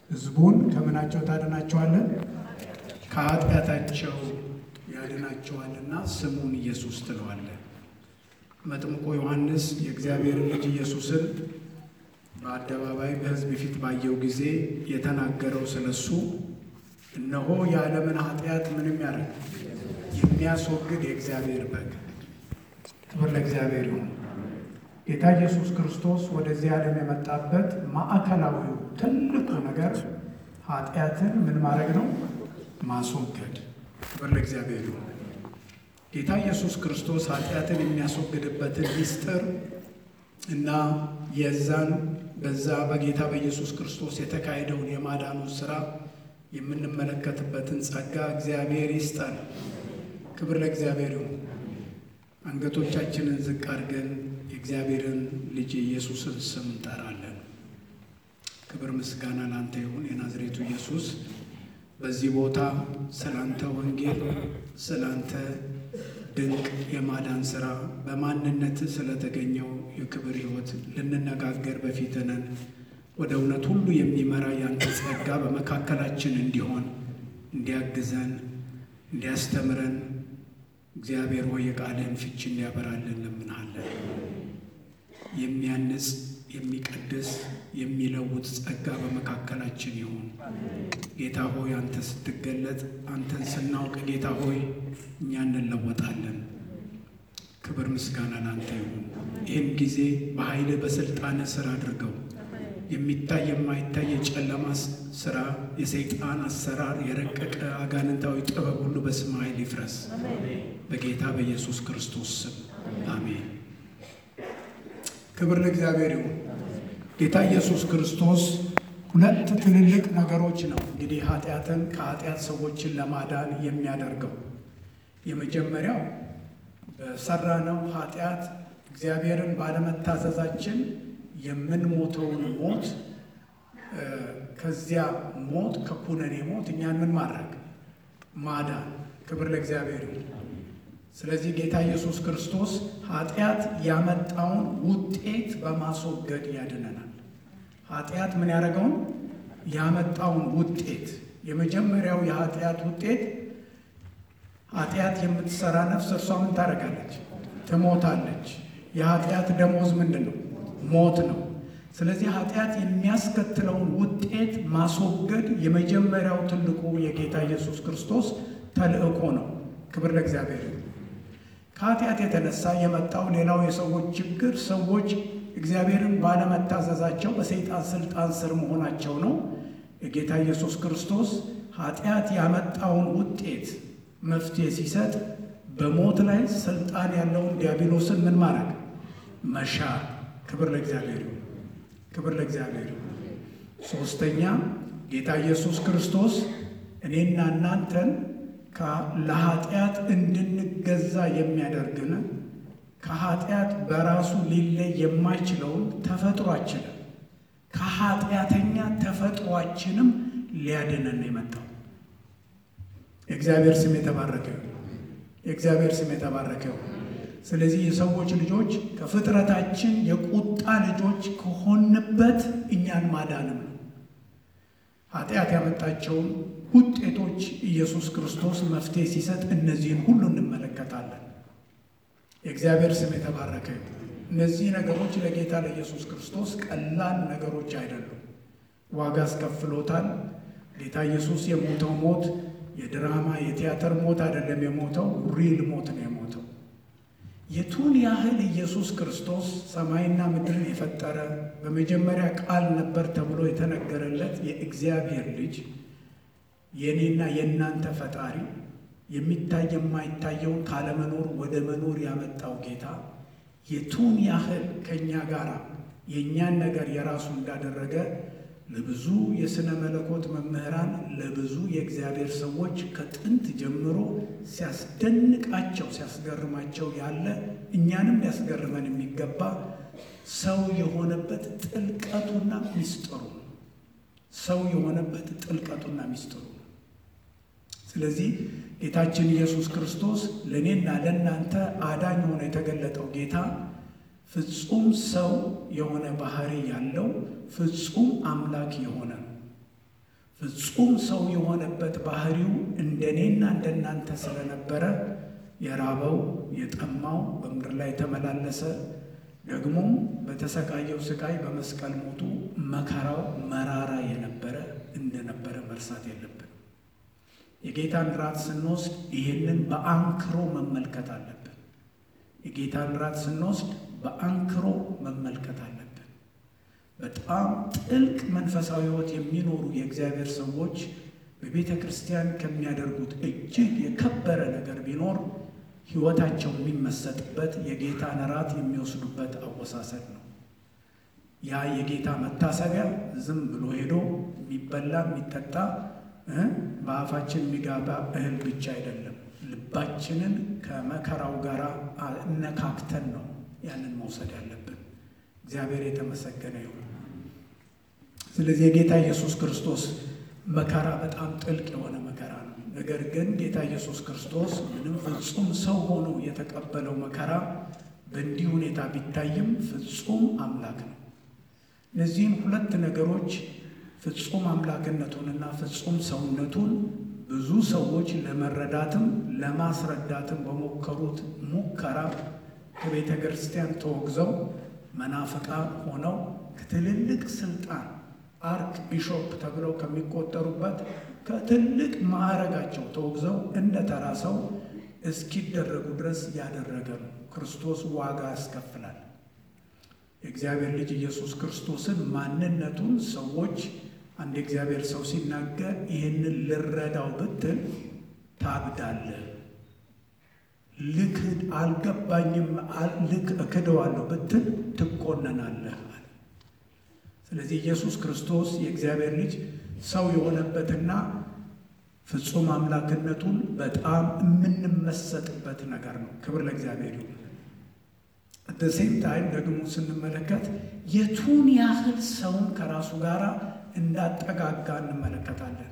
ሕዝቡን ከምናቸው ታድናቸዋለን? ከኃጢአታቸው ያድናቸዋልና ስሙን ኢየሱስ ትለዋለን። መጥምቆ ዮሐንስ የእግዚአብሔርን ልጅ ኢየሱስን በአደባባይ በሕዝብ ፊት ባየው ጊዜ የተናገረው ስለሱ እነሆ የዓለምን ኃጢአት ምንም ያደርግ የሚያስወግድ የእግዚአብሔር በግ። ክብር ለእግዚአብሔር ይሁን። ጌታ ኢየሱስ ክርስቶስ ወደዚህ ዓለም የመጣበት ማዕከላዊው ትልቁ ነገር ኃጢአትን ምን ማድረግ ነው? ማስወገድ። ክብር ለእግዚአብሔር ይሁን። ጌታ ኢየሱስ ክርስቶስ ኃጢአትን የሚያስወግድበትን ምስጢር እና የዛን በዛ በጌታ በኢየሱስ ክርስቶስ የተካሄደውን የማዳኑን ስራ የምንመለከትበትን ጸጋ እግዚአብሔር ይስጠን። ክብር ለእግዚአብሔር ይሁን። አንገቶቻችንን ዝቅ አድርገን የእግዚአብሔርን ልጅ የኢየሱስን ስም እንጠራለን። ክብር ምስጋና ላንተ ይሁን። የናዝሬቱ ኢየሱስ በዚህ ቦታ ስላንተ ወንጌል፣ ስላንተ ድንቅ የማዳን ስራ በማንነት ስለተገኘው የክብር ሕይወት ልንነጋገር በፊትህ ነን። ወደ እውነት ሁሉ የሚመራ ያንተ ጸጋ በመካከላችን እንዲሆን እንዲያግዘን፣ እንዲያስተምረን እግዚአብሔር ሆይ የቃልህን ፍቺ እንዲያበራልን እንለምንሃለን። የሚያንጽ የሚቀድስ የሚለውጥ ጸጋ በመካከላችን ይሁን። ጌታ ሆይ አንተ ስትገለጥ አንተን ስናውቅ ጌታ ሆይ እኛ እንለወጣለን። ክብር ምስጋና ላንተ ይሁን። ይህን ጊዜ በኃይልህ በስልጣንህ ስራ አድርገው። የሚታይ የማይታይ የጨለማ ስራ፣ የሰይጣን አሰራር፣ የረቀቀ አጋንንታዊ ጥበብ ሁሉ በስመ ኃይል ይፍረስ በጌታ በኢየሱስ ክርስቶስ ስም አሜን። ክብር ለእግዚአብሔር ይሁን። ጌታ ኢየሱስ ክርስቶስ ሁለት ትልልቅ ነገሮች ነው እንግዲህ ኃጢአትን ከኃጢአት ሰዎችን ለማዳን የሚያደርገው። የመጀመሪያው በሰራነው ኃጢአት እግዚአብሔርን ባለመታዘዛችን የምንሞተውን ሞት ከዚያ ሞት ከኩነኔ ሞት እኛን ምን ማድረግ ማዳን። ክብር ለእግዚአብሔር ይሁን። ስለዚህ ጌታ ኢየሱስ ክርስቶስ ኃጢአት ያመጣውን ውጤት በማስወገድ ያድነናል። ኃጢአት ምን ያደረገውን ያመጣውን ውጤት የመጀመሪያው የኃጢአት ውጤት ኃጢአት የምትሰራ ነፍስ እርሷ ምን ታደርጋለች? ትሞታለች። የኃጢአት ደሞዝ ምንድን ነው? ሞት ነው። ስለዚህ ኃጢአት የሚያስከትለውን ውጤት ማስወገድ የመጀመሪያው ትልቁ የጌታ ኢየሱስ ክርስቶስ ተልእኮ ነው። ክብር ለእግዚአብሔር። ከኃጢአት የተነሳ የመጣው ሌላው የሰዎች ችግር ሰዎች እግዚአብሔርን ባለመታዘዛቸው በሰይጣን ስልጣን ስር መሆናቸው ነው። የጌታ ኢየሱስ ክርስቶስ ኃጢአት ያመጣውን ውጤት መፍትሄ ሲሰጥ በሞት ላይ ስልጣን ያለውን ዲያብሎስን ምን ማድረግ መሻር። ክብር ለእግዚአብሔር ይሁን። ክብር ለእግዚአብሔር ይሁን። ሶስተኛ ጌታ ኢየሱስ ክርስቶስ እኔና እናንተን ለኃጢአት እንድንገዛ የሚያደርግን ከኃጢአት በራሱ ሊለይ የማይችለውን ተፈጥሯችንን ከኃጢአተኛ ተፈጥሯችንም ሊያድነን የመጣው የእግዚአብሔር ስም የተባረከ የእግዚአብሔር ስም የተባረከ ስለዚህ የሰዎች ልጆች ከፍጥረታችን የቁጣ ልጆች ከሆንበት እኛን ማዳንም ነው። ኃጢአት ያመጣቸውን ውጤቶች ኢየሱስ ክርስቶስ መፍትሄ ሲሰጥ እነዚህን ሁሉ እንመለከታለን። የእግዚአብሔር ስም የተባረከ እነዚህ ነገሮች ለጌታ ለኢየሱስ ክርስቶስ ቀላል ነገሮች አይደሉም። ዋጋ አስከፍሎታል። ጌታ ኢየሱስ የሞተው ሞት የድራማ የቲያትር ሞት አይደለም። የሞተው ሪል ሞት ነው የሞተው። የቱን ያህል ኢየሱስ ክርስቶስ ሰማይና ምድርን የፈጠረ በመጀመሪያ ቃል ነበር ተብሎ የተነገረለት የእግዚአብሔር ልጅ የእኔና የእናንተ ፈጣሪ የሚታይ የማይታየውን ካለመኖር ወደ መኖር ያመጣው ጌታ የቱን ያህል ከእኛ ጋር የእኛን ነገር የራሱ እንዳደረገ ለብዙ የሥነ መለኮት መምህራን ለብዙ የእግዚአብሔር ሰዎች ከጥንት ጀምሮ ሲያስደንቃቸው ሲያስገርማቸው ያለ እኛንም ሊያስገርመን የሚገባ ሰው የሆነበት ጥልቀቱና ሚስጥሩ ሰው የሆነበት ጥልቀቱና ሚስጥሩ ስለዚህ ጌታችን ኢየሱስ ክርስቶስ ለእኔና ለእናንተ አዳኝ ሆኖ የተገለጠው ጌታ ፍጹም ሰው የሆነ ባህሪ ያለው ፍጹም አምላክ የሆነ ነው። ፍጹም ሰው የሆነበት ባህሪው እንደኔና እንደናንተ ስለነበረ የራበው የጠማው በምድር ላይ ተመላለሰ። ደግሞም በተሰቃየው ስቃይ በመስቀል ሞቱ መከራው መራራ የነበረ እንደነበረ መርሳት የለብን። የጌታን ራት ስንወስድ ይህንን በአንክሮ መመልከት አለብን። የጌታን ራት ስንወስድ በአንክሮ መመልከት አለብን። በጣም ጥልቅ መንፈሳዊ ሕይወት የሚኖሩ የእግዚአብሔር ሰዎች በቤተ ክርስቲያን ከሚያደርጉት እጅግ የከበረ ነገር ቢኖር ሕይወታቸው የሚመሰጥበት የጌታን ራት የሚወስዱበት አወሳሰድ ነው። ያ የጌታ መታሰቢያ ዝም ብሎ ሄዶ የሚበላ የሚጠጣ በአፋችን የሚጋባ እህል ብቻ አይደለም። ልባችንን ከመከራው ጋር እነካክተን ነው ያንን መውሰድ ያለብን። እግዚአብሔር የተመሰገነ ይሁን። ስለዚህ የጌታ ኢየሱስ ክርስቶስ መከራ በጣም ጥልቅ የሆነ መከራ ነው። ነገር ግን ጌታ ኢየሱስ ክርስቶስ ምንም ፍጹም ሰው ሆኖ የተቀበለው መከራ በእንዲህ ሁኔታ ቢታይም ፍጹም አምላክ ነው። እነዚህን ሁለት ነገሮች ፍጹም አምላክነቱንና ፍጹም ሰውነቱን ብዙ ሰዎች ለመረዳትም ለማስረዳትም በሞከሩት ሙከራ ከቤተ ክርስቲያን ተወግዘው መናፍቃ ሆነው ከትልልቅ ስልጣን አርክ ቢሾፕ ተብለው ከሚቆጠሩበት ከትልቅ ማዕረጋቸው ተወግዘው እንደ ተራ ሰው እስኪደረጉ ድረስ ያደረገ ነው። ክርስቶስ ዋጋ ያስከፍላል። የእግዚአብሔር ልጅ ኢየሱስ ክርስቶስን ማንነቱን ሰዎች አንድ የእግዚአብሔር ሰው ሲናገር ይህንን ልረዳው ብትል ታብዳለህ፣ ልክድ አልገባኝም፣ ልክ እክደዋለሁ ብትል ትቆነናለህ አለ። ስለዚህ ኢየሱስ ክርስቶስ የእግዚአብሔር ልጅ ሰው የሆነበትና ፍጹም አምላክነቱን በጣም የምንመሰጥበት ነገር ነው። ክብር ለእግዚአብሔር ይሁን። በሴም ታይም ደግሞ ስንመለከት የቱን ያህል ሰውን ከራሱ ጋር እንዳጠጋጋ እንመለከታለን።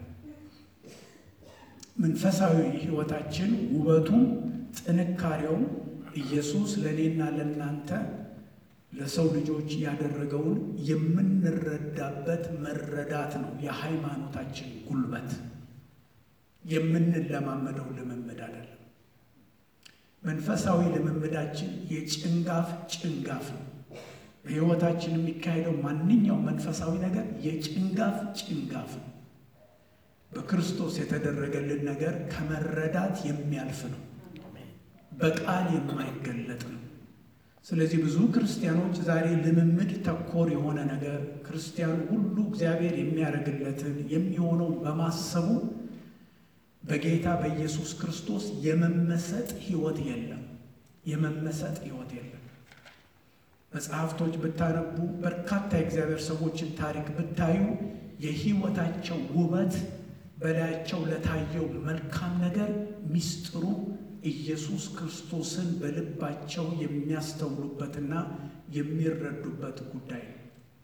መንፈሳዊ ሕይወታችን ውበቱም ጥንካሬውም ኢየሱስ ለእኔና ለእናንተ ለሰው ልጆች ያደረገውን የምንረዳበት መረዳት ነው። የሃይማኖታችን ጉልበት የምንለማመደው ልምምድ አይደለም። መንፈሳዊ ልምምዳችን የጭንጋፍ ጭንጋፍ ነው። በሕይወታችን የሚካሄደው ማንኛውም መንፈሳዊ ነገር የጭንጋፍ ጭንጋፍ ነው። በክርስቶስ የተደረገልን ነገር ከመረዳት የሚያልፍ ነው። በቃል የማይገለጥ ነው። ስለዚህ ብዙ ክርስቲያኖች ዛሬ ልምምድ ተኮር የሆነ ነገር ክርስቲያኑ ሁሉ እግዚአብሔር የሚያደርግለትን የሚሆነውን በማሰቡ በጌታ በኢየሱስ ክርስቶስ የመመሰጥ ሕይወት የለም። የመመሰጥ ሕይወት የለም። መጽሐፍቶች ብታነቡ በርካታ የእግዚአብሔር ሰዎችን ታሪክ ብታዩ የሕይወታቸው ውበት በላያቸው ለታየው መልካም ነገር ሚስጥሩ ኢየሱስ ክርስቶስን በልባቸው የሚያስተውሉበትና የሚረዱበት ጉዳይ ነው።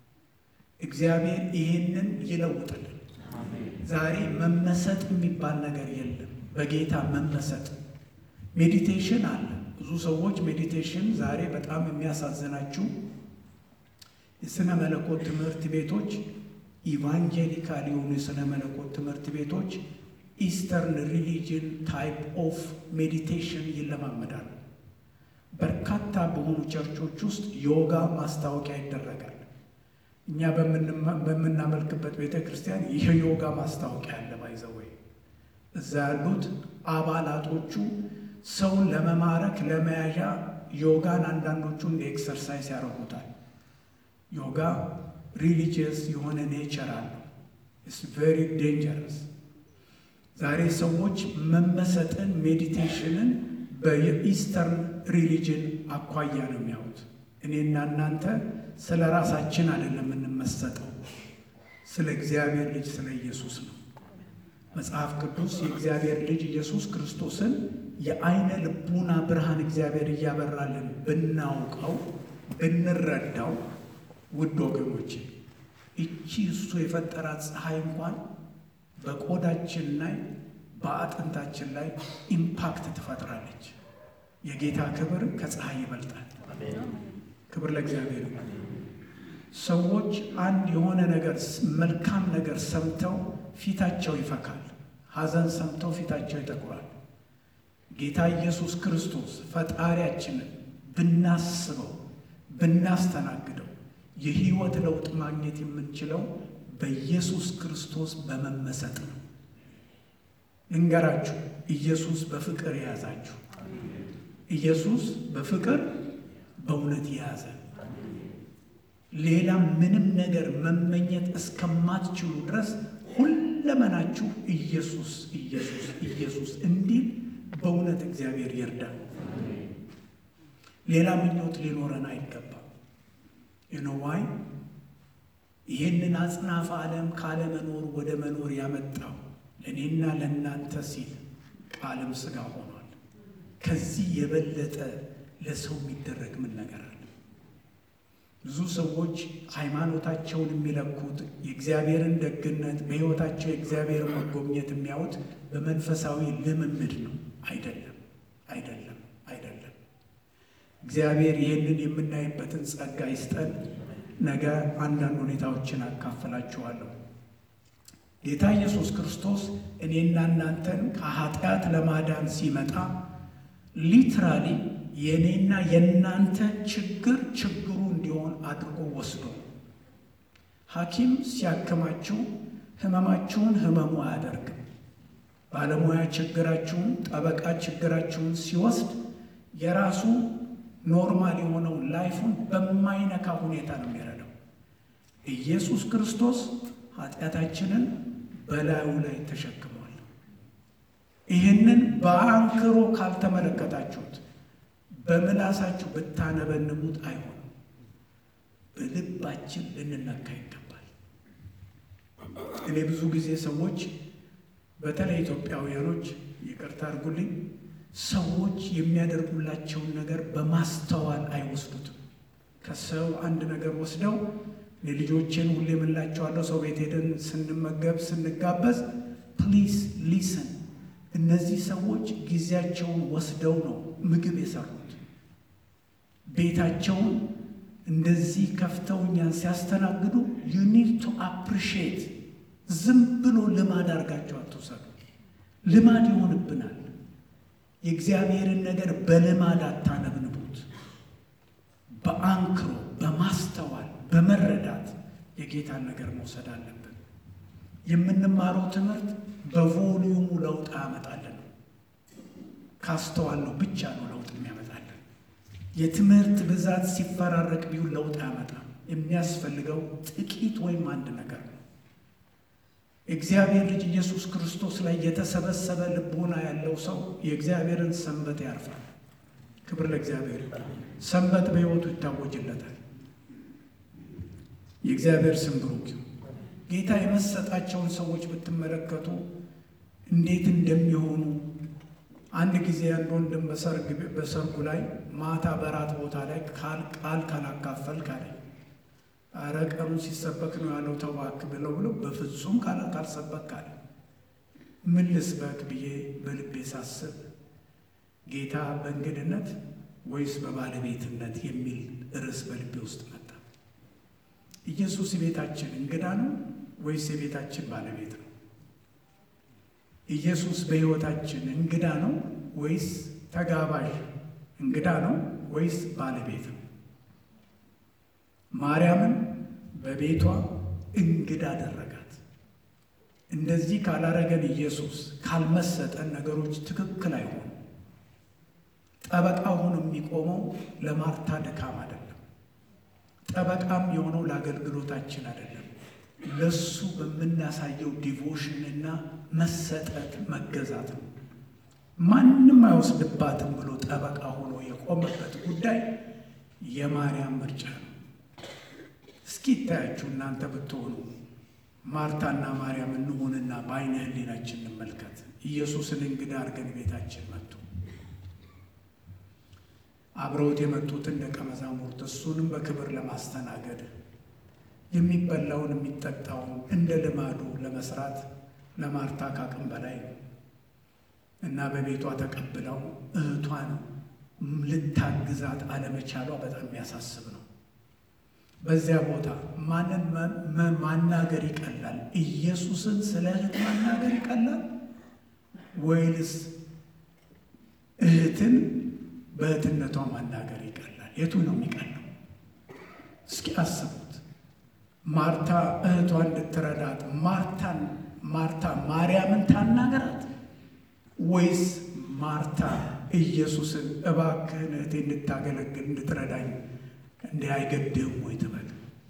እግዚአብሔር ይህንን ይለውጥልን። ዛሬ መመሰጥ የሚባል ነገር የለም። በጌታ መመሰጥ ሜዲቴሽን አለ። ብዙ ሰዎች ሜዲቴሽን ዛሬ በጣም የሚያሳዝናችሁ የሥነ መለኮት ትምህርት ቤቶች ኢቫንጀሊካል የሆኑ የሥነ መለኮት ትምህርት ቤቶች ኢስተርን ሪሊጅን ታይፕ ኦፍ ሜዲቴሽን ይለማመዳሉ። በርካታ በሆኑ ቸርቾች ውስጥ ዮጋ ማስታወቂያ ይደረጋል። እኛ በምናመልክበት ቤተ ክርስቲያን ይህ ዮጋ ማስታወቂያ አለ። ባይዘወይ እዛ ያሉት አባላቶቹ ሰውን ለመማረክ ለመያዣ ዮጋን አንዳንዶቹ እንደ ኤክሰርሳይዝ ያደርጉታል። ዮጋ ሪሊጂየስ የሆነ ኔቸር አለው። ኢትስ ቬሪ ዴንጀረስ። ዛሬ ሰዎች መመሰጥን ሜዲቴሽንን በኢስተርን ሪሊጅን አኳያ ነው የሚያዩት። እኔና እናንተ ስለ ራሳችን አይደለም የምንመሰጠው፣ ስለ እግዚአብሔር ልጅ ስለ ኢየሱስ ነው። መጽሐፍ ቅዱስ የእግዚአብሔር ልጅ ኢየሱስ ክርስቶስን የአይነ ልቡና ብርሃን እግዚአብሔር እያበራልን ብናውቀው ብንረዳው፣ ውድ ወገኖቼ እቺ እሱ የፈጠራት ፀሐይ እንኳን በቆዳችን ላይ በአጥንታችን ላይ ኢምፓክት ትፈጥራለች። የጌታ ክብር ከፀሐይ ይበልጣል። ክብር ለእግዚአብሔር። ሰዎች አንድ የሆነ ነገር መልካም ነገር ሰምተው ፊታቸው ይፈካል። ሐዘን ሰምተው ፊታቸው ይጠቁራል። ጌታ ኢየሱስ ክርስቶስ ፈጣሪያችንን ብናስበው ብናስተናግደው የሕይወት ለውጥ ማግኘት የምንችለው በኢየሱስ ክርስቶስ በመመሰጥ ነው። ልንገራችሁ፣ ኢየሱስ በፍቅር የያዛችሁ፣ ኢየሱስ በፍቅር በእውነት የያዘ ሌላ ምንም ነገር መመኘት እስከማትችሉ ድረስ ሁለመናችሁ ኢየሱስ ኢየሱስ ኢየሱስ እንዲል በእውነት እግዚአብሔር ይርዳል። ሌላ ምኞት ሊኖረን አይገባም። የነዋይ ይህንን አጽናፈ ዓለም ካለመኖር ወደ መኖር ያመጣው ለእኔና ለእናንተ ሲል ቃልም ሥጋ ሆኗል። ከዚህ የበለጠ ለሰው የሚደረግ ምን ነገር አለ? ብዙ ሰዎች ሃይማኖታቸውን የሚለኩት የእግዚአብሔርን ደግነት በሕይወታቸው የእግዚአብሔርን መጎብኘት የሚያዩት በመንፈሳዊ ልምምድ ነው። አይደለም፣ አይደለም፣ አይደለም። እግዚአብሔር ይህንን የምናይበትን ጸጋ ይስጠን። ነገ አንዳንድ ሁኔታዎችን አካፍላችኋለሁ። ጌታ ኢየሱስ ክርስቶስ እኔና እናንተን ከኃጢአት ለማዳን ሲመጣ ሊትራሊ የእኔና የእናንተ ችግር ችግሩ እንዲሆን አድርጎ ወስዶ ሐኪም ሲያክማችሁ ህመማችሁን ህመሙ አያደርግም። ባለሙያ ችግራችሁን፣ ጠበቃ ችግራችሁን ሲወስድ የራሱ ኖርማል የሆነውን ላይፉን በማይነካ ሁኔታ ነው የሚረዳው። ኢየሱስ ክርስቶስ ኃጢአታችንን በላዩ ላይ ተሸክሟል። ይህንን በአንክሮ ካልተመለከታችሁት በምላሳችሁ ብታነበንቡት አይሆንም። በልባችን ልንነካ ይገባል። እኔ ብዙ ጊዜ ሰዎች በተለይ ኢትዮጵያውያኖች ይቅርታ አድርጉልኝ፣ ሰዎች የሚያደርጉላቸውን ነገር በማስተዋል አይወስዱትም። ከሰው አንድ ነገር ወስደው ልጆቼን ሁሌ የምላቸዋለሁ፣ ሰው ቤት ሄደን ስንመገብ ስንጋበዝ፣ ፕሊዝ ሊስን እነዚህ ሰዎች ጊዜያቸውን ወስደው ነው ምግብ የሰሩት። ቤታቸውን እንደዚህ ከፍተው እኛን ሲያስተናግዱ ዩ ኒድ ቱ አፕሪሺየት። ዝም ብሎ ልማድ አድርጋቸው አትውሰዱ። ልማድ ይሆንብናል። የእግዚአብሔርን ነገር በልማድ አታነብንቡት። በአንክሮ በማስተዋል በመረዳት የጌታን ነገር መውሰድ አለብን። የምንማረው ትምህርት በቮሊዩሙ ለውጥ አያመጣልን። ካስተዋልነው ብቻ ነው ለውጥ የሚያመጣልን። የትምህርት ብዛት ሲፈራረቅ ቢሆን ለውጥ አያመጣም። የሚያስፈልገው ጥቂት ወይም አንድ ነገር ነው። የእግዚአብሔር ልጅ ኢየሱስ ክርስቶስ ላይ የተሰበሰበ ልቦና ያለው ሰው የእግዚአብሔርን ሰንበት ያርፋል። ክብር ለእግዚአብሔር። ሰንበት በሕይወቱ ይታወጅለታል። የእግዚአብሔር ስም ብሩክ ይሁን። ጌታ የመሰጣቸውን ሰዎች ብትመለከቱ እንዴት እንደሚሆኑ አንድ ጊዜ አንድ ወንድም በሰርጉ ላይ ማታ በራት ቦታ ላይ ቃል ካላካፈል ካለ ኧረ ቀኑ ሲሰበክ ነው ያለው ተባክ ብለው ብለው በፍጹም ቃል ካልሰበክ ካለ ምን ልስበክ ብዬ በልቤ ሳስብ ጌታ በእንግድነት ወይስ በባለቤትነት የሚል ርዕስ በልቤ ውስጥ መጣ። ኢየሱስ የቤታችን እንግዳ ነው ወይስ የቤታችን ባለቤት ነው? ኢየሱስ በሕይወታችን እንግዳ ነው ወይስ ተጋባዥ? እንግዳ ነው ወይስ ባለቤት ነው? ማርያምን በቤቷ እንግዳ አደረጋት። እንደዚህ ካላረገን ኢየሱስ ካልመሰጠን ነገሮች ትክክል አይሆኑም። ጠበቃ ሆኖ የሚቆመው ለማርታ ድካም አይደለም። ጠበቃም የሆነው ለአገልግሎታችን አይደለም። ለሱ በምናሳየው ዲቮሽንና መሰጠት መገዛት ነው። ማንም አይወስድባትም ብሎ ጠበቃ ሆኖ የቆመበት ጉዳይ የማርያም ምርጫ ነው። እስኪ ይታያችሁ እናንተ ብትሆኑ ማርታና ማርያም እንሆንና በዓይነ ሕሊናችን እንመልከት። ኢየሱስን እንግዳ አድርገን ቤታችን መጡ። አብረውት የመጡትን ደቀ መዛሙርት እሱንም በክብር ለማስተናገድ የሚበላውን የሚጠጣውን እንደ ልማዱ ለመስራት ለማርታ ካቅም በላይ ነው እና በቤቷ ተቀብለው እህቷን ልታግዛት አለመቻሏ በጣም የሚያሳስብ ነው። በዚያ ቦታ ማንን ማናገር ይቀላል? ኢየሱስን ስለ እህት ማናገር ይቀላል ወይንስ እህትን በእህትነቷ ማናገር ይቀላል? የቱ ነው የሚቀለው? እስኪ አስቡት። ማርታ እህቷ እንድትረዳት ማርታን ማርታ ማርያምን ታናገራት ወይስ ማርታ ኢየሱስን እባክህን እህቴ እንድታገለግል እንድትረዳኝ እንዲህ አይገድህም ወይ ትበል?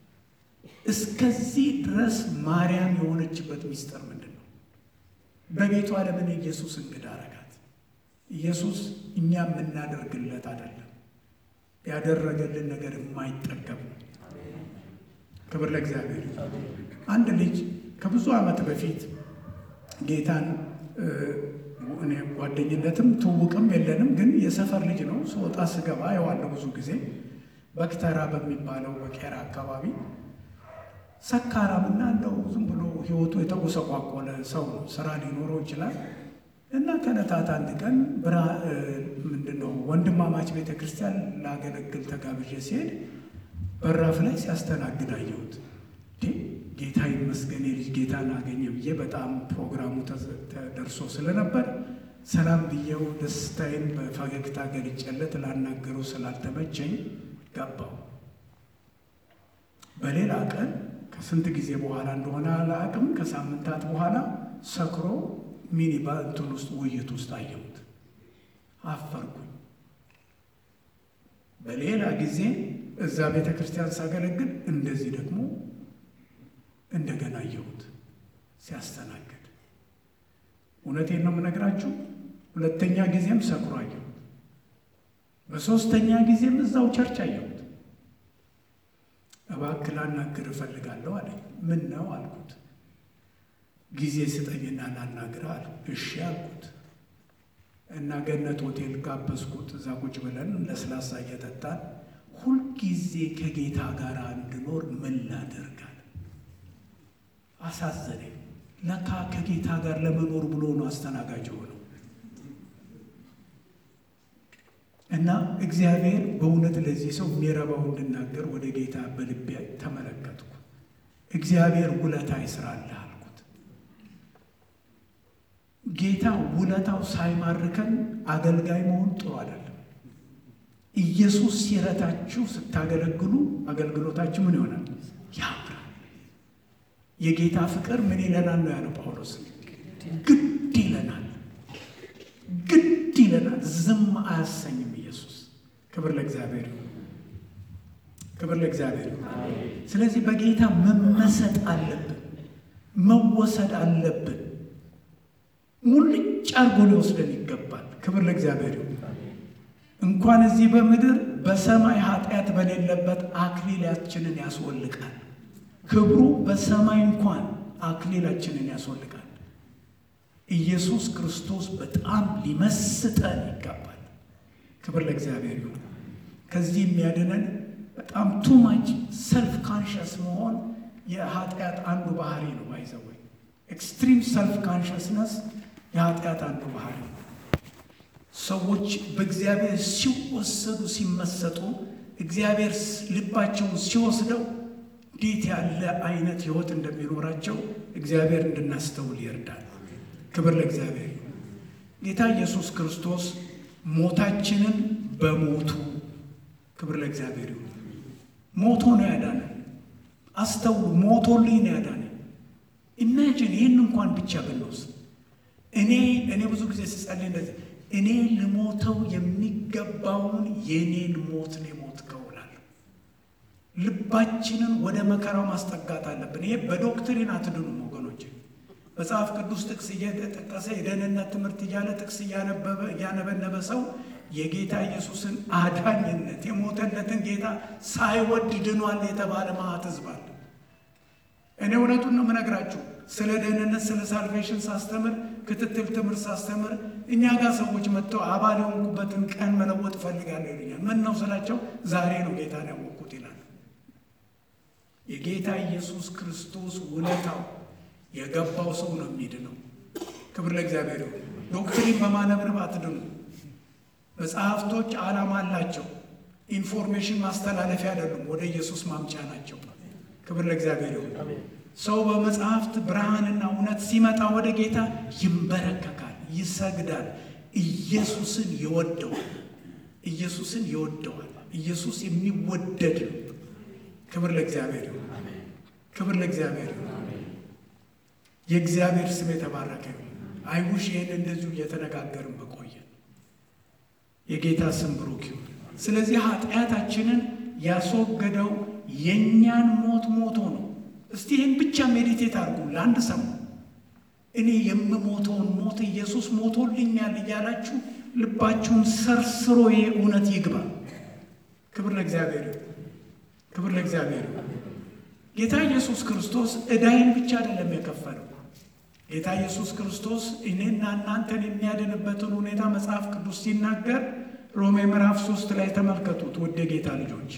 እስከዚህ ድረስ ማርያም የሆነችበት ሚስጥር ምንድን ነው? በቤቷ ለምን ኢየሱስ እንግዳ አረጋት? ኢየሱስ እኛ የምናደርግለት አይደለም፣ ያደረገልን ነገር የማይጠገብ ነው። ክብር ለእግዚአብሔር። አንድ ልጅ ከብዙ ዓመት በፊት ጌታን እኔ ጓደኝነትም ትውውቅም የለንም፣ ግን የሰፈር ልጅ ነው። ስወጣ ስገባ የዋለው ብዙ ጊዜ በክተራ በሚባለው በቄራ አካባቢ ሰካራምና እንደው ዝም ብሎ ሕይወቱ የተጎሰቋቆለ ሰው ነው። ስራ ሊኖረው ይችላል እና ከዕለታት አንድ ቀን ብራ ምንድን ነው ወንድማማች ቤተ ክርስቲያን ላገለግል ተጋብዤ ሲሄድ በራፍ ላይ ሲያስተናግድ አየሁት። ጌታ ይመስገን የልጅ ጌታን አገኘ ብዬ በጣም ፕሮግራሙ ተደርሶ ስለነበር ሰላም ብዬው ደስታዬን በፈገግታ ገልጬለት ላናገረው ስላልተመቸኝ ገባው። በሌላ ቀን ከስንት ጊዜ በኋላ እንደሆነ አላቅም፣ ከሳምንታት በኋላ ሰክሮ ሚኒባ እንትን ውስጥ ውይይት ውስጥ አየሁት። አፈርኩኝ። በሌላ ጊዜ እዛ ቤተ ክርስቲያን ሳገለግል እንደዚህ ደግሞ እንደገና አየሁት ሲያስተናግድ። እውነቴን ነው የምነግራችሁ። ሁለተኛ ጊዜም ሰክሮ አየሁት። በሦስተኛ ጊዜም እዛው ቸርች አየሁት። እባክህ ላናግር እፈልጋለሁ አለኝ። ምን ነው አልኩት። ጊዜ ስጠኝና ላናግርህ አለ። እሺ አልኩት እና ገነት ሆቴል ጋበዝኩት። እዛ ቁጭ ብለን ለስላሳ እየጠጣን ሁልጊዜ ከጌታ ጋር እንድኖር ምን ላደርጋል? አሳዘነኝ። ለካ ከጌታ ጋር ለመኖር ብሎ ነው አስተናጋጅ ሆነው እና እግዚአብሔር በእውነት ለዚህ ሰው የሚረባው እንድናገር ወደ ጌታ በልቤ ተመለከትኩ። እግዚአብሔር ውለታ ይስራልህ አልኩት። ጌታ ውለታው ሳይማርከን አገልጋይ መሆን ጥሩ አይደለም። ኢየሱስ ሲረታችሁ ስታገለግሉ አገልግሎታችሁ ምን ይሆናል? ያምራል። የጌታ ፍቅር ምን ይለናል ነው ያለው ጳውሎስ። ግድ ይለናል፣ ግድ ይለናል። ዝም አያሰኝም ኢየሱስ። ክብር ለእግዚአብሔር ይሁን፣ ክብር ለእግዚአብሔር ይሁን። ስለዚህ በጌታ መመሰጥ አለብን፣ መወሰድ አለብን። ሙልጭ አርጎ ሊወስደን ይገባል። ክብር ለእግዚአብሔር ይሁን። እንኳን እዚህ በምድር በሰማይ ኃጢአት በሌለበት አክሊላችንን ያስወልቃል። ክብሩ በሰማይ እንኳን አክሊላችንን ያስወልቃል። ኢየሱስ ክርስቶስ በጣም ሊመስጠን ይገባል። ክብር ለእግዚአብሔር ይሁን። ከዚህ የሚያድነን በጣም ቱማች ሰልፍ ካንሸስ መሆን የኃጢአት አንዱ ባህሪ ነው። ባይዘወይ ኤክስትሪም ሰልፍ ካንሸስነስ የኃጢአት አንዱ ባህሪ ነው። ሰዎች በእግዚአብሔር ሲወሰዱ ሲመሰጡ፣ እግዚአብሔር ልባቸውን ሲወስደው እንዴት ያለ አይነት ሕይወት እንደሚኖራቸው እግዚአብሔር እንድናስተውል ይርዳል። ክብር ለእግዚአብሔር። ጌታ ኢየሱስ ክርስቶስ ሞታችንን በሞቱ ክብር ለእግዚአብሔር ይሁን። ሞቶ ነው ያዳነን። አስተውሉ፣ ሞቶልኝ ነው ያዳነን። ኢማጂን ይህን እንኳን ብቻ ብንወስድ እኔ እኔ ብዙ ጊዜ ስጸልይ እንደዚህ እኔ ልሞተው የሚገባውን የኔን ሞት ነው የሞትከው እላለሁ። ልባችንን ወደ መከራው ማስጠጋት አለብን። ይሄ በዶክትሪን አትድኑም ወገኖች። መጽሐፍ ቅዱስ ጥቅስ እየተጠቀሰ የደህንነት ትምህርት እያለ ጥቅስ እያነበበ እያነበነበ ሰው የጌታ ኢየሱስን አዳኝነት የሞተለትን ጌታ ሳይወድ ድኗል የተባለ ማዕት ሕዝብ አለ። እኔ እውነቱን ነው የምነግራችሁ። ስለ ደህንነት ስለ ሳልቬሽን ሳስተምር ክትትል ትምህርት ሳስተምር እኛ ጋር ሰዎች መጥተው አባል የሆንኩበትን ቀን መለወጥ እፈልጋለሁ ይሉኛል። ምን ነው ስላቸው ዛሬ ነው ጌታን ያወቅኩት ይላል። የጌታ ኢየሱስ ክርስቶስ ውለታው የገባው ሰው ነው የሚድነው። ክብር ለእግዚአብሔር ይሁን። ዶክትሪን በማነብነብ አትድኑ። መጽሐፍቶች ዓላማ አላቸው። ኢንፎርሜሽን ማስተላለፊያ አይደሉም፣ ወደ ኢየሱስ ማምጫ ናቸው። ክብር ለእግዚአብሔር ይሁን። ሰው በመጽሐፍት ብርሃንና እውነት ሲመጣ ወደ ጌታ ይንበረከካል፣ ይሰግዳል፣ ኢየሱስን ይወደዋል። ኢየሱስን ይወደዋል። ኢየሱስ የሚወደድ ነው። ክብር ለእግዚአብሔር ይሁን። ክብር ለእግዚአብሔር ይሁን። የእግዚአብሔር ስም የተባረከ ይሁን። አይውሽ ይህን እንደዚሁ እየተነጋገርን በቆየን። የጌታ ስም ብሩክ ይሁን። ስለዚህ ኃጢአታችንን ያስወገደው የእኛን ሞት ሞቶ ነው። እስቲ ይህን ብቻ ሜዲቴት አድርጉ ለአንድ ሰሞን። እኔ የምሞተውን ሞት ኢየሱስ ሞቶልኛል እያላችሁ ልባችሁን ሰርስሮ ይህ እውነት ይግባ። ክብር ለእግዚአብሔር ይሁን። ክብር ለእግዚአብሔር ይሁን። ጌታ ኢየሱስ ክርስቶስ ዕዳይን ብቻ አይደለም የከፈለው። ጌታ ኢየሱስ ክርስቶስ እኔና እናንተን የሚያድንበትን ሁኔታ መጽሐፍ ቅዱስ ሲናገር ሮሜ ምዕራፍ ሶስት ላይ ተመልከቱት። ውድ ጌታ ልጆች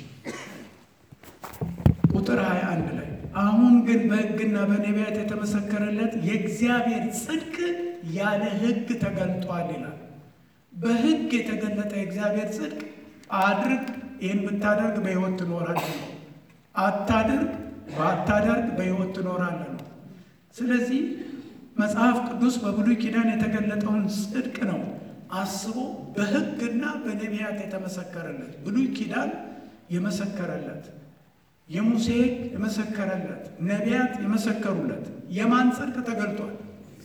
ቁጥር 21 ላይ አሁን ግን በሕግና በነቢያት የተመሰከረለት የእግዚአብሔር ጽድቅ ያለ ሕግ ተገልጧል ይላል። በሕግ የተገለጠ የእግዚአብሔር ጽድቅ አድርግ፣ ይህን ብታደርግ በሕይወት ትኖራለህ ነው። አታድርግ፣ ባታደርግ በሕይወት ትኖራለህ ነው። ስለዚህ መጽሐፍ ቅዱስ በብሉይ ኪዳን የተገለጠውን ጽድቅ ነው አስቦ በሕግና በነቢያት የተመሰከረለት ብሉይ ኪዳን የመሰከረለት የሙሴ ሕግ የመሰከረለት ነቢያት የመሰከሩለት የማን ጽድቅ ተገልጧል?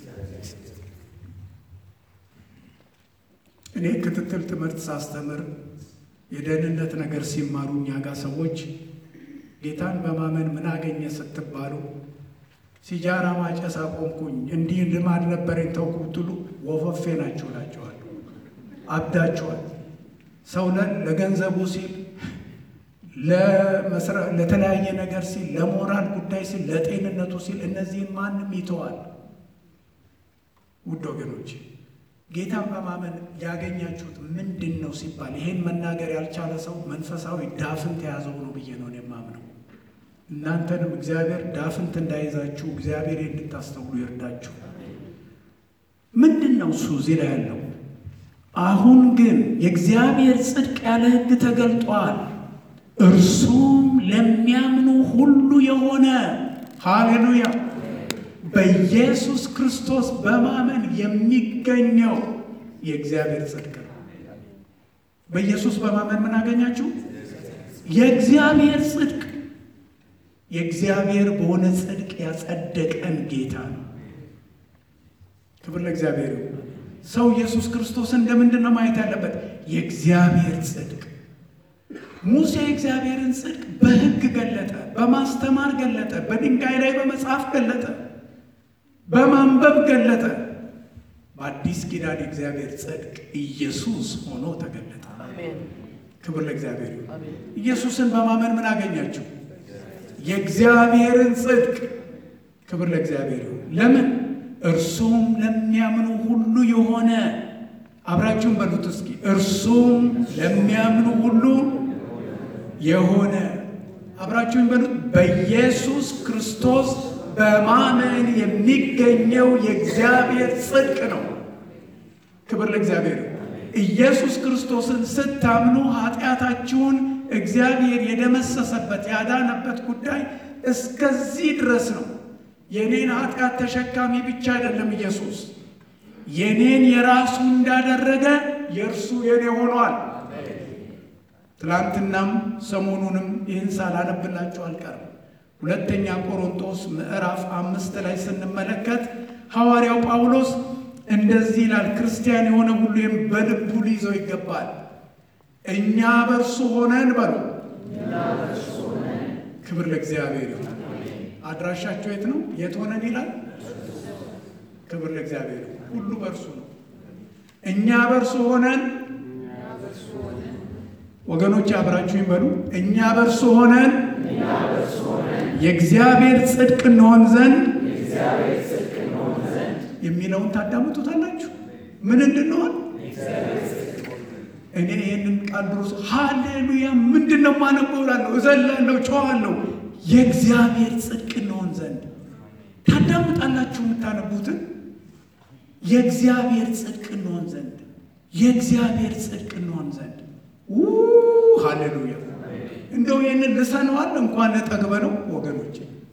እኔ ክትትል ትምህርት ሳስተምር የደህንነት ነገር ሲማሩ እኛ ጋር ሰዎች ጌታን በማመን ምን አገኘ ስትባሉ ሲጃራ ማጨስ አቆምኩኝ፣ እንዲህ ልማድ ነበረኝ ተውኩ ብትሉ ወፈፌ ናችሁ እላችኋለሁ። አብዳችኋል። ሰው ለገንዘቡ ሲል ለተለያየ ነገር ሲል ለሞራል ጉዳይ ሲል ለጤንነቱ ሲል እነዚህን ማንም ይተዋል። ውድ ወገኖች ጌታን በማመን ያገኛችሁት ምንድን ነው ሲባል ይሄን መናገር ያልቻለ ሰው መንፈሳዊ ዳፍንት የያዘው ነው ብዬ ነው የማምነው። እናንተንም እግዚአብሔር ዳፍንት እንዳይዛችሁ እግዚአብሔር እንድታስተውሉ ይርዳችሁ። ምንድን ነው እሱ እዚህ ላይ ያለው? አሁን ግን የእግዚአብሔር ጽድቅ ያለ ሕግ ተገልጧል እርሱም ለሚያምኑ ሁሉ የሆነ ሃሌሉያ፣ በኢየሱስ ክርስቶስ በማመን የሚገኘው የእግዚአብሔር ጽድቅ ነው። በኢየሱስ በማመን ምን አገኛችሁ? የእግዚአብሔር ጽድቅ። የእግዚአብሔር በሆነ ጽድቅ ያጸደቀን ጌታ ነው። ክብር ለእግዚአብሔር ይሁን። ሰው ኢየሱስ ክርስቶስን እንደምንድን ነው ማየት ያለበት? የእግዚአብሔር ጽድቅ ሙሴ እግዚአብሔርን ጽድቅ በሕግ ገለጠ፣ በማስተማር ገለጠ፣ በድንጋይ ላይ በመጽሐፍ ገለጠ፣ በማንበብ ገለጠ። በአዲስ ኪዳን የእግዚአብሔር ጽድቅ ኢየሱስ ሆኖ ተገለጠ። ክብር ለእግዚአብሔር ይሁን። ኢየሱስን በማመን ምን አገኛችሁ? የእግዚአብሔርን ጽድቅ። ክብር ለእግዚአብሔር ይሁን። ለምን? እርሱም ለሚያምኑ ሁሉ የሆነ አብራችሁን በሉት እስኪ እርሱም ለሚያምኑ ሁሉ የሆነ አብራችሁን በሉት በኢየሱስ ክርስቶስ በማመን የሚገኘው የእግዚአብሔር ጽድቅ ነው። ክብር ለእግዚአብሔር። ኢየሱስ ክርስቶስን ስታምኑ ኃጢአታችሁን እግዚአብሔር የደመሰሰበት ያዳነበት ጉዳይ እስከዚህ ድረስ ነው። የኔን ኃጢአት ተሸካሚ ብቻ አይደለም ኢየሱስ የኔን የራሱ እንዳደረገ የእርሱ የኔ ሆኗል። ትላንትናም ሰሞኑንም ይህን ሳላነብላችሁ አልቀርም። ሁለተኛ ቆሮንቶስ ምዕራፍ አምስት ላይ ስንመለከት ሐዋርያው ጳውሎስ እንደዚህ ይላል፣ ክርስቲያን የሆነ ሁሉ ይህም በልቡ ሊይዘው ይገባል። እኛ በእርሱ ሆነን በሉ። ክብር ለእግዚአብሔር ይሁን። አድራሻቸው የት ነው? የት ሆነን ይላል። ክብር ለእግዚአብሔር ይሁን። ሁሉ በእርሱ ነው። እኛ በእርሱ ሆነን ወገኖች አብራችሁ ይበሉ። እኛ በእርሱ ሆነን የእግዚአብሔር ጽድቅ እንሆን ዘንድ የሚለውን ታዳምጡታላችሁ። ምን እንድንሆን እኔ ይህንን ቃል ድሮስ ሃሌሉያ ምንድን ነው ማነበው እላለሁ፣ እዘላለሁ፣ ጨዋለሁ። የእግዚአብሔር ጽድቅ እንሆን ዘንድ ታዳምጣላችሁ የምታነቡትን የእግዚአብሔር ጽድቅ እንሆን ዘንድ የእግዚአብሔር ጽድቅ እንሆን ዘንድ ሃሌሉያ! እንደው ይህንን ልሰነዋል እንኳን ጠግበ ነው ወገኖች።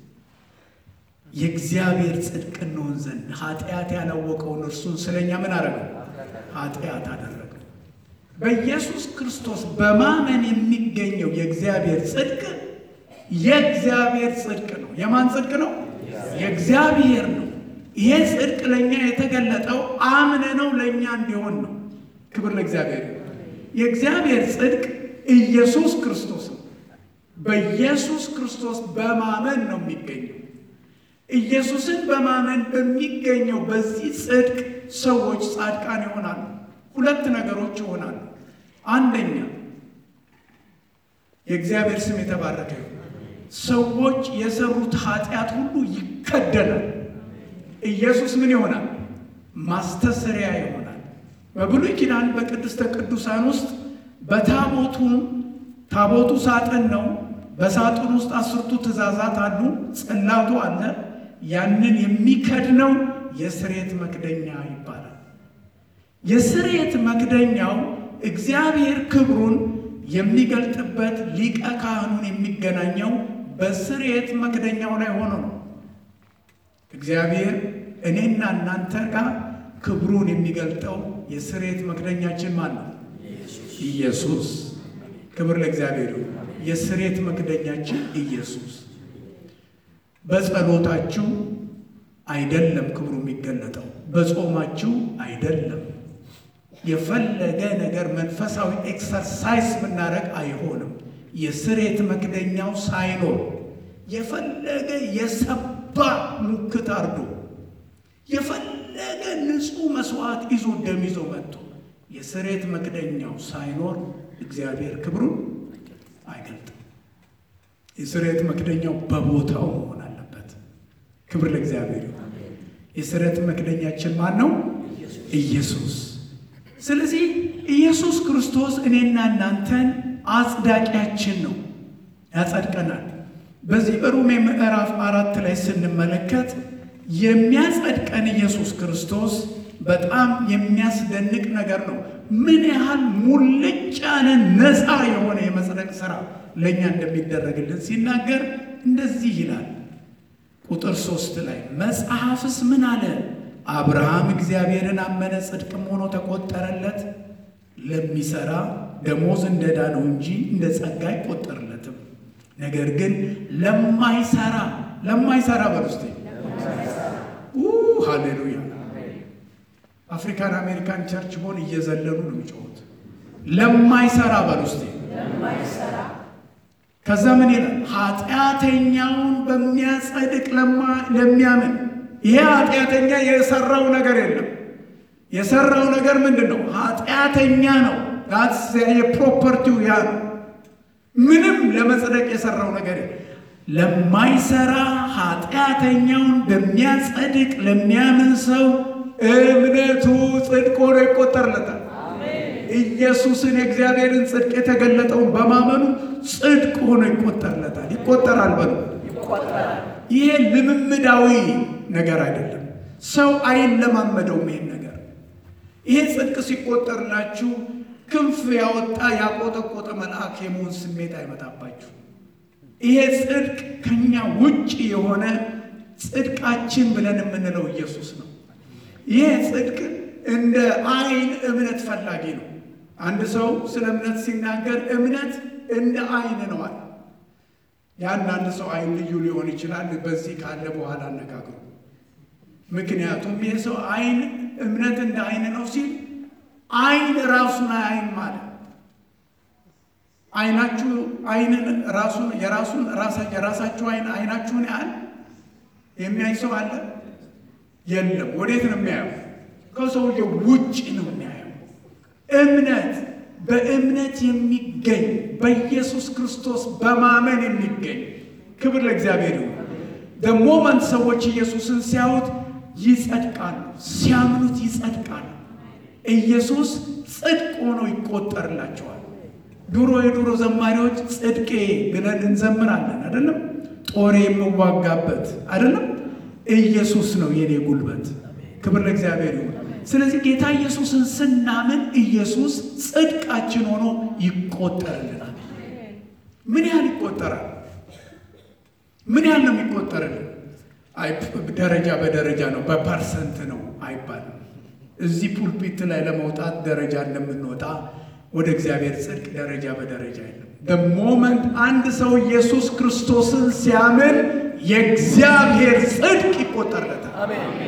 የእግዚአብሔር ጽድቅ እንሆን ዘንድ ኃጢአት ያላወቀውን እርሱን ስለኛ ምን አደረገው? ኃጢአት አደረገው። በኢየሱስ ክርስቶስ በማመን የሚገኘው የእግዚአብሔር ጽድቅ የእግዚአብሔር ጽድቅ ነው። የማን ጽድቅ ነው? የእግዚአብሔር ነው። ይሄ ጽድቅ ለእኛ የተገለጠው አምነ ነው ለእኛ እንዲሆን ነው። ክብር ለእግዚአብሔር። የእግዚአብሔር ጽድቅ ኢየሱስ ክርስቶስ ነው። በኢየሱስ ክርስቶስ በማመን ነው የሚገኘው። ኢየሱስን በማመን በሚገኘው በዚህ ጽድቅ ሰዎች ጻድቃን ይሆናሉ። ሁለት ነገሮች ይሆናሉ። አንደኛ የእግዚአብሔር ስም የተባረከ ይሁን። ሰዎች የሰሩት ኃጢአት ሁሉ ይከደናል። ኢየሱስ ምን ይሆናል? ማስተሰሪያ ይሆናል። በብሉይ ኪዳን በቅድስተ ቅዱሳን ውስጥ በታቦቱን ታቦቱ ሳጥን ነው። በሳጥን ውስጥ አስርቱ ትእዛዛት አሉ። ጽላቱ አለ። ያንን የሚከድነው የስሬት መክደኛ ይባላል። የስሬት መክደኛው እግዚአብሔር ክብሩን የሚገልጥበት ሊቀ ካህኑን የሚገናኘው በስሬት መክደኛው ላይ ሆኖ ነው። እግዚአብሔር እኔና እናንተ ጋር ክብሩን የሚገልጠው የስሬት መክደኛችን ማን ነው? ኢየሱስ። ክብር ለእግዚአብሔር ይሁን። የስሬት መክደኛችን ኢየሱስ። በጸሎታችሁ አይደለም ክብሩ የሚገለጠው፣ በጾማችሁ አይደለም። የፈለገ ነገር መንፈሳዊ ኤክሰርሳይዝ ብናደርግ አይሆንም። የስሬት መክደኛው ሳይኖር የፈለገ የሰባ ሙክት አርዶ የፈለገ ንጹሕ መስዋዕት ይዞ ደም ይዞ መጥቶ የስሬት መክደኛው ሳይኖር እግዚአብሔር ክብሩን አይገልጥም። የስሬት መክደኛው በቦታው መሆን አለበት። ክብር ለእግዚአብሔር። የስሬት መክደኛችን ማን ነው? ኢየሱስ። ስለዚህ ኢየሱስ ክርስቶስ እኔና እናንተን አጽዳቂያችን ነው፣ ያጸድቀናል። በዚህ በሮሜ ምዕራፍ አራት ላይ ስንመለከት የሚያጸድቀን ኢየሱስ ክርስቶስ በጣም የሚያስደንቅ ነገር ነው። ምን ያህል ሙልጭ ያለ ነፃ የሆነ የመጽደቅ ሥራ ለእኛ እንደሚደረግልን ሲናገር እንደዚህ ይላል። ቁጥር ሶስት ላይ መጽሐፍስ ምን አለ? አብርሃም እግዚአብሔርን አመነ፣ ጽድቅም ሆኖ ተቆጠረለት። ለሚሰራ ደሞዝ እንደ ዕዳ ነው እንጂ እንደ ጸጋ አይቆጠርለትም። ነገር ግን ለማይሰራ ለማይሰራ በርስቴ ሃሌሉያ አፍሪካን አሜሪካን ቸርች ቦን እየዘለሉ ነው የሚጮሁት። ለማይሰራ በርስቴ ከዛ ምን ይላል? ኃጢአተኛውን በሚያጸድቅ ለሚያምን ይሄ ኃጢአተኛ የሰራው ነገር የለም። የሰራው ነገር ምንድን ነው? ኃጢአተኛ ነው። የፕሮፐርቲው ያ ነው። ምንም ለመጽደቅ የሰራው ነገር ለማይሰራ ኃጢአተኛውን በሚያጸድቅ ለሚያምን ሰው እምነቱ ጽድቅ ሆኖ ይቆጠርለታል። ኢየሱስን የእግዚአብሔርን ጽድቅ የተገለጠውን በማመኑ ጽድቅ ሆኖ ይቆጠርለታል። ይቆጠራል በሉ። ይሄ ልምምዳዊ ነገር አይደለም። ሰው አይለማመደውም ይሄን ነገር። ይሄ ጽድቅ ሲቆጠርላችሁ ክንፍ ያወጣ ያቆጠቆጠ መልአክ የመሆን ስሜት አይመጣባችሁ። ይሄ ጽድቅ ከኛ ውጭ የሆነ ጽድቃችን ብለን የምንለው ኢየሱስ ነው። ይሄ ጽድቅ እንደ አይን እምነት ፈላጊ ነው። አንድ ሰው ስለ እምነት ሲናገር እምነት እንደ አይን ነው አለ። የአንዳንድ ሰው አይን ልዩ ሊሆን ይችላል። በዚህ ካለ በኋላ አነጋግሩ። ምክንያቱም ይህ ሰው አይን እምነት እንደ አይን ነው ሲል አይን ራሱን አይን ማለት አይናችሁ አይንን ራሱን የራሱን የራሳችሁ አይን አይናችሁን ያህል የሚያይ ሰው አለ? የለም። ወዴት ነው የሚያየው? ከሰውየው ውጭ ነው የሚያየው። እምነት በእምነት የሚገኝ በኢየሱስ ክርስቶስ በማመን የሚገኝ ክብር ለእግዚአብሔር ይሁን። ደሞመንት ሰዎች ኢየሱስን ሲያዩት ይጸድቃሉ፣ ሲያምኑት ይጸድቃሉ። ኢየሱስ ጽድቅ ሆኖ ይቆጠርላቸዋል። ድሮ የድሮ ዘማሪዎች ጽድቄ ብለን እንዘምራለን አይደለም? ጦሬ የምዋጋበት አይደለም? ኢየሱስ ነው የኔ ጉልበት። ክብር ለእግዚአብሔር ይሁን። ስለዚህ ጌታ ኢየሱስን ስናምን ኢየሱስ ጽድቃችን ሆኖ ይቆጠርልናል። ምን ያህል ይቆጠራል? ምን ያህል ነው የሚቆጠርልን? አይ ደረጃ በደረጃ ነው በፐርሰንት ነው አይባልም። እዚህ ፑልፒት ላይ ለመውጣት ደረጃ እንደምንወጣ ወደ እግዚአብሔር ጽድቅ ደረጃ በደረጃ የለም። በሞመንት አንድ ሰው ኢየሱስ ክርስቶስን ሲያምን የእግዚአብሔር ጽድቅ ይቆጠርለታል።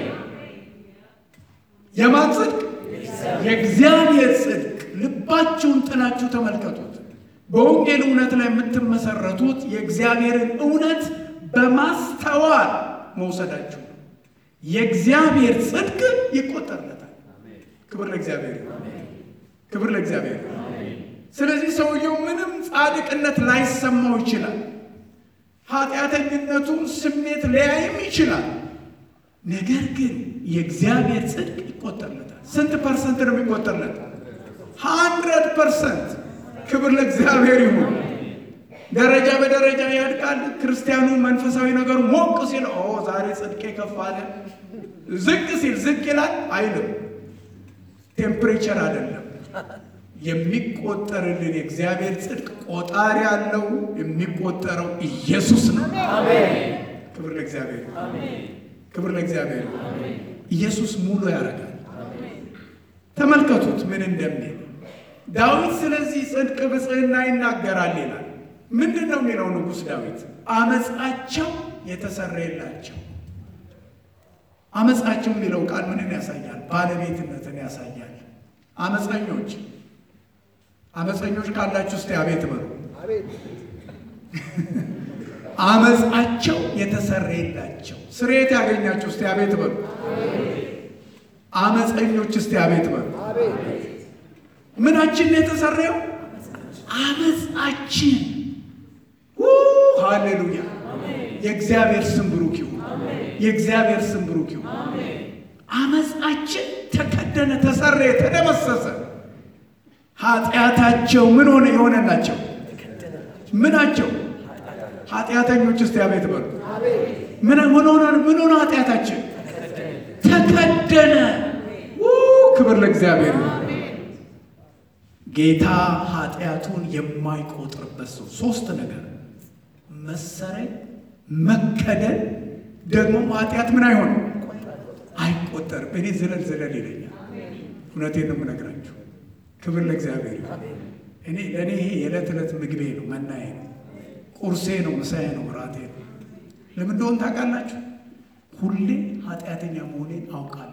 የማን ጽድቅ? የእግዚአብሔር ጽድቅ። ልባችሁን ጥናችሁ ተመልከቱት። በወንጌል እውነት ላይ የምትመሰረቱት የእግዚአብሔርን እውነት በማስተዋል መውሰዳችሁ ነው። የእግዚአብሔር ጽድቅ ይቆጠርለታል። ክብር ለእግዚአብሔር፣ ክብር ለእግዚአብሔር። ስለዚህ ሰውየው ምንም ጻድቅነት ላይሰማው ይችላል። ኃጢአተኝነቱን ስሜት ሊያይም ይችላል። ነገር ግን የእግዚአብሔር ጽድቅ ይቆጠርለታል። ስንት ፐርሰንት ነው የሚቆጠርለት? ሀንድረድ ፐርሰንት። ክብር ለእግዚአብሔር ይሁን። ደረጃ በደረጃ ያድጋል። ክርስቲያኑ መንፈሳዊ ነገሩ ሞቅ ሲል ኦ ዛሬ ጽድቄ ከፍ አለ፣ ዝቅ ሲል ዝቅ ይላል አይልም። ቴምፕሬቸር አይደለም የሚቆጠርልን የእግዚአብሔር ጽድቅ ቆጣሪ ያለው የሚቆጠረው ኢየሱስ ነው። ክብር ለእግዚአብሔር፣ ክብር ለእግዚአብሔር። ኢየሱስ ሙሉ ያደርጋል። ተመልከቱት ምን እንደሚል ዳዊት ስለዚህ ጽድቅ ብጽዕና ይናገራል ይላል። ምንድን ነው የሚለው ንጉሥ ዳዊት? አመፃቸው የተሰረየላቸው። አመፃቸው የሚለው ቃል ምንን ያሳያል? ባለቤትነትን ያሳያል። አመፀኞች አመፀኞች ካላችሁ እስቲ አቤት በሉ። አመፃቸው የተሰረየላቸው ስርየት ያገኛችሁ እስቲ አቤት በሉ። አመፀኞች እስቲ አቤት በሉ። ምናችን ነው የተሰረየው? አመፃችን። ሃሌሉያ! የእግዚአብሔር ስም ብሩክ ይሁን። የእግዚአብሔር ስም ብሩክ ይሁን። አመፃችን ተከደነ፣ ተሰረየ፣ ተደመሰሰ። ኃጢአታቸው ምን ሆነ? የሆነላቸው ምናቸው? ኃጢአተኞች እስቲ አቤት በሉ። ምን ሆነ? ምን ሆነ? ኃጢአታችን ተከደነ። ክብር ለእግዚአብሔር። ጌታ ኃጢአቱን የማይቆጥርበት ሰው ሶስት ነገር መሰረይ፣ መከደን፣ ደግሞ ኃጢአት ምን አይሆንም አይቆጠርም። እኔ ዝለል ዝለል ይለኛል። እውነቴን ነው የምነግራችሁ። ክብር ለእግዚአብሔር። እኔ ለእኔ ይሄ የዕለት ዕለት ምግቤ ነው፣ መናዬ ነው፣ ቁርሴ ነው፣ ምሳዬ ነው፣ ራቴ ነው። ለምን እንደሆነ ታውቃላችሁ? ሁሌ ኃጢአተኛ መሆኔን አውቃለሁ።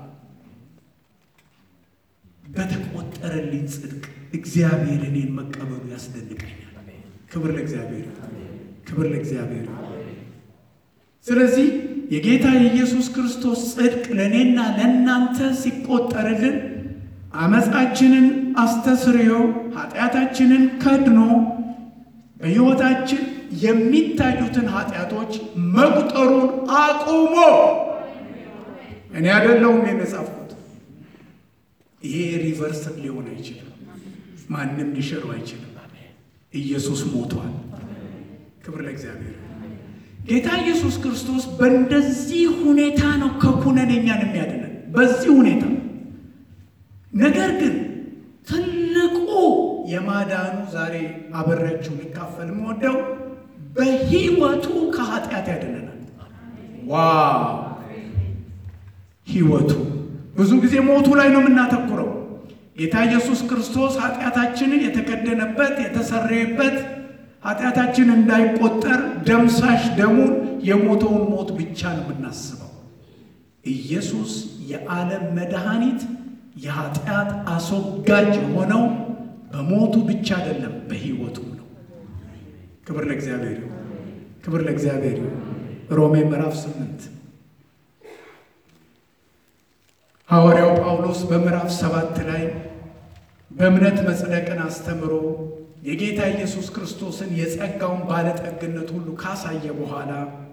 በተቆጠረልኝ ጽድቅ እግዚአብሔር እኔን መቀበሉ ያስደንቀኛል። ክብር ለእግዚአብሔር፣ ክብር ለእግዚአብሔር። ስለዚህ የጌታ የኢየሱስ ክርስቶስ ጽድቅ ለእኔና ለእናንተ ሲቆጠርልን አመፃችንን አስተስርዮ ኃጢአታችንን ከድኖ በሕይወታችን የሚታዩትን ኃጢአቶች መቁጠሩን አቁሞ እኔ አይደለሁም የጻፍኩት። ይሄ ሪቨርስ ሊሆን አይችልም። ማንም ሊሽሩ አይችልም። ኢየሱስ ሞቷል። ክብር ለእግዚአብሔር። ጌታ ኢየሱስ ክርስቶስ በእንደዚህ ሁኔታ ነው ከኩነኔ እኛን የሚያድነን በዚህ ሁኔታ። ነገር ግን ትልቁ የማዳኑ ዛሬ አበሬያችሁ ሊካፈል የምወደው በሕይወቱ ከኃጢአት ያድነናል። ዋው ሕይወቱ ብዙ ጊዜ ሞቱ ላይ ነው የምናተኩረው። ጌታ ኢየሱስ ክርስቶስ ኃጢአታችንን የተከደነበት የተሰረየበት ኃጢአታችን እንዳይቆጠር ደምሳሽ ደሙን የሞተውን ሞት ብቻ ነው የምናስበው። ኢየሱስ የዓለም መድኃኒት የኃጢአት አስወጋጅ የሆነው በሞቱ ብቻ አይደለም፣ በሕይወቱም ነው። ክብር ለእግዚአብሔር ይሁን። ክብር ለእግዚአብሔር ይሁን። ሮሜ ምዕራፍ ስምንት ሐዋርያው ጳውሎስ በምዕራፍ ሰባት ላይ በእምነት መጽደቅን አስተምሮ የጌታ ኢየሱስ ክርስቶስን የጸጋውን ባለጠግነት ሁሉ ካሳየ በኋላ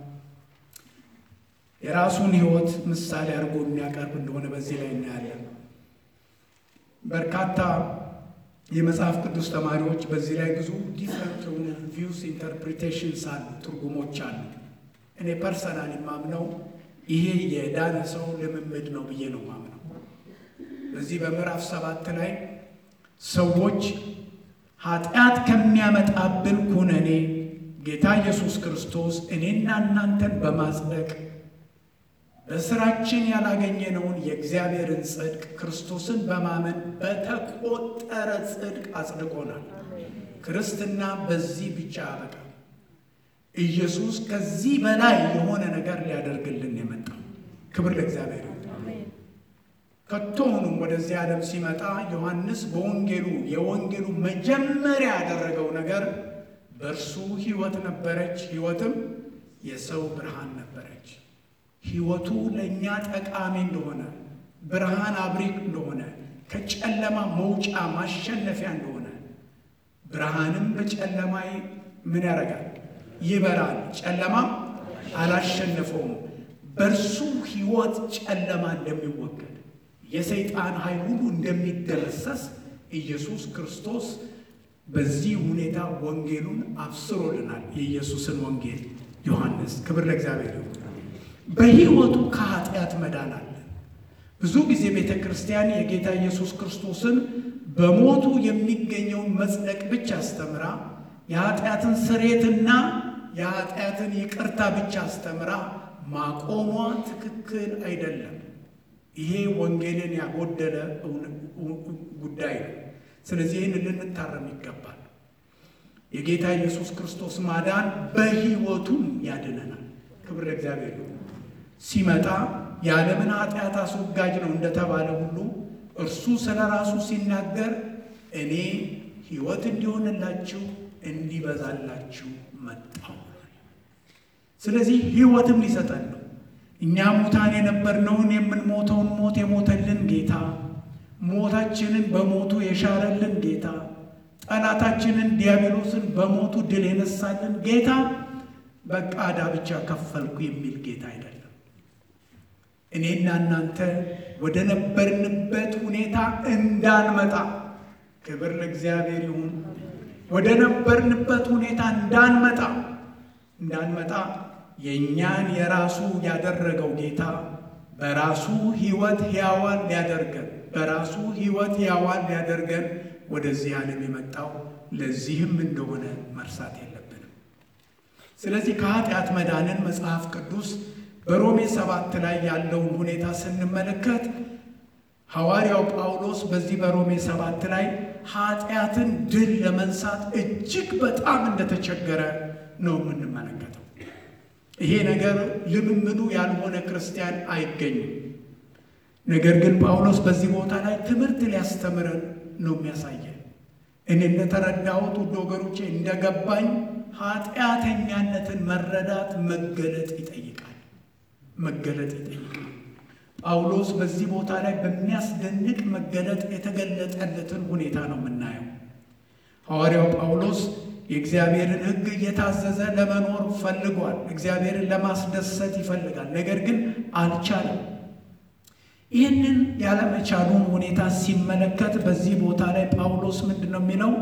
የራሱን ሕይወት ምሳሌ አድርጎ የሚያቀርብ እንደሆነ በዚህ ላይ እናያለን። በርካታ የመጽሐፍ ቅዱስ ተማሪዎች በዚህ ላይ ብዙ ዲፍረንት የሆኑ ቪውስ ኢንተርፕሪቴሽንስ አሉ፣ ትርጉሞች አሉ። እኔ ፐርሰናል የማምነው ይሄ የዳነ ሰው ልምምድ ነው ብዬ ነው ማምነው። በዚህ በምዕራፍ ሰባት ላይ ሰዎች ኃጢአት ከሚያመጣብን ኩነኔ ጌታ ኢየሱስ ክርስቶስ እኔና እናንተን በማጽደቅ በስራችን ያላገኘነውን የእግዚአብሔርን ጽድቅ ክርስቶስን በማመን በተቆጠረ ጽድቅ አጽድቆናል። ክርስትና በዚህ ብቻ አበቃ። ኢየሱስ ከዚህ በላይ የሆነ ነገር ሊያደርግልን የመጣው ክብር ለእግዚአብሔር ይሁን። ከቶውንም ወደዚህ ዓለም ሲመጣ ዮሐንስ በወንጌሉ የወንጌሉ መጀመሪያ ያደረገው ነገር በእርሱ ሕይወት ነበረች፣ ሕይወትም የሰው ብርሃን ነበረች። ሕይወቱ ለእኛ ጠቃሚ እንደሆነ ብርሃን አብሪ እንደሆነ ከጨለማ መውጫ ማሸነፊያ እንደሆነ ብርሃንም በጨለማ ምን ያደርጋል? ይበራል። ጨለማም አላሸነፈውም። በእርሱ ሕይወት ጨለማ እንደሚወገድ የሰይጣን ኃይል ሁሉ እንደሚደመሰስ ኢየሱስ ክርስቶስ በዚህ ሁኔታ ወንጌሉን አብስሮልናል። የኢየሱስን ወንጌል ዮሐንስ ክብር ለእግዚአብሔር ይሁን። በሕይወቱ ከኃጢአት መዳን አለ። ብዙ ጊዜ ቤተ ክርስቲያን የጌታ ኢየሱስ ክርስቶስን በሞቱ የሚገኘውን መጽደቅ ብቻ አስተምራ የኃጢአትን ስሬትና የኃጢአትን ይቅርታ ብቻ አስተምራ ማቆሟ ትክክል አይደለም። ይሄ ወንጌልን ያጎደለ ጉዳይ ነው። ስለዚህ ይህን ልንታረም ይገባል። የጌታ ኢየሱስ ክርስቶስ ማዳን በሕይወቱም ያድነናል። ክብር ለእግዚአብሔር ይሁን። ሲመጣ የዓለምን ኃጢአት አስወጋጅ ነው እንደተባለ ሁሉ እርሱ ስለ ራሱ ሲናገር እኔ ሕይወት እንዲሆንላችሁ እንዲበዛላችሁ መጣሁ። ስለዚህ ሕይወትም ሊሰጠን ነው። እኛ ሙታን የነበርነውን የምንሞተውን ሞት የሞተልን ጌታ፣ ሞታችንን በሞቱ የሻረልን ጌታ፣ ጠላታችንን ዲያብሎስን በሞቱ ድል የነሳልን ጌታ በቃ ዕዳ ብቻ ከፈልኩ የሚል ጌታ አይደለም። እኔና እናንተ ወደ ነበርንበት ሁኔታ እንዳንመጣ ክብር ለእግዚአብሔር ይሁን። ወደ ነበርንበት ሁኔታ እንዳንመጣ እንዳንመጣ የእኛን የራሱ ያደረገው ጌታ በራሱ ሕይወት ሕያዋን ሊያደርገን በራሱ ሕይወት ሕያዋን ሊያደርገን ወደዚህ ዓለም የመጣው ለዚህም እንደሆነ መርሳት የለብንም። ስለዚህ ከኃጢአት መዳንን መጽሐፍ ቅዱስ በሮሜ ሰባት ላይ ያለውን ሁኔታ ስንመለከት ሐዋርያው ጳውሎስ በዚህ በሮሜ ሰባት ላይ ኃጢአትን ድል ለመንሳት እጅግ በጣም እንደተቸገረ ነው የምንመለከተው። ይሄ ነገር ልምምዱ ያልሆነ ክርስቲያን አይገኝም። ነገር ግን ጳውሎስ በዚህ ቦታ ላይ ትምህርት ሊያስተምረን ነው የሚያሳየን። እኔ እንደተረዳሁት ውድ ወገኖቼ እንደገባኝ ኃጢአተኛነትን መረዳት መገለጥ ይጠይቃል መገለጥ ይጠይቃል። ጳውሎስ በዚህ ቦታ ላይ በሚያስደንቅ መገለጥ የተገለጠለትን ሁኔታ ነው የምናየው። ሐዋርያው ጳውሎስ የእግዚአብሔርን ሕግ እየታዘዘ ለመኖር ፈልጓል። እግዚአብሔርን ለማስደሰት ይፈልጋል። ነገር ግን አልቻለም። ይህንን ያለመቻሉን ሁኔታ ሲመለከት በዚህ ቦታ ላይ ጳውሎስ ምንድን ነው የሚለው?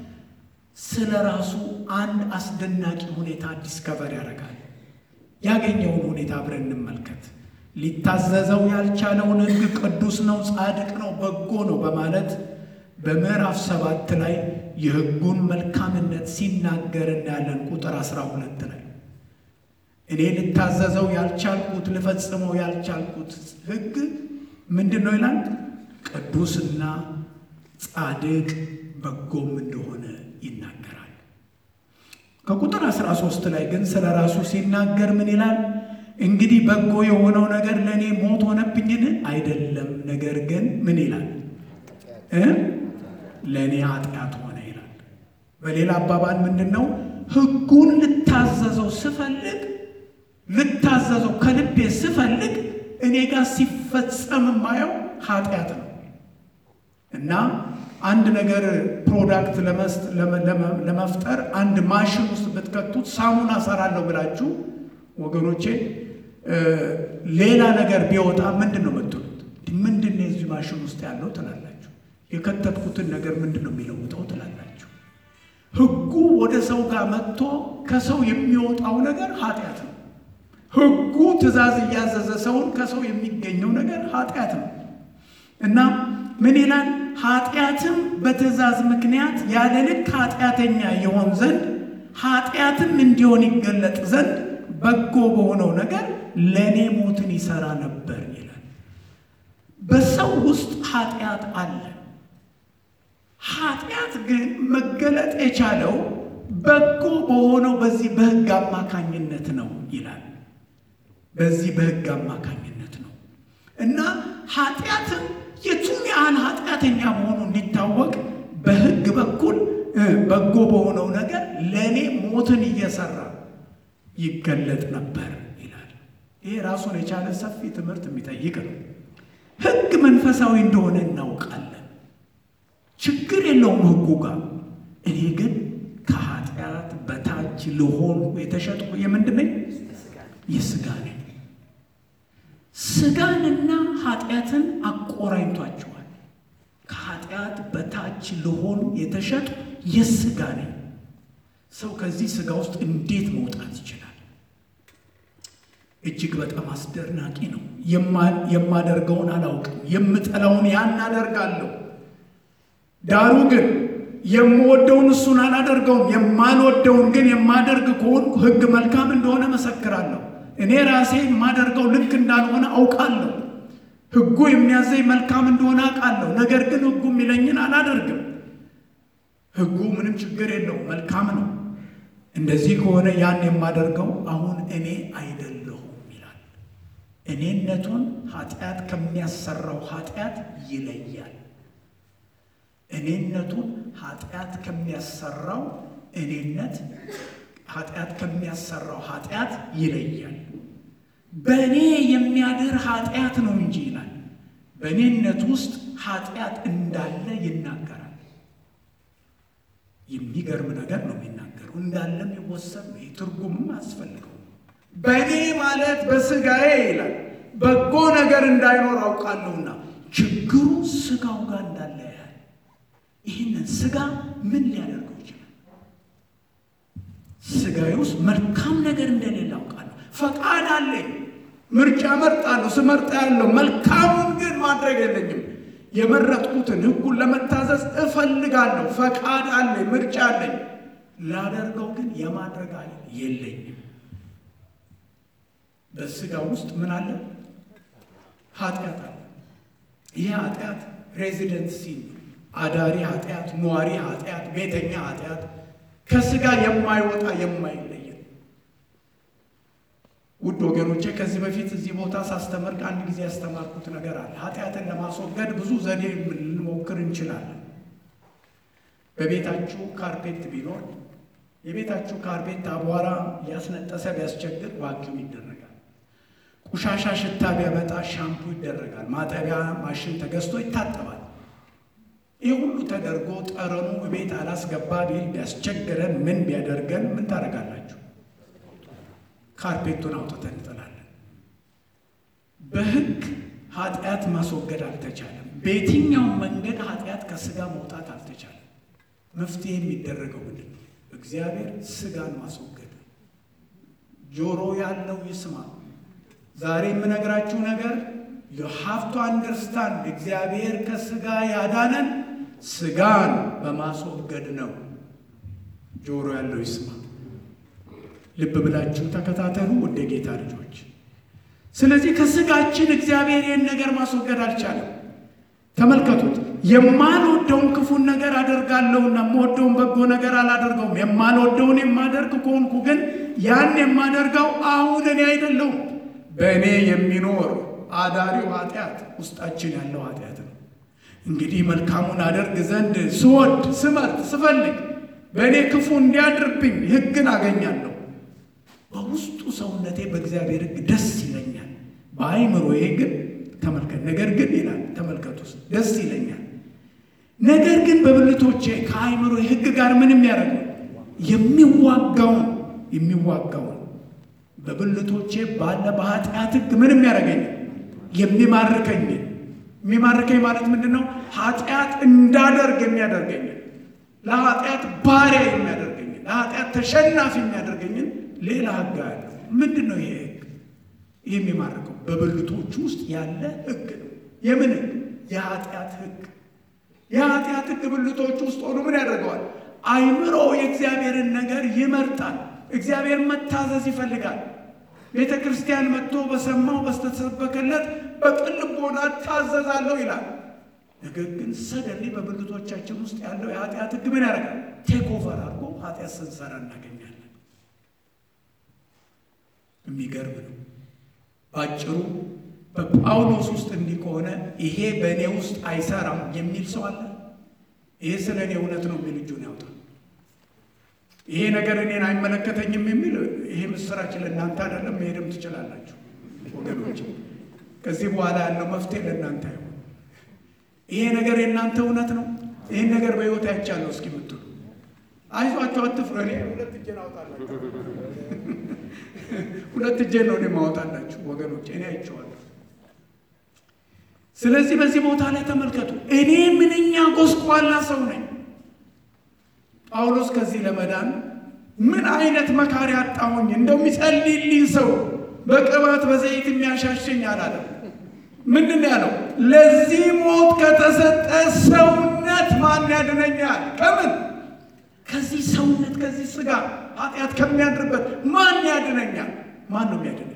ስለ ራሱ አንድ አስደናቂ ሁኔታ ዲስከቨር ያደርጋል። ያገኘውን ሁኔታ አብረን እንመልከት። ሊታዘዘው ያልቻለውን ሕግ ቅዱስ ነው፣ ጻድቅ ነው፣ በጎ ነው በማለት በምዕራፍ ሰባት ላይ የሕጉን መልካምነት ሲናገር እናያለን። ቁጥር አስራ ሁለት ላይ እኔ ልታዘዘው ያልቻልኩት ልፈጽመው ያልቻልኩት ሕግ ምንድን ነው ይላል? ቅዱስና ጻድቅ በጎም እንደሆነ ይናገራል። ከቁጥር 13 ላይ ግን ስለ ራሱ ሲናገር ምን ይላል? እንግዲህ በጎ የሆነው ነገር ለእኔ ሞት ሆነብኝን? አይደለም። ነገር ግን ምን ይላል እ ለእኔ ኃጢአት ሆነ ይላል። በሌላ አባባል ምንድን ነው? ሕጉን ልታዘዘው ስፈልግ ልታዘዘው ከልቤ ስፈልግ እኔ ጋር ሲፈጸም የማየው ኃጢአት ነው እና አንድ ነገር ፕሮዳክት ለመፍጠር አንድ ማሽን ውስጥ ብትከቱት ሳሙና እሰራለሁ ብላችሁ ወገኖቼ ሌላ ነገር ቢወጣ ምንድን ነው የምትሉት? ምንድን ነው የዚህ ማሽን ውስጥ ያለው ትላላችሁ። የከተትኩትን ነገር ምንድን ነው የሚለውጠው ትላላችሁ። ሕጉ ወደ ሰው ጋር መጥቶ ከሰው የሚወጣው ነገር ኃጢአት ነው። ሕጉ ትእዛዝ እያዘዘ ሰውን ከሰው የሚገኘው ነገር ኃጢአት ነው። እና ምን ይላል? ኃጢአትም በትእዛዝ ምክንያት ያለ ልክ ኃጢአተኛ የሆን ዘንድ ኃጢአትም እንዲሆን ይገለጥ ዘንድ በጎ በሆነው ነገር ለእኔ ሞትን ይሰራ ነበር ይላል። በሰው ውስጥ ኃጢአት አለ። ኃጢአት ግን መገለጥ የቻለው በጎ በሆነው በዚህ በሕግ አማካኝነት ነው ይላል። በዚህ በሕግ አማካኝነት ነው እና ኃጢአትም የቱን ያህል ኃጢአተኛ መሆኑ እንዲታወቅ በሕግ በኩል በጎ በሆነው ነገር ለእኔ ሞትን እየሰራ ይገለጥ ነበር ይላል። ይሄ ራሱን የቻለ ሰፊ ትምህርት የሚጠይቅ ነው። ሕግ መንፈሳዊ እንደሆነ እናውቃለን። ችግር የለውም ሕጉ ጋር። እኔ ግን ከኃጢአት በታች ልሆን የተሸጥኩ የምንድን ነኝ? የሥጋ ነኝ። ሥጋንና ኃጢአትን አቆራኝቷቸዋል። ከኃጢአት በታች ልሆን የተሸጡ የሥጋ ነኝ። ሰው ከዚህ ሥጋ ውስጥ እንዴት መውጣት ይችላል? እጅግ በጣም አስደናቂ ነው። የማደርገውን አላውቅም፣ የምጠላውን ያን አደርጋለሁ። ዳሩ ግን የምወደውን እሱን አላደርገውም፣ የማልወደውን ግን የማደርግ ከሆንኩ ሕግ መልካም እንደሆነ መሰክራለሁ። እኔ ራሴ የማደርገው ልክ እንዳልሆነ አውቃለሁ። ሕጉ የሚያዘኝ መልካም እንደሆነ አውቃለሁ። ነገር ግን ሕጉ የሚለኝን አላደርግም። ሕጉ ምንም ችግር የለው መልካም ነው። እንደዚህ ከሆነ ያን የማደርገው አሁን እኔ አይደለሁም ይላል። እኔነቱን ኃጢአት ከሚያሰራው ኃጢአት ይለያል። እኔነቱን ኃጢአት ከሚያሰራው እኔነት ኃጢአት ከሚያሰራው ኃጢአት ይለያል። በእኔ የሚያድር ኃጢአት ነው እንጂ ይላል። በእኔነት ውስጥ ኃጢአት እንዳለ ይናገራል። የሚገርም ነገር ነው የሚናገረው። እንዳለም ይወሰድ ነው። ትርጉምም አያስፈልገው። በእኔ ማለት በስጋዬ ይላል በጎ ነገር እንዳይኖር አውቃለሁና ችግሩ ስጋው ጋር እንዳለ ያህል ይህንን ስጋ ምን ሊያደርገው ይችላል? ስጋዬ ውስጥ መልካም ነገር እንደሌለ አውቃለሁ። ፈቃድ አለኝ፣ ምርጫ መርጣለሁ፣ ስመርጣ ያለው መልካሙን ግን ማድረግ የለኝም። የመረጥኩትን ሕጉን ለመታዘዝ እፈልጋለሁ። ፈቃድ አለኝ፣ ምርጫ አለኝ። ላደርገው ግን የማድረግ አለ የለኝም። በስጋ ውስጥ ምን አለ? ኃጢአት አለ። ይህ ኃጢአት ሬዚደንሲ አዳሪ ኃጢአት፣ ኗሪ ኃጢአት፣ ቤተኛ ኃጢአት ከስጋ የማይወጣ የማይለየ ውድ ወገኖቼ ከዚህ በፊት እዚህ ቦታ ሳስተምር ከአንድ ጊዜ ያስተማርኩት ነገር አለ። ኃጢአትን ለማስወገድ ብዙ ዘዴ ልንሞክር እንችላለን። በቤታችሁ ካርፔት ቢኖር የቤታችሁ ካርፔት አቧራ ያስነጠሰ ቢያስቸግር ቫኪዩም ይደረጋል። ቆሻሻ ሽታ ቢያመጣ ሻምፑ ይደረጋል። ማጠቢያ ማሽን ተገዝቶ ይታጠባል። ይህ ሁሉ ተደርጎ ጠረኑ ቤት አላስገባ ቢል ቢያስቸግረን ምን ቢያደርገን ምን ታደርጋላችሁ? ካርፔቱን አውጥተን እንጥላለን። በሕግ ኃጢአት ማስወገድ አልተቻለም። በየትኛውም መንገድ ኃጢአት ከስጋ መውጣት አልተቻለም። መፍትሄ የሚደረገው ምንድን ነው? እግዚአብሔር ስጋን ማስወገድ ነው። ጆሮ ያለው ይስማ። ዛሬ የምነግራችሁ ነገር ዩ ሃቭ ቱ አንደርስታንድ እግዚአብሔር ከስጋ ያዳነን ስጋን በማስወገድ ነው። ጆሮ ያለው ይስማ። ልብ ብላችሁ ተከታተሉ፣ ወደ ጌታ ልጆች። ስለዚህ ከስጋችን እግዚአብሔር ይህን ነገር ማስወገድ አልቻለም። ተመልከቱት። የማልወደውን ክፉን ነገር አደርጋለሁና የምወደውን በጎ ነገር አላደርገውም። የማልወደውን የማደርግ ከሆንኩ ግን ያን የማደርገው አሁን እኔ አይደለሁም፣ በእኔ የሚኖር አዳሪው ኃጢአት ውስጣችን ያለው ኃጢአት ነው። እንግዲህ መልካሙን አደርግ ዘንድ ስወድ፣ ስመርጥ፣ ስፈልግ በእኔ ክፉ እንዲያድርብኝ ሕግን አገኛለሁ። በውስጡ ሰውነቴ በእግዚአብሔር ሕግ ደስ ይለኛል፣ በአይምሮዬ ግን ተመልከት። ነገር ግን ይላል ተመልከቱ፣ ደስ ይለኛል። ነገር ግን በብልቶቼ ከአይምሮ ሕግ ጋር ምን የሚያደርገው የሚዋጋውን የሚዋጋውን በብልቶቼ ባለ በኃጢአት ሕግ ምን የሚያደርገኝ የሚማርከኝ የሚማርከኝ ማለት ምንድን ነው? ኃጢአት እንዳደርግ የሚያደርገኝ ለኃጢአት ባሪያ የሚያደርገኝ ለኃጢአት ተሸናፊ የሚያደርገኝን ሌላ ሕግ ያለው ምንድን ነው? ይሄ ሕግ ይህ የሚማርከው በብልቶቹ ውስጥ ያለ ሕግ ነው። የምን ሕግ? የኃጢአት ሕግ የኃጢአት ሕግ ብልቶች ውስጥ ሆኖ ምን ያደርገዋል? አይምሮ የእግዚአብሔርን ነገር ይመርጣል። እግዚአብሔር መታዘዝ ይፈልጋል። ቤተ ክርስቲያን መጥቶ በሰማው በስተሰበከለት በቅን ልቦና እታዘዛለሁ ይላል። ነገር ግን ሰደሊ በብልቶቻችን ውስጥ ያለው የኃጢአት ሕግ ምን ያደርጋል? ቴክ ኦቨር አድርጎ ኃጢአት ስንሰራ እናገኛለን። የሚገርም ነው። በአጭሩ በጳውሎስ ውስጥ እንዲህ ከሆነ ይሄ በእኔ ውስጥ አይሰራም የሚል ሰው አለ? ይሄ ስለ እኔ እውነት ነው የሚል እጁን ያውጣል። ይሄ ነገር እኔን አይመለከተኝም የሚል ይሄ ምስራች ለእናንተ አይደለም። መሄድም ትችላላችሁ ወገኖች። ከዚህ በኋላ ያለው መፍትሄ ለእናንተ አይሆን። ይሄ ነገር የእናንተ እውነት ነው። ይህን ነገር በሕይወት አይቻለሁ እስኪ ምትሉ አይዟቸው፣ አትፍሩ። እኔ ሁለት እጄን አውጣላችሁ፣ ሁለት እጄን ነው እኔ ማወጣላችሁ ወገኖች፣ እኔ አይቼዋለሁ። ስለዚህ በዚህ ቦታ ላይ ተመልከቱ። እኔ ምንኛ ጎስቋላ ሰው ነኝ። ጳውሎስ ከዚህ ለመዳን ምን አይነት መካሪ አጣሁኝ፣ እንደው የሚጸልይልኝ ሰው በቅባት በዘይት የሚያሻሸኝ አላለም። ምንድን ነው ያለው? ለዚህ ሞት ከተሰጠ ሰውነት ማን ያድነኛል? ከምን ከዚህ ሰውነት ከዚህ ስጋ ኃጢአት ከሚያድርበት ማን ያድነኛል? ማን ነው የሚያድነኝ?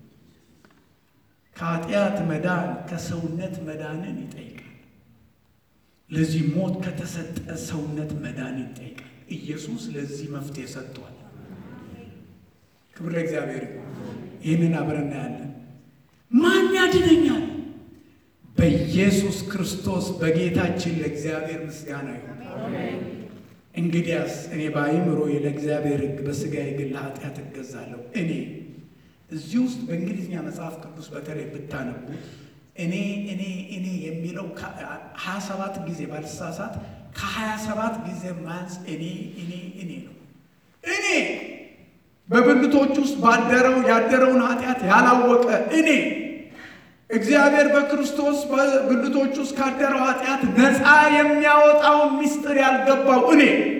ከኃጢአት መዳን ከሰውነት መዳንን ይጠይቃል። ለዚህ ሞት ከተሰጠ ሰውነት መዳን ይጠይቃል። ኢየሱስ ለዚህ መፍትሄ ሰጥቷል። ክብር ለእግዚአብሔር። ይህንን አብረን እናያለን። ማን ያድነኛል? በኢየሱስ ክርስቶስ በጌታችን ለእግዚአብሔር ምስጋና ይሁን። እንግዲያስ እኔ በአእምሮዬ ለእግዚአብሔር ሕግ በሥጋዬ ግን ለኃጢአት እገዛለሁ። እኔ እዚህ ውስጥ በእንግሊዝኛ መጽሐፍ ቅዱስ በተለይ ብታነቡት እኔ እኔ እኔ የሚለው ሀያ ሰባት ጊዜ ባልሳሳት ከሀያ ሰባት ጊዜ ማንስ እኔ እኔ እኔ ነው። እኔ በብልቶች ውስጥ ባደረው ያደረውን ኃጢአት ያላወቀ እኔ እግዚአብሔር በክርስቶስ በብልቶች ውስጥ ካደረው ኃጢአት ነፃ የሚያወጣውን ምስጢር ያልገባው እኔ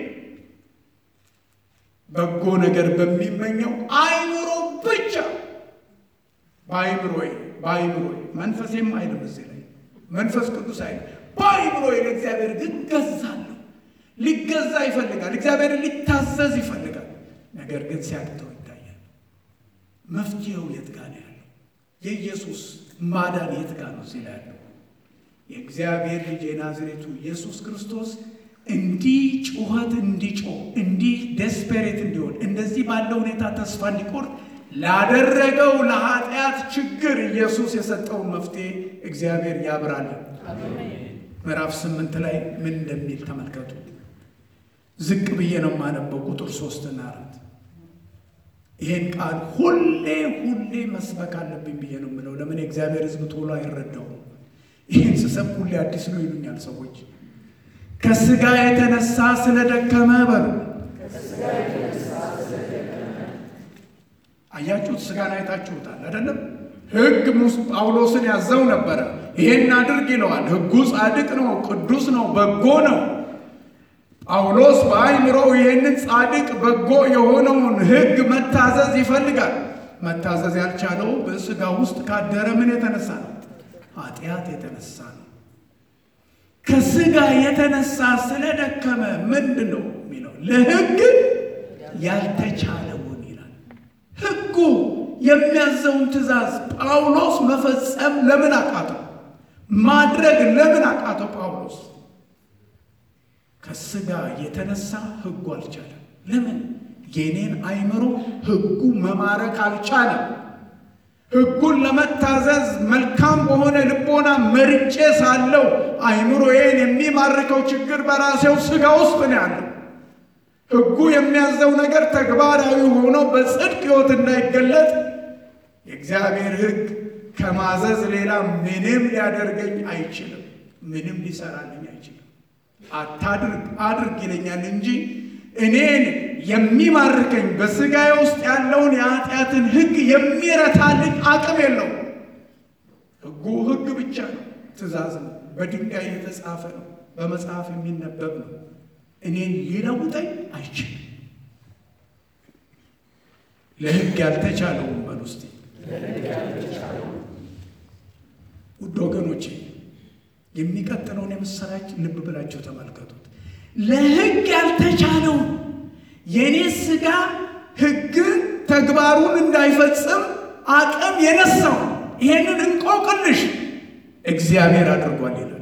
በጎ ነገር በሚመኘው አይምሮ ብቻ በአይምሮዬ በአይምሮዬ መንፈሴም አይልም እዚህ ላይ መንፈስ ቅዱስ አይልም። በአይምሮዬ ለእግዚአብሔር ግን ገዛለሁ። ሊገዛ ይፈልጋል። እግዚአብሔርን ሊታዘዝ ይፈልጋል። ነገር ግን ሲያቅተው ይታያል። መፍትሄው የት ጋ ነው ያለው? የኢየሱስ ማዳን የት ጋ ነው እዚህ ላይ ያለው? የእግዚአብሔር ልጅ የናዝሬቱ ኢየሱስ ክርስቶስ እንዲህ ጩኸት እንዲጮህ እንዲህ ደስፔሬት እንዲሆን እንደዚህ ባለው ሁኔታ ተስፋ እንዲቆርጥ ላደረገው ለኃጢአት ችግር ኢየሱስ የሰጠውን መፍትሄ እግዚአብሔር ያብራልን። ምዕራፍ ስምንት ላይ ምን እንደሚል ተመልከቱ። ዝቅ ብዬ ነው የማነበው ቁጥር ሶስትና አራት ይሄን ቃል ሁሌ ሁሌ መስበክ አለብኝ ብዬ ነው የምለው። ለምን የእግዚአብሔር ሕዝብ ቶሎ አይረዳውም። ይህን ስሰብ ሁሌ አዲስ ነው ይሉኛል ሰዎች። ከስጋ የተነሳ ስለደከመ በሉ አያችሁት? ስጋን አይታችሁታል አይደለም? ሕግ ጳውሎስን ያዘው ነበረ። ይሄን አድርግ ይለዋል። ሕጉ ጻድቅ ነው፣ ቅዱስ ነው፣ በጎ ነው። ጳውሎስ በአይምሮው ይሄንን ጻድቅ በጎ የሆነውን ሕግ መታዘዝ ይፈልጋል። መታዘዝ ያልቻለው በስጋ ውስጥ ካደረ ምን የተነሳ ነው? ኃጢአት የተነሳ ነው። ከስጋ የተነሳ ስለደከመ ምንድን ነው የሚለው? ለሕግ ያልተቻለውን ይላል። ሕጉ የሚያዘውን ትእዛዝ ጳውሎስ መፈጸም ለምን አቃተው? ማድረግ ለምን አቃተው? ጳውሎስ ከስጋ የተነሳ ሕጉ አልቻለም። ለምን? የኔን አይምሮ ሕጉ መማረክ አልቻለም። ሕጉን ለመታዘዝ መልካም በሆነ ልቦና መርጬ ሳለው አይምሮዬን የሚማርከው ችግር በራሴው ስጋ ውስጥ ነው ያለው። ሕጉ የሚያዘው ነገር ተግባራዊ ሆኖ በጽድቅ ሕይወት እንዳይገለጥ የእግዚአብሔር ሕግ ከማዘዝ ሌላ ምንም ሊያደርገኝ አይችልም። ምንም ሊሰራልኝ አይችልም። አታድርግ አድርግ ይለኛል እንጂ እኔን የሚማርከኝ በስጋዬ ውስጥ ያለውን የኃጢአትን ሕግ የሚረታልኝ አቅም የለውም። ሕጉ ሕግ ብቻ ነው፣ ትእዛዝ ነው፣ በድንጋይ የተጻፈ ነው፣ በመጽሐፍ የሚነበብ ነው። እኔን ሊለውጠኝ አይችልም። ለሕግ ያልተቻለውን በል ውስጥ ውድ ወገኖቼ የሚቀጥለውን የምስራች ልብ ብላችሁ ተመልከቱት። ለሕግ ያልተቻለውን የእኔ ሥጋ ሕግን ተግባሩን እንዳይፈጽም አቅም የነሳው ይሄንን እንቆቅልሽ እግዚአብሔር አድርጓል ይላል።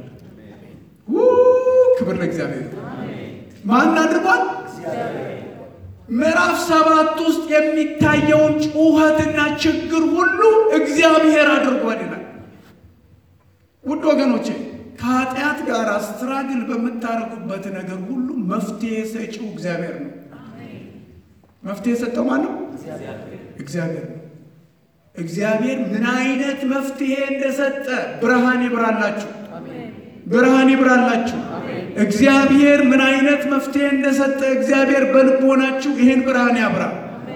ክብር ለእግዚአብሔር። ማን አድርጓል? ምዕራፍ ሰባት ውስጥ የሚታየውን ጩኸትና ችግር ሁሉ እግዚአብሔር አድርጓል ይላል። ውድ ወገኖቼ ከኃጢአት ጋር ስትራግል በምታደርጉበት ነገር ሁሉ መፍትሄ ሰጪው እግዚአብሔር ነው። መፍትሄ የሰጠው ማን ነው? እግዚአብሔር ነው። እግዚአብሔር ምን አይነት መፍትሄ እንደሰጠ ብርሃን ይብራላችሁ፣ ብርሃን ይብራላችሁ። እግዚአብሔር ምን አይነት መፍትሄ እንደሰጠ እግዚአብሔር በልቦናችሁ ይህን ብርሃን ያብራ።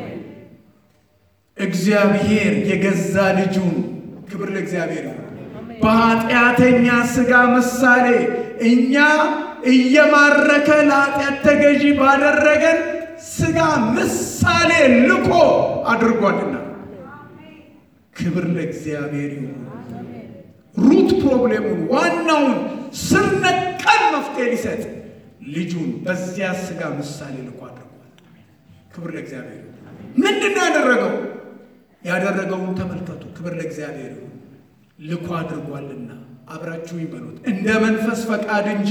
እግዚአብሔር የገዛ ልጁን ክብር ለእግዚአብሔር ነው በኃጢአተኛ ሥጋ ምሳሌ እኛ እየማረከ ለኃጢአት ተገዢ ባደረገን ሥጋ ምሳሌ ልኮ አድርጓልና ክብር ለእግዚአብሔር ይሁን። ሩት ፕሮብሌሙን ዋናውን ስር ነቀል መፍትሄ ሊሰጥ ልጁን በዚያ ሥጋ ምሳሌ ልኮ አድርጓል። ክብር ለእግዚአብሔር ይሁን። ምንድን ነው ያደረገው? ያደረገውን ተመልከቱ። ክብር ለእግዚአብሔር ይሁን። ልኮ አድርጓልና አብራችሁ ይበሉት። እንደ መንፈስ ፈቃድ እንጂ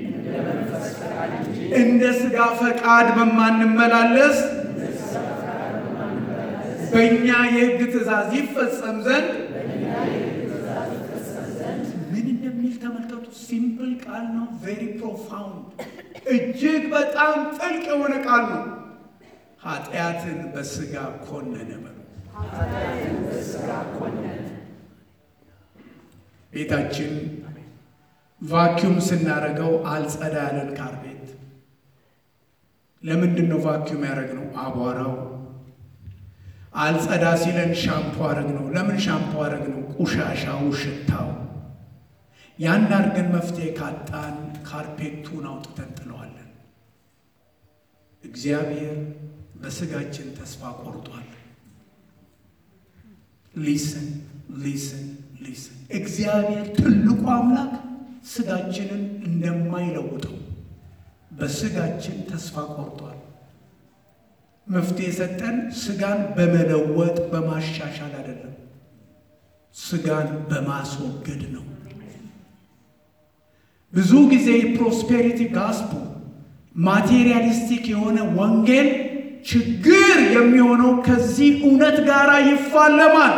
እንደ ሥጋ ፈቃድ በማንመላለስ በእኛ የሕግ ትእዛዝ ይፈጸም ዘንድ ምን እንደሚል ተመልከቱ። ሲምፕል ቃል ነው። ቬሪ ፕሮፋውንድ እጅግ በጣም ጥልቅ የሆነ ቃል ነው። ኃጢአትን በሥጋ ኮነነ በሉ። ቤታችን ቫኪዩም ስናደርገው አልጸዳ ያለን ካርቤት ለምንድን ነው ቫኪዩም ያደረግነው? አቧራው አልጸዳ ሲለን ሻምፖ አረግነው። ለምን ሻምፖ አረግነው? ቁሻሻው፣ ሽታው። ያን አድርገን መፍትሄ ካጣን ካርፔቱን አውጥተን ጥለዋለን። እግዚአብሔር በስጋችን ተስፋ ቆርጧል። ሊስን ሊስን ሊስን እግዚአብሔር ትልቁ አምላክ ስጋችንን እንደማይለውጠው በስጋችን ተስፋ ቆርጧል። መፍትሄ የሰጠን ስጋን በመለወጥ በማሻሻል አይደለም፣ ስጋን በማስወገድ ነው። ብዙ ጊዜ የፕሮስፔሪቲ ጋስፖ ማቴሪያሊስቲክ የሆነ ወንጌል ችግር የሚሆነው ከዚህ እውነት ጋር ይፋለማል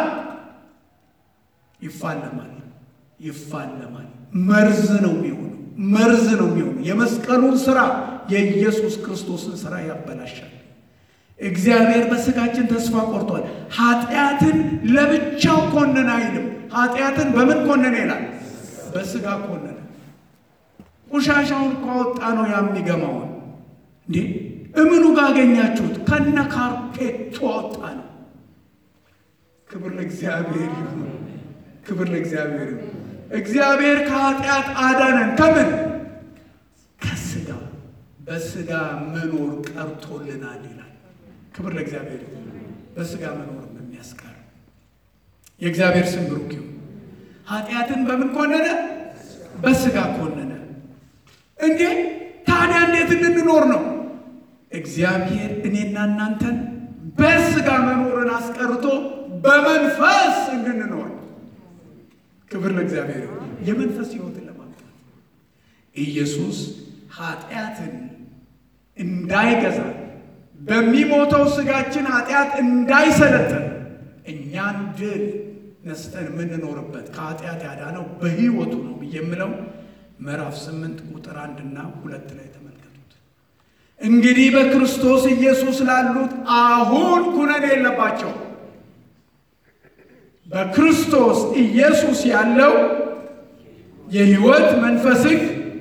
ይፋለማል ይፋለማል። መርዝ ነው የሚሆነው፣ መርዝ ነው የሚሆነው። የመስቀሉን ስራ የኢየሱስ ክርስቶስን ስራ ያበላሻል። እግዚአብሔር በስጋችን ተስፋ ቆርጧል። ኃጢአትን ለብቻው ኮነን አይልም። ኃጢአትን በምን ኮነነ ይላል? በስጋ ኮነነ። ቆሻሻውን ካወጣ ነው የሚገማውን እንዴ እምኑ ጋር አገኛችሁት? ከነ ካርፔቱ አወጣ ነው። ክብር ለእግዚአብሔር ይሁን። ክብር ለእግዚአብሔር ይሁን። እግዚአብሔር ከኃጢአት አዳነን። ከምን? ከስጋ በስጋ መኖር ቀርቶልናል ይላል። ክብር ለእግዚአብሔር ይሁን። በስጋ መኖር የሚያስቀር የእግዚአብሔር ስም ብሩክ ይሁን። ኃጢአትን በምን ኮነነ? በስጋ ኮነነ። እንዴ ታዲያ እንዴት እንድንኖር ነው? እግዚአብሔር እኔና እናንተን በስጋ መኖርን አስቀርቶ በመንፈስ እንድንኖር ክብር ለእግዚአብሔር ይሁን። የመንፈስ ሕይወትን ለማምጣት ኢየሱስ ኃጢአትን እንዳይገዛ በሚሞተው ስጋችን ኃጢአት እንዳይሰለጥን እኛን ድል ነስተን የምንኖርበት ከኃጢአት ያዳነው በሕይወቱ ነው ብዬ የምለው ምዕራፍ ስምንት ቁጥር አንድና ሁለት ላይ ተመልከቱት። እንግዲህ በክርስቶስ ኢየሱስ ላሉት አሁን ኩነኔ የለባቸው። በክርስቶስ ኢየሱስ ያለው የሕይወት መንፈስ ሕግ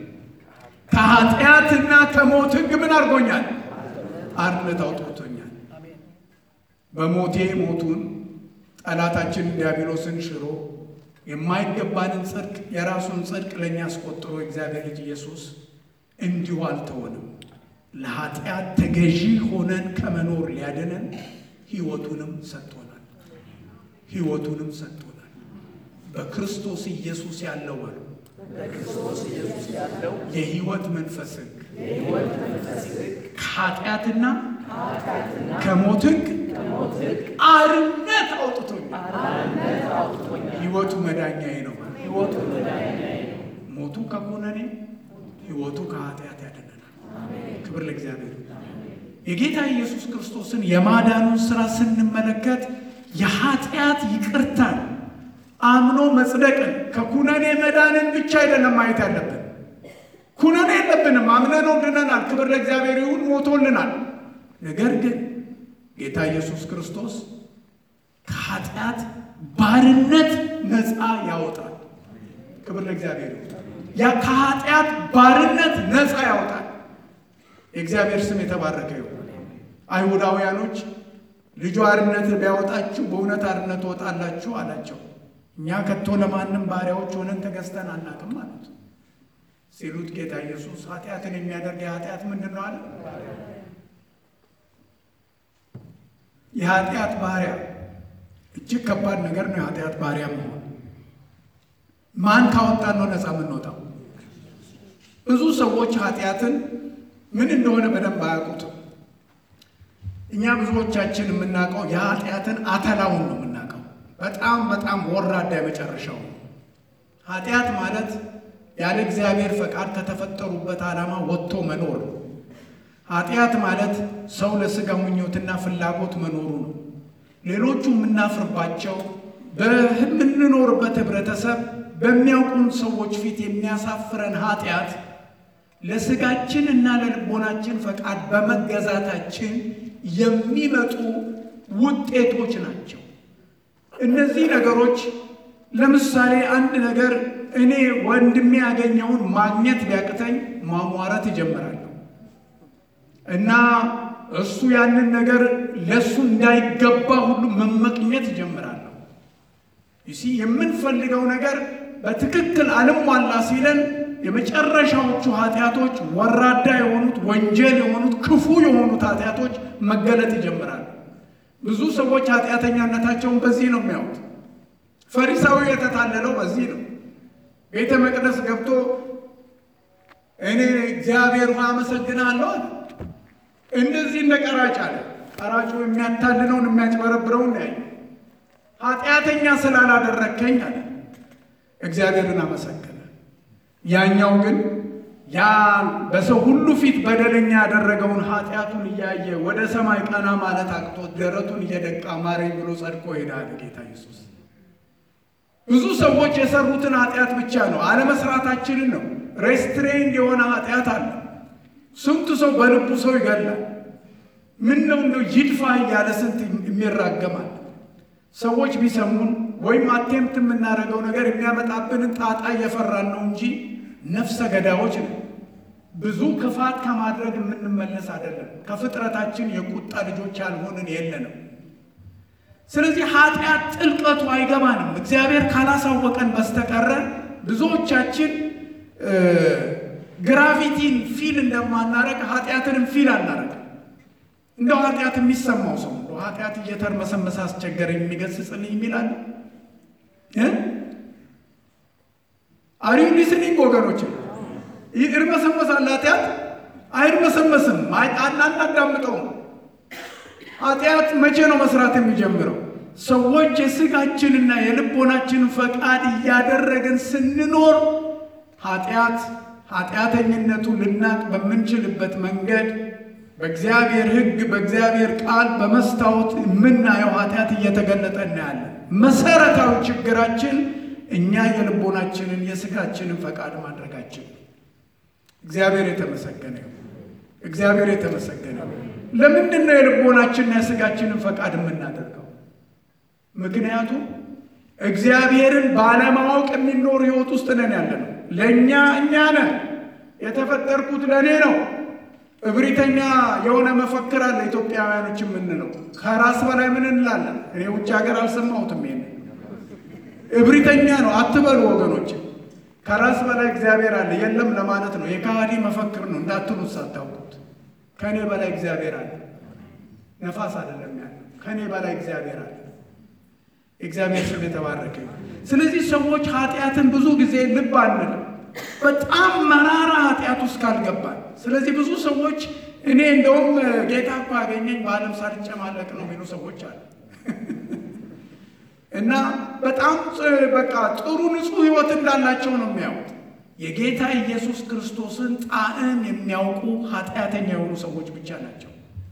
ከኃጢአትና ከሞት ሕግ ምን አድርጎኛል? አርነት አውጥቶኛል። በሞቴ ሞቱን ጠላታችን ዲያብሎስን ሽሮ የማይገባንን ጽድቅ የራሱን ጽድቅ ለእኛ አስቆጥሮ እግዚአብሔር ልጅ ኢየሱስ እንዲሁ አልተሆንም። ለኃጢአት ተገዢ ሆነን ከመኖር ሊያድነን ሕይወቱንም ሰጥቶናል። ሕይወቱንም ሰጥቶናል። በክርስቶስ ኢየሱስ ያለው በሉ በክርስቶስ ኢየሱስ ያለው የሕይወት መንፈስ ሕግ የሕይወት መንፈስ ሕግ ከኃጢአትና ከኃጢአትና ከሞት ሕግ ከሞት ሕግ አርነት አውጥቶኛል። አርነት አውጥቶኛል። ሕይወቱ መዳኛዬ ነው። ሕይወቱ መዳኛዬ ነው። ሞቱ ከኩነኔ ሕይወቱ ከኃጢአት ያድነናል። ክብር ለእግዚአብሔር። የጌታ ኢየሱስ ክርስቶስን የማዳኑን ሥራ ስንመለከት የኃጢአት ይቅርታን አምኖ መጽደቅን ከኩነኔ መዳንን ብቻ አይደለም ማየት ያለብን። ኩነኔ የለብንም፣ አምነነው ድነናል። ክብር ለእግዚአብሔር ይሁን፣ ሞቶልናል። ነገር ግን ጌታ ኢየሱስ ክርስቶስ ከኃጢአት ባርነት ነፃ ያወጣል። ክብር ለእግዚአብሔር ይሁን። ያ ከኃጢአት ባርነት ነፃ ያወጣል። የእግዚአብሔር ስም የተባረከ ይሁን። አይሁዳውያኖች ልጁ አርነት ቢያወጣችሁ በእውነት አርነት ትወጣላችሁ አላቸው። እኛ ከቶ ለማንም ባሪያዎች ሆነን ተገዝተን አናውቅም ማለት ሲሉት ጌታ ኢየሱስ ኃጢአትን የሚያደርግ የኃጢአት ምንድን ነው አለ? የኃጢአት ባሪያ እጅግ ከባድ ነገር ነው። የኃጢአት ባሪያ መሆን ማን ካወጣን ነው ነፃ የምንወጣው? ብዙ ሰዎች ኃጢአትን ምን እንደሆነ በደንብ አያውቁትም። እኛ ብዙዎቻችን የምናውቀው የኃጢአትን አተላውን ነው የምናውቀው። በጣም በጣም ወራዳ የመጨረሻው ኃጢአት ማለት ያለ እግዚአብሔር ፈቃድ ከተፈጠሩበት ዓላማ ወጥቶ መኖር ነው። ኃጢአት ማለት ሰው ለሥጋ ምኞትና ፍላጎት መኖሩ ነው። ሌሎቹ የምናፍርባቸው በምንኖርበት ህብረተሰብ በሚያውቁን ሰዎች ፊት የሚያሳፍረን ኃጢአት ለሥጋችን እና ለልቦናችን ፈቃድ በመገዛታችን የሚመጡ ውጤቶች ናቸው። እነዚህ ነገሮች ለምሳሌ አንድ ነገር እኔ ወንድሜ ያገኘውን ማግኘት ቢያቅተኝ ማሟረት ይጀምራለሁ እና እሱ ያንን ነገር ለእሱ እንዳይገባ ሁሉ መመቅኘት ይጀምራለሁ። ይሲ የምንፈልገው ነገር በትክክል አልሟላ ሲለን የመጨረሻዎቹ ኃጢአቶች ወራዳ የሆኑት ወንጀል የሆኑት ክፉ የሆኑት ኃጢአቶች መገለጥ ይጀምራሉ። ብዙ ሰዎች ኃጢአተኛነታቸውን በዚህ ነው የሚያዩት። ፈሪሳዊ የተታለለው በዚህ ነው። ቤተ መቅደስ ገብቶ እኔ እግዚአብሔር ሆይ አመሰግናለሁ አለ። እንደዚህ እንደ ቀራጭ አለ። ቀራጩ የሚያታልለውን የሚያጭበረብረውን ያየ ኃጢአተኛ ስላላደረከኝ አለ እግዚአብሔርን አመሰገነ። ያኛው ግን ያ በሰው ሁሉ ፊት በደለኛ ያደረገውን ኃጢአቱን እያየ ወደ ሰማይ ቀና ማለት አቅቶት ደረቱን እየደቃ ማረኝ ብሎ ጸድቆ ሄዳል ጌታ ኢየሱስ። ብዙ ሰዎች የሰሩትን ኃጢአት ብቻ ነው አለመስራታችንን ነው። ሬስትሬንድ የሆነ ኃጢአት አለ። ስንቱ ሰው በልቡ ሰው ይገላል። ምን ነው እንደው ይድፋ እያለ ስንት የሚራገማል። ሰዎች ቢሰሙን ወይም አቴምት የምናደርገው ነገር የሚያመጣብንን ጣጣ እየፈራን ነው እንጂ ነፍሰ ገዳዮች ነው። ብዙ ክፋት ከማድረግ የምንመለስ አይደለም። ከፍጥረታችን የቁጣ ልጆች ያልሆንን የለንም። ስለዚህ ኃጢአት ጥልቀቱ አይገባንም። እግዚአብሔር ካላሳወቀን በስተቀረ ብዙዎቻችን ግራቪቲን ፊል እንደማናረግ ኃጢአትንም ፊል አናረግም። እንደው ኃጢአት የሚሰማው ሰው እንደው ኃጢአት እየተርመሰመሰ አስቸገረኝ የሚገስጽልኝ የሚላለ አሪው ሊስኒንግ ወገኖች ይርመሰመሳል። ኃጢአት አይርመሰመስም። አናዳምጠውም። ኃጢአት መቼ ነው መስራት የሚጀምረው? ሰዎች የስጋችንና የልቦናችንን ፈቃድ እያደረግን ስንኖር ኃጢአት ኃጢአተኝነቱ ልናቅ በምንችልበት መንገድ በእግዚአብሔር ሕግ በእግዚአብሔር ቃል በመስታወት የምናየው ኃጢአት እየተገለጠ እናያለን። መሰረታዊ ችግራችን እኛ የልቦናችንን የስጋችንን ፈቃድ ማድረጋችን። እግዚአብሔር የተመሰገነ ይሁን። እግዚአብሔር የተመሰገነ ይሁን። ለምንድን ነው የልቦናችንና የስጋችንን ፈቃድ የምናደርገው? ምክንያቱም እግዚአብሔርን ባለማወቅ የሚኖር ህይወት ውስጥ ነን ያለ ነው። ለእኛ እኛ ነን የተፈጠርኩት ለእኔ ነው። እብሪተኛ የሆነ መፈክር አለ ኢትዮጵያውያኖች የምንለው ከራስ በላይ ምን እንላለን? እኔ ውጭ ሀገር አልሰማሁትም። ይሄን እብሪተኛ ነው አትበሉ ወገኖች። ከራስ በላይ እግዚአብሔር አለ የለም ለማለት ነው። የካሃዲ መፈክር ነው እንዳትሉት ሳታውቁት። ከእኔ በላይ እግዚአብሔር አለ። ነፋስ አይደለም ያለ ከእኔ በላይ እግዚአብሔር አለ። እግዚአብሔር ስም የተባረከ ይሁን። ስለዚህ ሰዎች ኃጢአትን ብዙ ጊዜ ልብ አንልም፣ በጣም መራራ ኃጢአት ውስጥ ካልገባል። ስለዚህ ብዙ ሰዎች እኔ እንደውም ጌታ እኮ ያገኘኝ በዓለም ሳልጨማለቅ ነው የሚሉ ሰዎች አሉ እና በጣም በቃ ጥሩ ንጹሕ ሕይወት እንዳላቸው ነው የሚያዩት። የጌታ ኢየሱስ ክርስቶስን ጣዕም የሚያውቁ ኃጢአተኛ የሆኑ ሰዎች ብቻ ናቸው።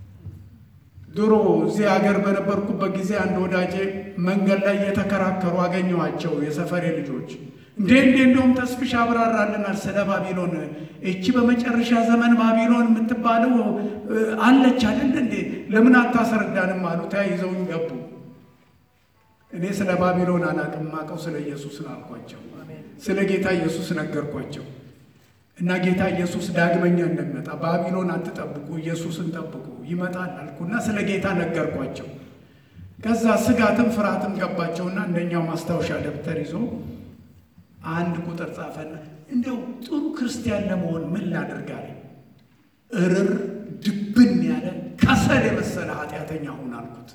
ድሮ እዚህ ሀገር በነበርኩበት ጊዜ አንድ ወዳጄ መንገድ ላይ እየተከራከሩ አገኘኋቸው። የሰፈሬ ልጆች እንዴ እንዴ እንደውም ተስፍሽ አብራራልናል ስለ ባቢሎን። እቺ በመጨረሻ ዘመን ባቢሎን የምትባለው አለች አይደል እንዴ? ለምን አታስረዳንም አሉ። ተያይዘውኝ ገቡ። እኔ ስለ ባቢሎን አላቅም፣ ማቀው ስለ ኢየሱስ ነው አልኳቸው። ስለ ጌታ ኢየሱስ ነገርኳቸው እና ጌታ ኢየሱስ ዳግመኛ እንደሚመጣ ባቢሎን አትጠብቁ፣ ኢየሱስን ጠብቁ ይመጣል አልኩና ስለ ጌታ ነገርኳቸው። ከዛ ስጋትም ፍርሃትም ገባቸውና አንደኛው ማስታወሻ ደብተር ይዞ አንድ ቁጥር ጻፈና እንደው ጥሩ ክርስቲያን ለመሆን ምን ላድርጋለ? እርር ድብን ያለ ከሰል የመሰለ ኃጢአተኛ ሁን አልኩት።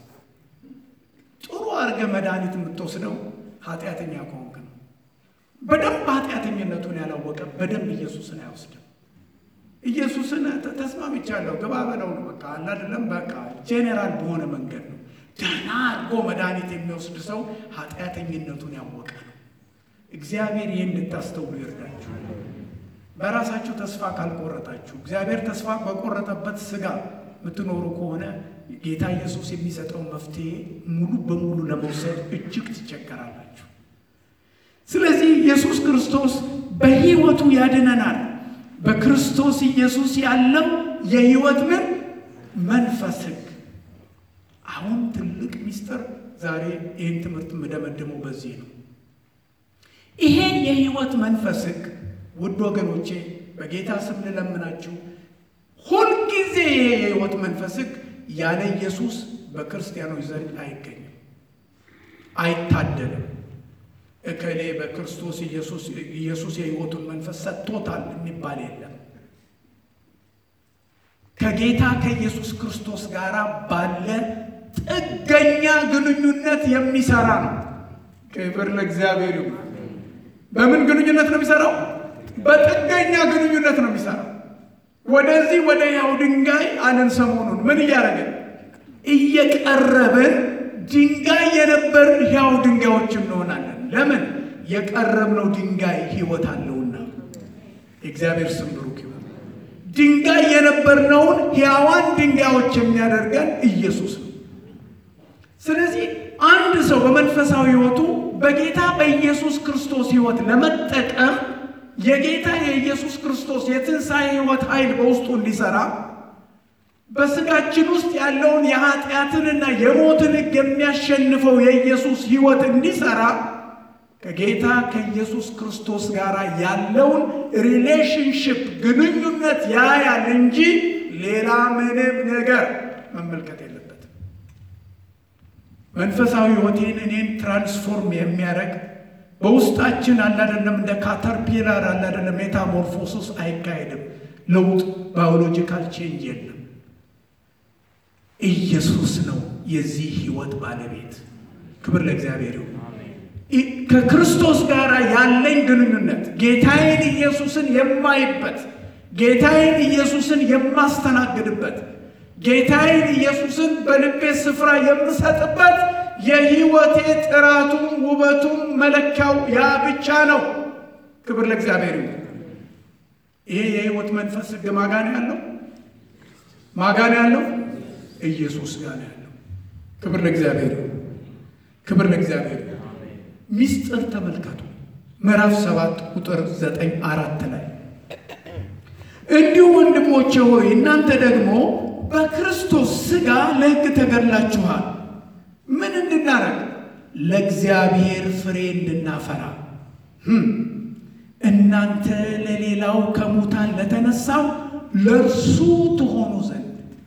ጥሩ አድርገ መድኃኒት የምትወስደው ኃጢአተኛ ከሆንክ ነው። በደንብ ኃጢአተኝነቱን ያላወቀ በደንብ ኢየሱስን አይወስድም። ኢየሱስን ተስማምቻለሁ ግባ በለው ነው በቃ አለ አይደለም። በቃ ጄኔራል በሆነ መንገድ ነው። ደህና አድርጎ መድኃኒት የሚወስድ ሰው ኃጢአተኝነቱን ያወቀ ነው። እግዚአብሔር ይህን እንድታስተውሉ ይርዳችሁ። በራሳችሁ ተስፋ ካልቆረጣችሁ፣ እግዚአብሔር ተስፋ በቆረጠበት ስጋ የምትኖሩ ከሆነ ጌታ ኢየሱስ የሚሰጠውን መፍትሄ ሙሉ በሙሉ ለመውሰድ እጅግ ትቸገራላችሁ። ስለዚህ ኢየሱስ ክርስቶስ በሕይወቱ ያድነናል። በክርስቶስ ኢየሱስ ያለው የሕይወት ምን መንፈስ ሕግ። አሁን ትልቅ ሚስጥር ዛሬ ይህን ትምህርት የምደመድመው በዚህ ነው። ይሄ የሕይወት መንፈስ ሕግ ውድ ወገኖቼ በጌታ ስም ልለምናችሁ፣ ሁልጊዜ ይሄ የሕይወት መንፈስ ሕግ ያለ ኢየሱስ በክርስቲያኖች ዘንድ አይገኝም፣ አይታደልም። እከሌ በክርስቶስ ኢየሱስ የሕይወቱን መንፈስ ሰጥቶታል የሚባል የለም። ከጌታ ከኢየሱስ ክርስቶስ ጋር ባለ ጥገኛ ግንኙነት የሚሰራ ነው። ክብር ለእግዚአብሔር ይሁን። በምን ግንኙነት ነው የሚሰራው? በጥገኛ ግንኙነት ነው የሚሰራው። ወደዚህ ወደ ያው ድንጋይ አለን። ሰሞኑን ምን እያደረግን እየቀረብን ድንጋይ የነበርን ሕያው ድንጋዮች እንሆናለን። ለምን? የቀረብነው ድንጋይ ሕይወት አለውና። የእግዚአብሔር ስም ብሩክ ይሁን። ድንጋይ የነበርነውን ሕያዋን ድንጋዮች የሚያደርገን ኢየሱስ ነው። ስለዚህ አንድ ሰው በመንፈሳዊ ሕይወቱ በጌታ በኢየሱስ ክርስቶስ ሕይወት ለመጠቀም የጌታ የኢየሱስ ክርስቶስ የትንሣኤ ሕይወት ኃይል በውስጡ እንዲሠራ በስጋችን ውስጥ ያለውን የኃጢአትንና የሞትን ሕግ የሚያሸንፈው የኢየሱስ ሕይወት እንዲሠራ ከጌታ ከኢየሱስ ክርስቶስ ጋር ያለውን ሪሌሽንሽፕ ግንኙነት ያያል እንጂ ሌላ ምንም ነገር መመልከት የለበትም። መንፈሳዊ ሕይወቴን እኔን ትራንስፎርም የሚያደርግ በውስጣችን አላደለም እንደ ካተርፒላር አላደለም ሜታሞርፎሲስ አይካሄድም። ለውጥ ባዮሎጂካል ቼንጅ የለም። ኢየሱስ ነው የዚህ ሕይወት ባለቤት። ክብር ለእግዚአብሔር ይሁን። ከክርስቶስ ጋር ያለኝ ግንኙነት ጌታዬን ኢየሱስን የማይበት ጌታዬን ኢየሱስን የማስተናግድበት ጌታዬን ኢየሱስን በልቤ ስፍራ የምሰጥበት የሕይወቴ ጥራቱም ውበቱም መለኪያው ያ ብቻ ነው። ክብር ለእግዚአብሔር ይሁን። ይሄ የሕይወት መንፈስ ሕግ ማጋን ያለው ማጋን ያለው ኢየሱስ ጋር ያለው። ክብር ለእግዚአብሔር ይሁን። ክብር ለእግዚአብሔር ይሁን። ሚስጥር ተመልከቱ። ምዕራፍ ሰባት ቁጥር ዘጠኝ አራት ላይ እንዲሁ ወንድሞቼ ሆይ እናንተ ደግሞ በክርስቶስ ሥጋ ለሕግ ተገድላችኋል። ምን እንድናረግ? ለእግዚአብሔር ፍሬ እንድናፈራ። እናንተ ለሌላው ከሙታን ለተነሳው ለእርሱ ትሆኑ ዘንድ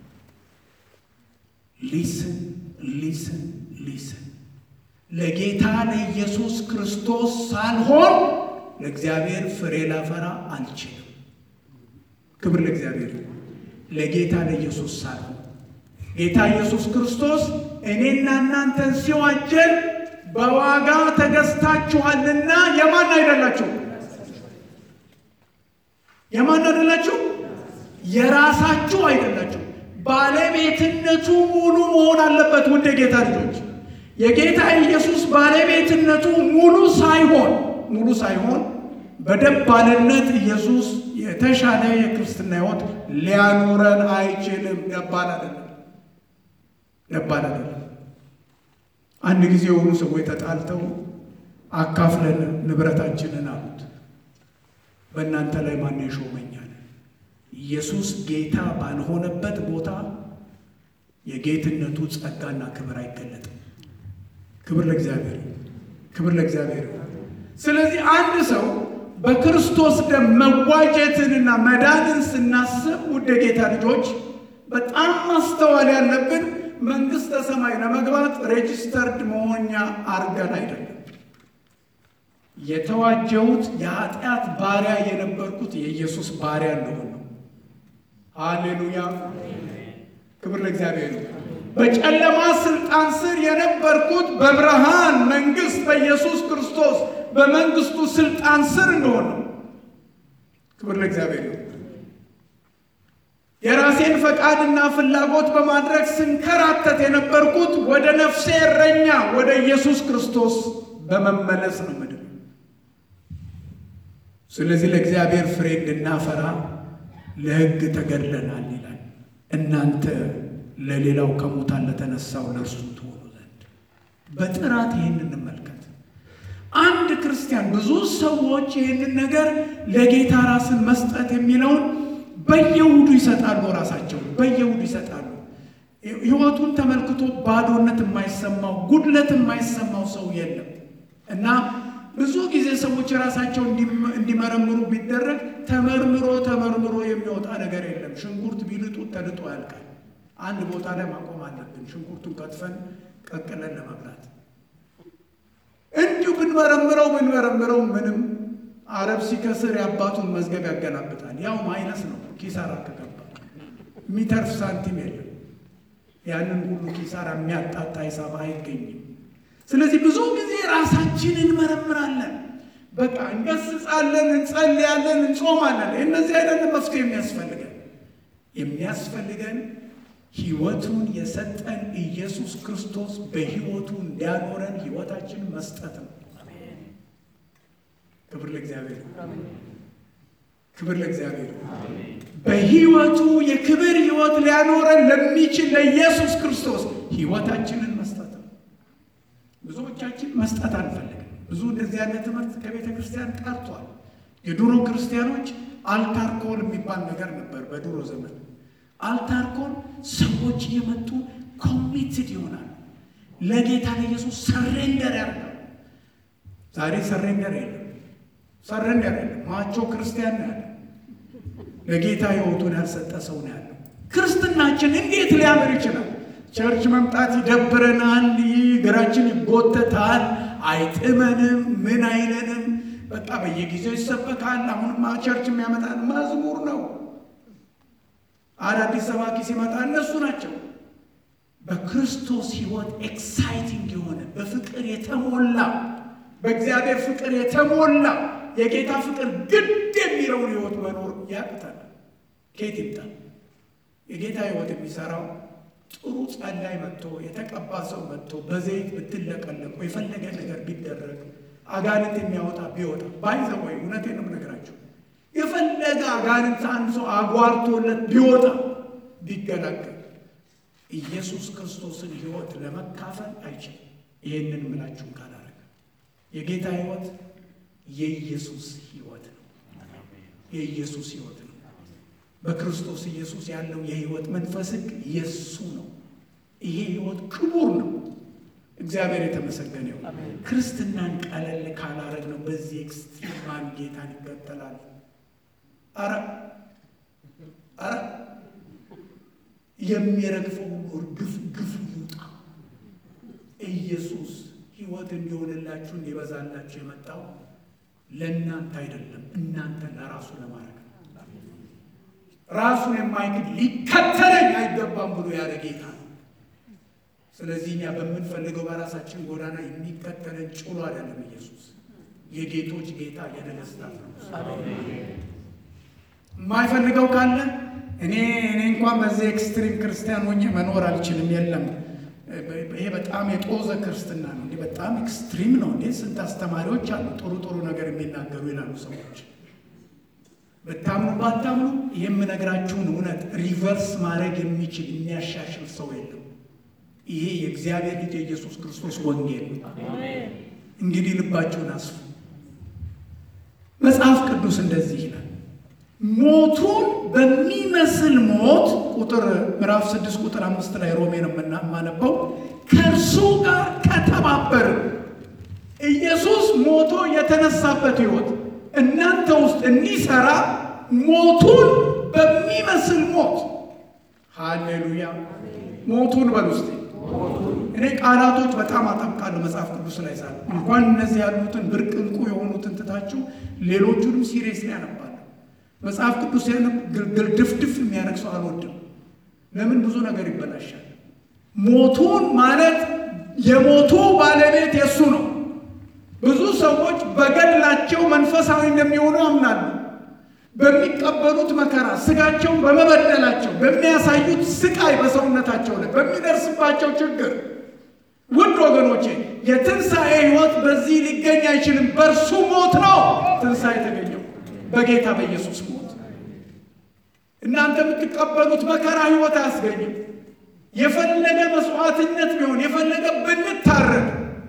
ሊስን ሊስን ሊስን ለጌታ ለኢየሱስ ክርስቶስ ሳልሆን ለእግዚአብሔር ፍሬ ላፈራ አልችልም። ክብር ለእግዚአብሔር። ለጌታ ለኢየሱስ ሳልሆን ጌታ ኢየሱስ ክርስቶስ እኔና እናንተን ሲዋጀን በዋጋ ተገዝታችኋልና የማን አይደላችሁ? የማን አይደላችሁ? የራሳችሁ አይደላችሁ። ባለቤትነቱ ሙሉ መሆን አለበት። ውድ የጌታ ልጆች የጌታ ኢየሱስ ባለቤትነቱ ሙሉ ሳይሆን ሙሉ ሳይሆን በደባልነት ኢየሱስ የተሻለ የክርስትና ሕይወት ሊያኖረን አይችልም። ደባል አይደለም፣ ደባል አይደለም። አንድ ጊዜ የሆኑ ሰዎች ተጣልተው አካፍለን ንብረታችንን አሉት። በእናንተ ላይ ማን ይሾመኛል? ኢየሱስ ጌታ ባልሆነበት ቦታ የጌትነቱ ጸጋና ክብር አይገለጥም። ክብር ለእግዚአብሔር፣ ክብር ለእግዚአብሔር። ስለዚህ አንድ ሰው በክርስቶስ ደም መዋጀትንና መዳንን ስናስብ ውድ የጌታ ልጆች በጣም ማስተዋል ያለብን መንግሥተ ሰማይ ለመግባት ሬጂስተርድ መሆኛ አርገን አይደለም። የተዋጀሁት የኃጢአት ባሪያ የነበርኩት የኢየሱስ ባሪያ እንደሆነ ነው። ሃሌሉያ! ክብር ለእግዚአብሔር። በጨለማ ስልጣን ስር የነበርኩት በብርሃን መንግሥት በኢየሱስ ክርስቶስ በመንግስቱ ስልጣን ስር እንደሆነ ነው። ክብር ለእግዚአብሔር። የራሴን ፈቃድና ፍላጎት በማድረግ ስንከራተት የነበርኩት ወደ ነፍሴ እረኛ ወደ ኢየሱስ ክርስቶስ በመመለስ ነው ምድር። ስለዚህ ለእግዚአብሔር ፍሬ እንድናፈራ ለሕግ ተገድለናል ይላል። እናንተ ለሌላው ከሙታን ለተነሳው ለእርሱ ትሆኑ ዘንድ በጥራት ይህን እንመልከት። አንድ ክርስቲያን ብዙ ሰዎች ይህንን ነገር ለጌታ ራስን መስጠት የሚለውን በየውዱ ይሰጣሉ። ራሳቸው በየውዱ ይሰጣሉ። ሕይወቱን ተመልክቶ ባዶነት የማይሰማው ጉድለት የማይሰማው ሰው የለም እና ብዙ ጊዜ ሰዎች ራሳቸው እንዲመረምሩ ቢደረግ ተመርምሮ ተመርምሮ የሚወጣ ነገር የለም። ሽንኩርት ቢልጡት ተልጦ ያልቃል። አንድ ቦታ ላይ ማቆም አለብን። ሽንኩርቱን ከትፈን ቀቅለን ለመብላት እንዲሁ ብንመረምረው ብንመረምረው ምንም አረብ ሲከስር የአባቱን መዝገብ ያገላብጣል። ያው ማይነስ ነው። ኪሳራ ከገባ የሚተርፍ ሳንቲም የለም። ያንን ሁሉ ኪሳራ የሚያጣጣ ሂሳብ አይገኝም። ስለዚህ ብዙ ጊዜ ራሳችንን እንመረምራለን። በቃ እንገስጻለን፣ እንጸልያለን፣ እንጾማለን። እነዚህ አይነት መፍትሄ የሚያስፈልገን የሚያስፈልገን ሕይወቱን የሰጠን ኢየሱስ ክርስቶስ በሕይወቱ እንዲያኖረን ሕይወታችንን መስጠት ነው። ክብር ለእግዚአብሔር፣ ክብር ለእግዚአብሔር። በሕይወቱ የክብር ሕይወት ሊያኖረን ለሚችል ለኢየሱስ ክርስቶስ ሕይወታችንን መስጠት ነው። ብዙዎቻችን መስጠት አንፈልግም። ብዙ እንደዚህ ያለ ትምህርት ከቤተ ክርስቲያን ቀርቷል። የድሮ ክርስቲያኖች አልታርኮል የሚባል ነገር ነበር በድሮ ዘመን አልታርኮን ሰዎች እየመጡ ኮሚትድ ይሆናል። ለጌታ ለኢየሱስ ሰሬንደር ያደርጋል። ዛሬ ሰሬንደር የለም፣ ሰሬንደር የለም። ማቾ ክርስቲያን ነው ያለው። ለጌታ ሕይወቱን ያልሰጠ ሰው ነው ያለው። ክርስትናችን እንዴት ሊያምር ይችላል? ቸርች መምጣት ይደብረናል፣ እግራችን ይጎተታል፣ አይጥመንም፣ ምን አይለንም። በቃ በየጊዜው ይሰበካል። አሁንማ ቸርች የሚያመጣን መዝሙር ነው። አዳዲስ ሰባኪ ሲመጣ እነሱ ናቸው። በክርስቶስ ሕይወት ኤክሳይቲንግ የሆነ በፍቅር የተሞላ በእግዚአብሔር ፍቅር የተሞላ የጌታ ፍቅር ግድ የሚለውን ሕይወት መኖር ያቅታል። ከየት ይምጣል? የጌታ ሕይወት የሚሰራው ጥሩ ጸላይ መጥቶ የተቀባ ሰው መጥቶ በዘይት ብትለቀለቁ የፈለገ ነገር ቢደረግ አጋንንት የሚያወጣ ቢወጣ ባይዘወይ እውነቴን ነው የምነግራቸው የፈለገ አጋንንት አንድ ሰው አጓርቶለት ቢወጣ ቢገላገል ኢየሱስ ክርስቶስን ሕይወት ለመካፈል አይችልም። ይህንን ምላችሁን ካላረገ የጌታ ሕይወት የኢየሱስ ሕይወት ነው። የኢየሱስ ሕይወት ነው። በክርስቶስ ኢየሱስ ያለው የሕይወት መንፈስ ሕግ የእሱ ነው። ይሄ ሕይወት ክቡር ነው። እግዚአብሔር የተመሰገነ ይሁን። ክርስትናን ቀለል ካላረግ ነው በዚህ ኤክስትሪማን ጌታን ይከተላል። አረ አረ የሚረግፈው ሁሉ እርግፍ ግፍ ይውጣ። ኢየሱስ ሕይወት እንዲሆንላችሁ እንዲበዛላችሁ የመጣው ለእናንተ አይደለም፣ እናንተ ለራሱ ለማድረግ ነው። ራሱን የማይክድ ሊከተለኝ አይገባም ብሎ ያለ ጌታ ነው። ስለዚህ እኛ በምንፈልገው በራሳችን ጎዳና የሚከተለን ጭሎ አይደለም። ኢየሱስ የጌቶች ጌታ የነገስታት ነው። የማይፈልገው ካለ እኔ እኔ እንኳን በዚህ ኤክስትሪም ክርስቲያን ሆኜ መኖር አልችልም። የለም ይሄ በጣም የጦዘ ክርስትና ነው። እንዲህ በጣም ኤክስትሪም ነው። እንዴ ስንት አስተማሪዎች አሉ ጥሩ ጥሩ ነገር የሚናገሩ ይላሉ ሰዎች። ብታምኑ ባታምኑ የምነግራችሁን እውነት ሪቨርስ ማድረግ የሚችል የሚያሻሽል ሰው የለም። ይሄ የእግዚአብሔር ልጅ የኢየሱስ ክርስቶስ ወንጌል ነው። እንግዲህ ልባችሁን አስፉ። መጽሐፍ ቅዱስ እንደዚህ ይላል ሞቱን በሚመስል ሞት ቁጥር ምዕራፍ ስድስት ቁጥር አምስት ላይ ሮሜ ነው የማነበው ከእርሱ ጋር ከተባበር ኢየሱስ ሞቶ የተነሳበት ሕይወት እናንተ ውስጥ እንዲሰራ ሞቱን በሚመስል ሞት ሃሌሉያ ሞቱን በል ውስጥ እኔ ቃላቶች በጣም አጠብቃለሁ መጽሐፍ ቅዱስ ላይ ሳለ እንኳን እነዚህ ያሉትን ብርቅ እንቁ የሆኑትን ትታችሁ ሌሎቹንም ሲሪየስ ላይ ያነባለሁ። መጽሐፍ ቅዱስ ያነብ ግልድፍድፍ የሚያደርግ ሰው አልወድም። ለምን ብዙ ነገር ይበላሻል። ሞቱን ማለት የሞቱ ባለቤት የእሱ ነው። ብዙ ሰዎች በገድላቸው መንፈሳዊ እንደሚሆኑ ያምናሉ። በሚቀበሉት መከራ ስጋቸውን በመበደላቸው በሚያሳዩት ስቃይ በሰውነታቸው ላይ በሚደርስባቸው ችግር ውድ ወገኖቼ የትንሣኤ ሕይወት በዚህ ሊገኝ አይችልም። በእርሱ ሞት ነው ትንሣኤ የተገኘው፣ በጌታ በኢየሱስ ሞት። እናንተ የምትቀበሉት መከራ ሕይወት አያስገኝም። የፈለገ መስዋዕትነት ቢሆን የፈለገ ብንታረድ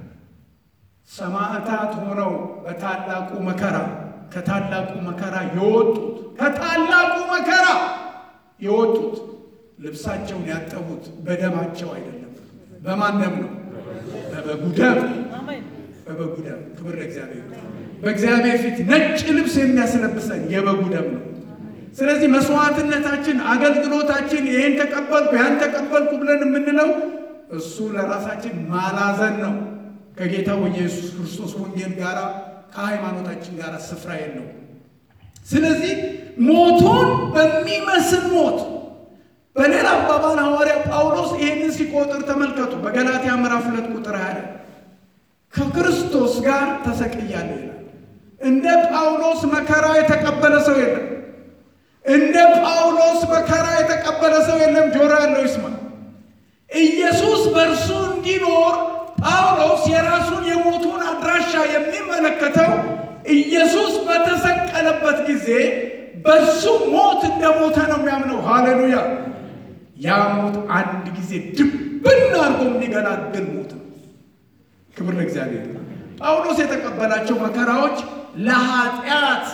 ሰማዕታት ሆነው በታላቁ መከራ ከታላቁ መከራ የወጡት ከታላቁ መከራ የወጡት ልብሳቸውን ያጠቡት በደማቸው አይደለም። በማን ደም ነው? በበጉ ደም። በበጉ ደም። ክብር ለእግዚአብሔር። በእግዚአብሔር ፊት ነጭ ልብስ የሚያስለብሰን የበጉ ደም ነው። ስለዚህ መስዋዕትነታችን፣ አገልግሎታችን ይሄን ተቀበልኩ ያን ተቀበልኩ ብለን የምንለው እሱ ለራሳችን ማላዘን ነው። ከጌታው ኢየሱስ ክርስቶስ ወንጌል ጋር ከሃይማኖታችን ጋር ስፍራ የለው። ስለዚህ ሞቱን በሚመስል ሞት በሌላ አባባል ሐዋርያ ጳውሎስ ይህንን ሲቆጥር ተመልከቱ። በገላትያ ምዕራፍ ሁለት ቁጥር ያለ ከክርስቶስ ጋር ተሰቅያለሁ ይላል። እንደ ጳውሎስ መከራ የተቀበለ ሰው የለም። እንደ ጳውሎስ መከራ የተቀበለ ሰው የለም። ጆሮ ያለው ይስማ። ኢየሱስ በእርሱ እንዲኖር ጳውሎስ የራሱን የሞቱን አድራሻ የሚመለከተው ኢየሱስ በተሰቀለበት ጊዜ በሱ ሞት እንደሞተ ነው የሚያምነው። ሃሌሉያ! ያ ሞት አንድ ጊዜ ድብን አድርጎ የሚገላግል ሞት ነው። ክብር ለእግዚአብሔር። ጳውሎስ የተቀበላቸው መከራዎች ለኃጢአት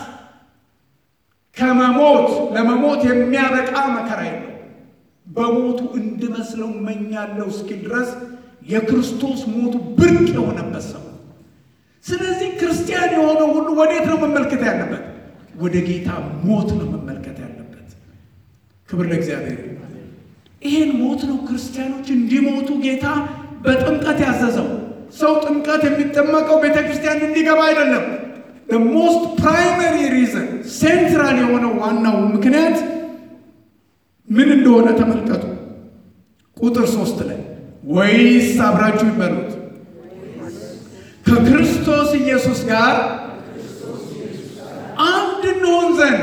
ከመሞት ለመሞት የሚያበቃ መከራ የለው። በሞቱ እንድመስለው እመኛለሁ እስኪል ድረስ የክርስቶስ ሞቱ ብርቅ የሆነበት ሰው። ስለዚህ ክርስቲያን የሆነ ሁሉ ወዴት ነው መመልከት ያለበት? ወደ ጌታ ሞት ነው መመልከት ያለበት። ክብር ለእግዚአብሔር። ይሄን ሞት ነው ክርስቲያኖች እንዲሞቱ ጌታ በጥምቀት ያዘዘው። ሰው ጥምቀት የሚጠመቀው ቤተ ክርስቲያን እንዲገባ አይደለም። ሞስት ፕራይመሪ ሪዝን ሴንትራል የሆነው ዋናው ምክንያት ምን እንደሆነ ተመልከቱ። ቁጥር ሶስት ላይ ወይስ አብራችሁ ይበሉት ከክርስቶስ ኢየሱስ ጋር አንድ እንሆን ዘንድ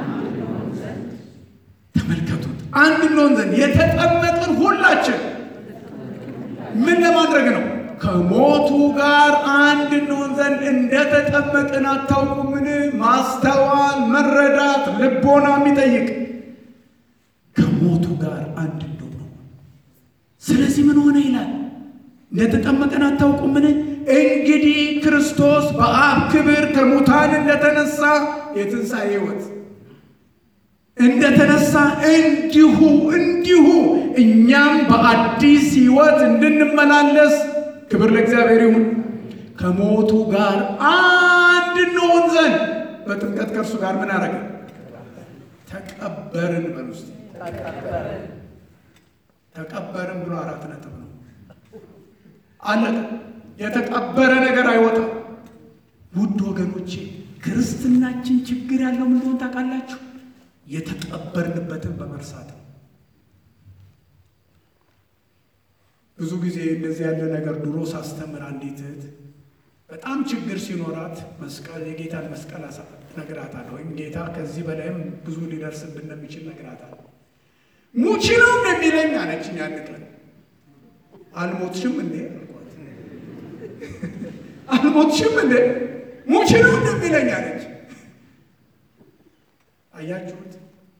ተመልከቱት። አንድ እንሆን ዘንድ የተጠመቅን ሁላችን ምን ለማድረግ ነው? ከሞቱ ጋር አንድ እንሆን ዘንድ እንደተጠመቅን አታውቁምን? ማስተዋል፣ መረዳት፣ ልቦና የሚጠይቅ ከሞቱ ጋር አንድ እንደሆነ ስለዚህ ምን ሆነ ይላል? እንደተጠመቀን አታውቁምን? እንግዲህ ክርስቶስ በአብ ክብር ከሙታን እንደተነሳ የትንሣኤ ሕይወት እንደተነሳ እንዲሁ እንዲሁ እኛም በአዲስ ሕይወት እንድንመላለስ ክብር ለእግዚአብሔር ይሁን። ከሞቱ ጋር አንድ እንሆን ዘንድ በጥምቀት ከእርሱ ጋር ምን አረገ? ተቀበርን። በል ውስጥ ተቀበርን ብሎ አራት ነጥብ ነው። አለቀ። የተቀበረ ነገር አይወጣም። ውድ ወገኖቼ ክርስትናችን ችግር ያለው ምን እንደሆነ ታውቃላችሁ? የተቀበርንበትን በመርሳት ነው። ብዙ ጊዜ እንደዚህ ያለ ነገር ድሮ ሳስተምር አንዲት እህት በጣም ችግር ሲኖራት መስቀል የጌታን መስቀል አሳ ነግራታለሁ። ወይም ጌታ ከዚህ በላይም ብዙ ሊደርስብን እንደሚችል ነግራታለሁ። ሙቺ ነው እንደሚለኝ አለችኝ። አንድ ቀን አልሞትሽም እንዴ አልኳት። አልሞትሽም እንዴ ሙቺ ነው እንደሚለኝ አለች። አያችሁት?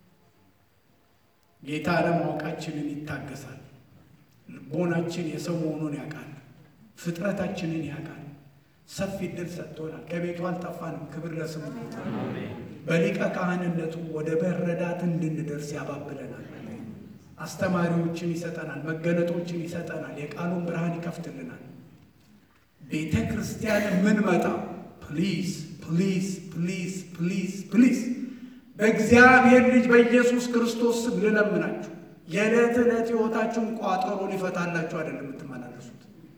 ጌታ አለማወቃችንን ይታገሳል። ልቦናችን የሰው መሆኑን ያውቃል። ፍጥረታችንን ያውቃል። ሰፊ እድል ሰጥቶናል። ከቤቱ አልጠፋንም። ክብር ለስሙ። በሊቀ ካህንነቱ ወደ መረዳት እንድንደርስ ያባብለናል። አስተማሪዎችን ይሰጠናል። መገለጦችን ይሰጠናል። የቃሉን ብርሃን ይከፍትልናል። ቤተ ክርስቲያን የምንመጣ ፕሊዝ ፕሊዝ ፕሊዝ ፕሊዝ ፕሊዝ በእግዚአብሔር ልጅ በኢየሱስ ክርስቶስ ስም ልለምናችሁ የዕለት ዕለት ሕይወታችሁን ቋጠሮ ሊፈታላችሁ አይደለም የምትመላለሱት።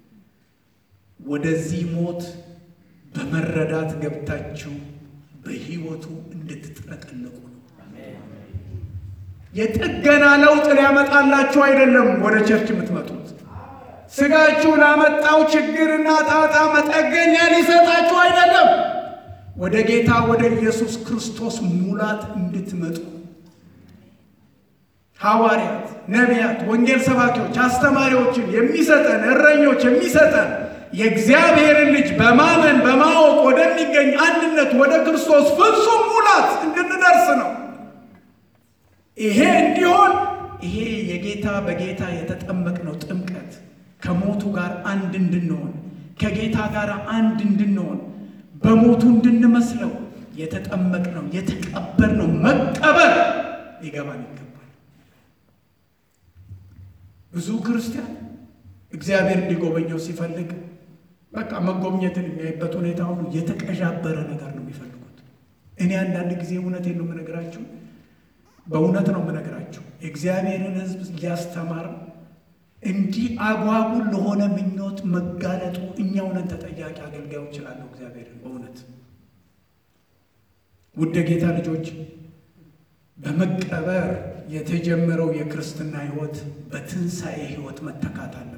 ወደዚህ ሞት በመረዳት ገብታችሁ በሕይወቱ እንድትጥለቀለቁ ነው። የጥገና ለውጥ ሊያመጣላችሁ አይደለም ወደ ቸርች የምትመጡት። ስጋችሁ ላመጣው ችግርና ጣጣ መጠገኛ ሊሰጣችሁ አይደለም። ወደ ጌታ ወደ ኢየሱስ ክርስቶስ ሙላት እንድትመጡ ሐዋርያት፣ ነቢያት፣ ወንጌል ሰባኪዎች፣ አስተማሪዎችን የሚሰጠን እረኞች የሚሰጠን የእግዚአብሔርን ልጅ በማመን በማወቅ ወደሚገኝ አንድነት ወደ ክርስቶስ ፍጹም ሙላት እንድንደርስ ነው። ይሄ እንዲሆን ይሄ የጌታ በጌታ የተጠመቅነው ጥምቀት ከሞቱ ጋር አንድ እንድንሆን ከጌታ ጋር አንድ እንድንሆን በሞቱ እንድንመስለው የተጠመቅነው የተቀበርነው መቀበር ሊገባን ይገባል። ብዙ ክርስቲያን እግዚአብሔር እንዲጎበኘው ሲፈልግ በቃ መጎብኘትን የሚያይበት ሁኔታ ሁሉ የተቀዣበረ ነገር ነው የሚፈልጉት። እኔ አንዳንድ ጊዜ እውነቴን ነው የምነግራችሁ፣ በእውነት ነው የምነግራችሁ። የእግዚአብሔርን ሕዝብ እያስተማር እንዲህ አጓጉል ለሆነ ምኞት መጋለጡ እኛው ነን ተጠያቂ አገልጋዮች እችላለሁ። እግዚአብሔርን በእውነት ውድ ጌታ ልጆች በመቀበር የተጀመረው የክርስትና ሕይወት በትንሣኤ ሕይወት መተካት አለበት።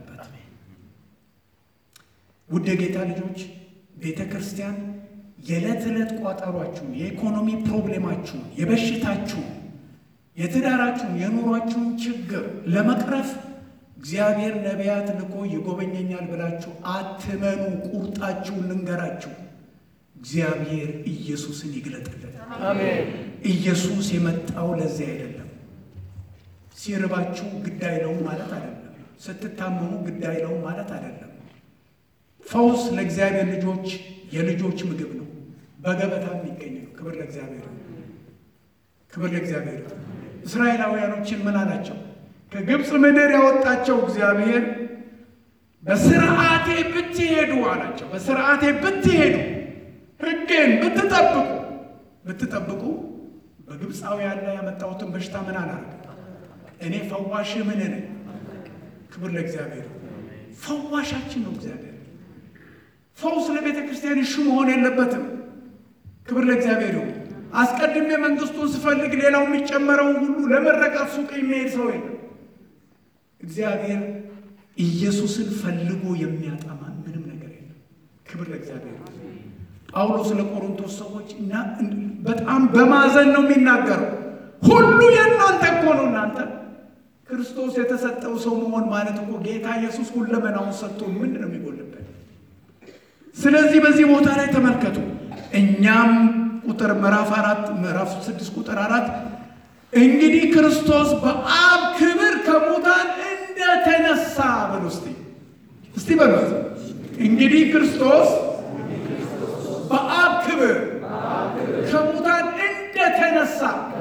ውድ ጌታ ልጆች ቤተ ክርስቲያን የዕለት ዕለት ቋጠሯችሁን፣ የኢኮኖሚ ፕሮብሌማችሁን፣ የበሽታችሁን፣ የትዳራችሁን፣ የኑሯችሁን ችግር ለመቅረፍ እግዚአብሔር ነቢያት ልኮ ይጎበኘኛል ብላችሁ አትመኑ። ቁርጣችሁን ልንገራችሁ፣ እግዚአብሔር ኢየሱስን ይግለጥልን። አሜን። ኢየሱስ የመጣው ለዚህ አይደለም። ሲርባችሁ ግድ አይለውም ማለት አይደለም። ስትታመሙ ግድ አይለውም ማለት አይደለም። ፈውስ ለእግዚአብሔር ልጆች የልጆች ምግብ ነው፣ በገበታ የሚገኝ ነው። ክብር ለእግዚአብሔር፣ ክብር ለእግዚአብሔር። እስራኤላውያኖችን ምን አላቸው? ከግብፅ ምድር ያወጣቸው እግዚአብሔር በስርዓቴ ብትሄዱ አላቸው። በስርዓቴ ብትሄዱ ሕጌን ብትጠብቁ ብትጠብቁ በግብፃውያን ላይ ያመጣሁትን በሽታ ምን አላደርግም። እኔ ፈዋሽ ምን ነኝ? ክብር ለእግዚአብሔር። ፈዋሻችን ነው እግዚአብሔር። ፈውስ ለቤተ ክርስቲያን እሹ መሆን የለበትም። ክብር ለእግዚአብሔር ይሁን። አስቀድሜ መንግስቱን ስፈልግ ሌላው የሚጨመረውን ሁሉ ለመረቃት ሱቅ የሚሄድ ሰው የለም። እግዚአብሔር ኢየሱስን ፈልጎ የሚያጠማ ምንም ነገር የለም። ክብር ለእግዚአብሔር። ጳውሎስ ለቆሮንቶስ ሰዎች እና በጣም በማዘን ነው የሚናገረው። ሁሉ የእናንተ እኮ ነው። እናንተ ክርስቶስ የተሰጠው ሰው መሆን ማለት እኮ ጌታ ኢየሱስ ሁለመናውን ሰጥቶ ምንድን ነው የሚጎልበት? ስለዚህ በዚህ ቦታ ላይ ተመልከቱ። እኛም ቁጥር ምዕራፍ አራት ምዕራፍ ስድስት ቁጥር አራት እንግዲህ ክርስቶስ በአብ ክብር ከሙታን እንደተነሳ በሉ እስቲ እስቲ በሉት እንግዲህ ክርስቶስ በአብ ክብር ከሙታን እንደተነሳ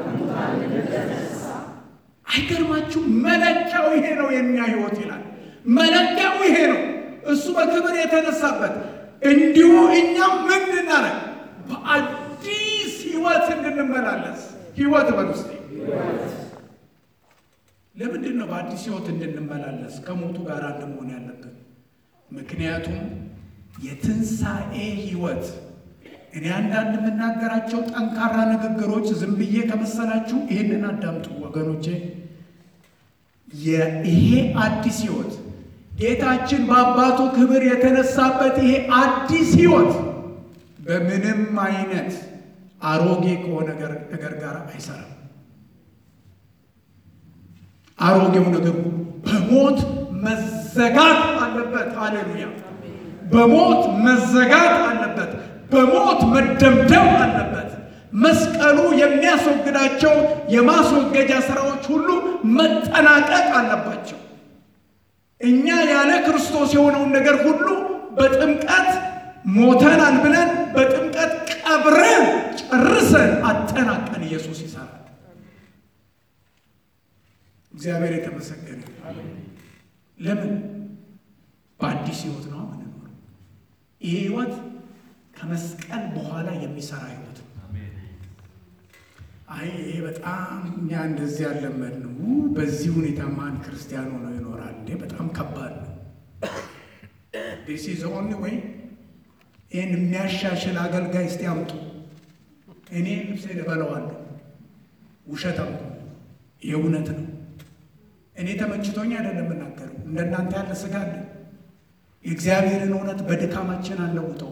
አይገርማችሁ? መለኪያው ይሄ ነው የኛ ህይወት ይላል። መለኪያው ይሄ ነው። እሱ በክብር የተነሳበት እንዲሁ እኛም ምን እንድናረግ በአዲስ ህይወት እንድንመላለስ ህይወት በሉ እስቲ ለምንድን ነው በአዲስ ህይወት እንድንመላለስ ከሞቱ ጋር አንድ መሆን ያለብን? ምክንያቱም የትንሣኤ ህይወት እኔ አንዳንድ የምናገራቸው ጠንካራ ንግግሮች ዝም ብዬ ከመሰላችሁ ይህንን አዳምጡ ወገኖቼ። ይሄ አዲስ ህይወት ጌታችን በአባቱ ክብር የተነሳበት ይሄ አዲስ ሕይወት በምንም አይነት አሮጌ ከሆነ ነገር ጋር አይሰራም። አሮጌው ነገር በሞት መዘጋት አለበት። ሃሌሉያ! በሞት መዘጋት አለበት። በሞት መደምደም አለበት። መስቀሉ የሚያስወግዳቸው የማስወገጃ ስራዎች ሁሉ መጠናቀቅ አለባቸው። እኛ ያለ ክርስቶስ የሆነውን ነገር ሁሉ በጥምቀት ሞተናል ብለን በጥምቀት ቀብረን ጨርሰን አጠናቀን ኢየሱስ ይሰራል። እግዚአብሔር የተመሰገነ። ለምን? በአዲስ ህይወት ነው የምንኖረው። ይሄ ህይወት ከመስቀል በኋላ የሚሰራ ህይወት ነው። አይ ይሄ በጣም እኛ እንደዚህ ያለመድ ነው። በዚህ ሁኔታ ማን ክርስቲያን ሆኖ ይኖራል እንዴ? በጣም ከባድ ነው። ዲስ ኢዝ ኦንሊ ወይ ይህን የሚያሻሽል አገልጋይ እስቲ አምጡ፣ እኔ ልብሴን እበለዋለሁ። ውሸታም የእውነት ነው። እኔ ተመችቶኝ አይደለም የምናገረው። እንደናንተ ያለ ስጋ አለ። የእግዚአብሔርን እውነት በድካማችን አንለውጠው፣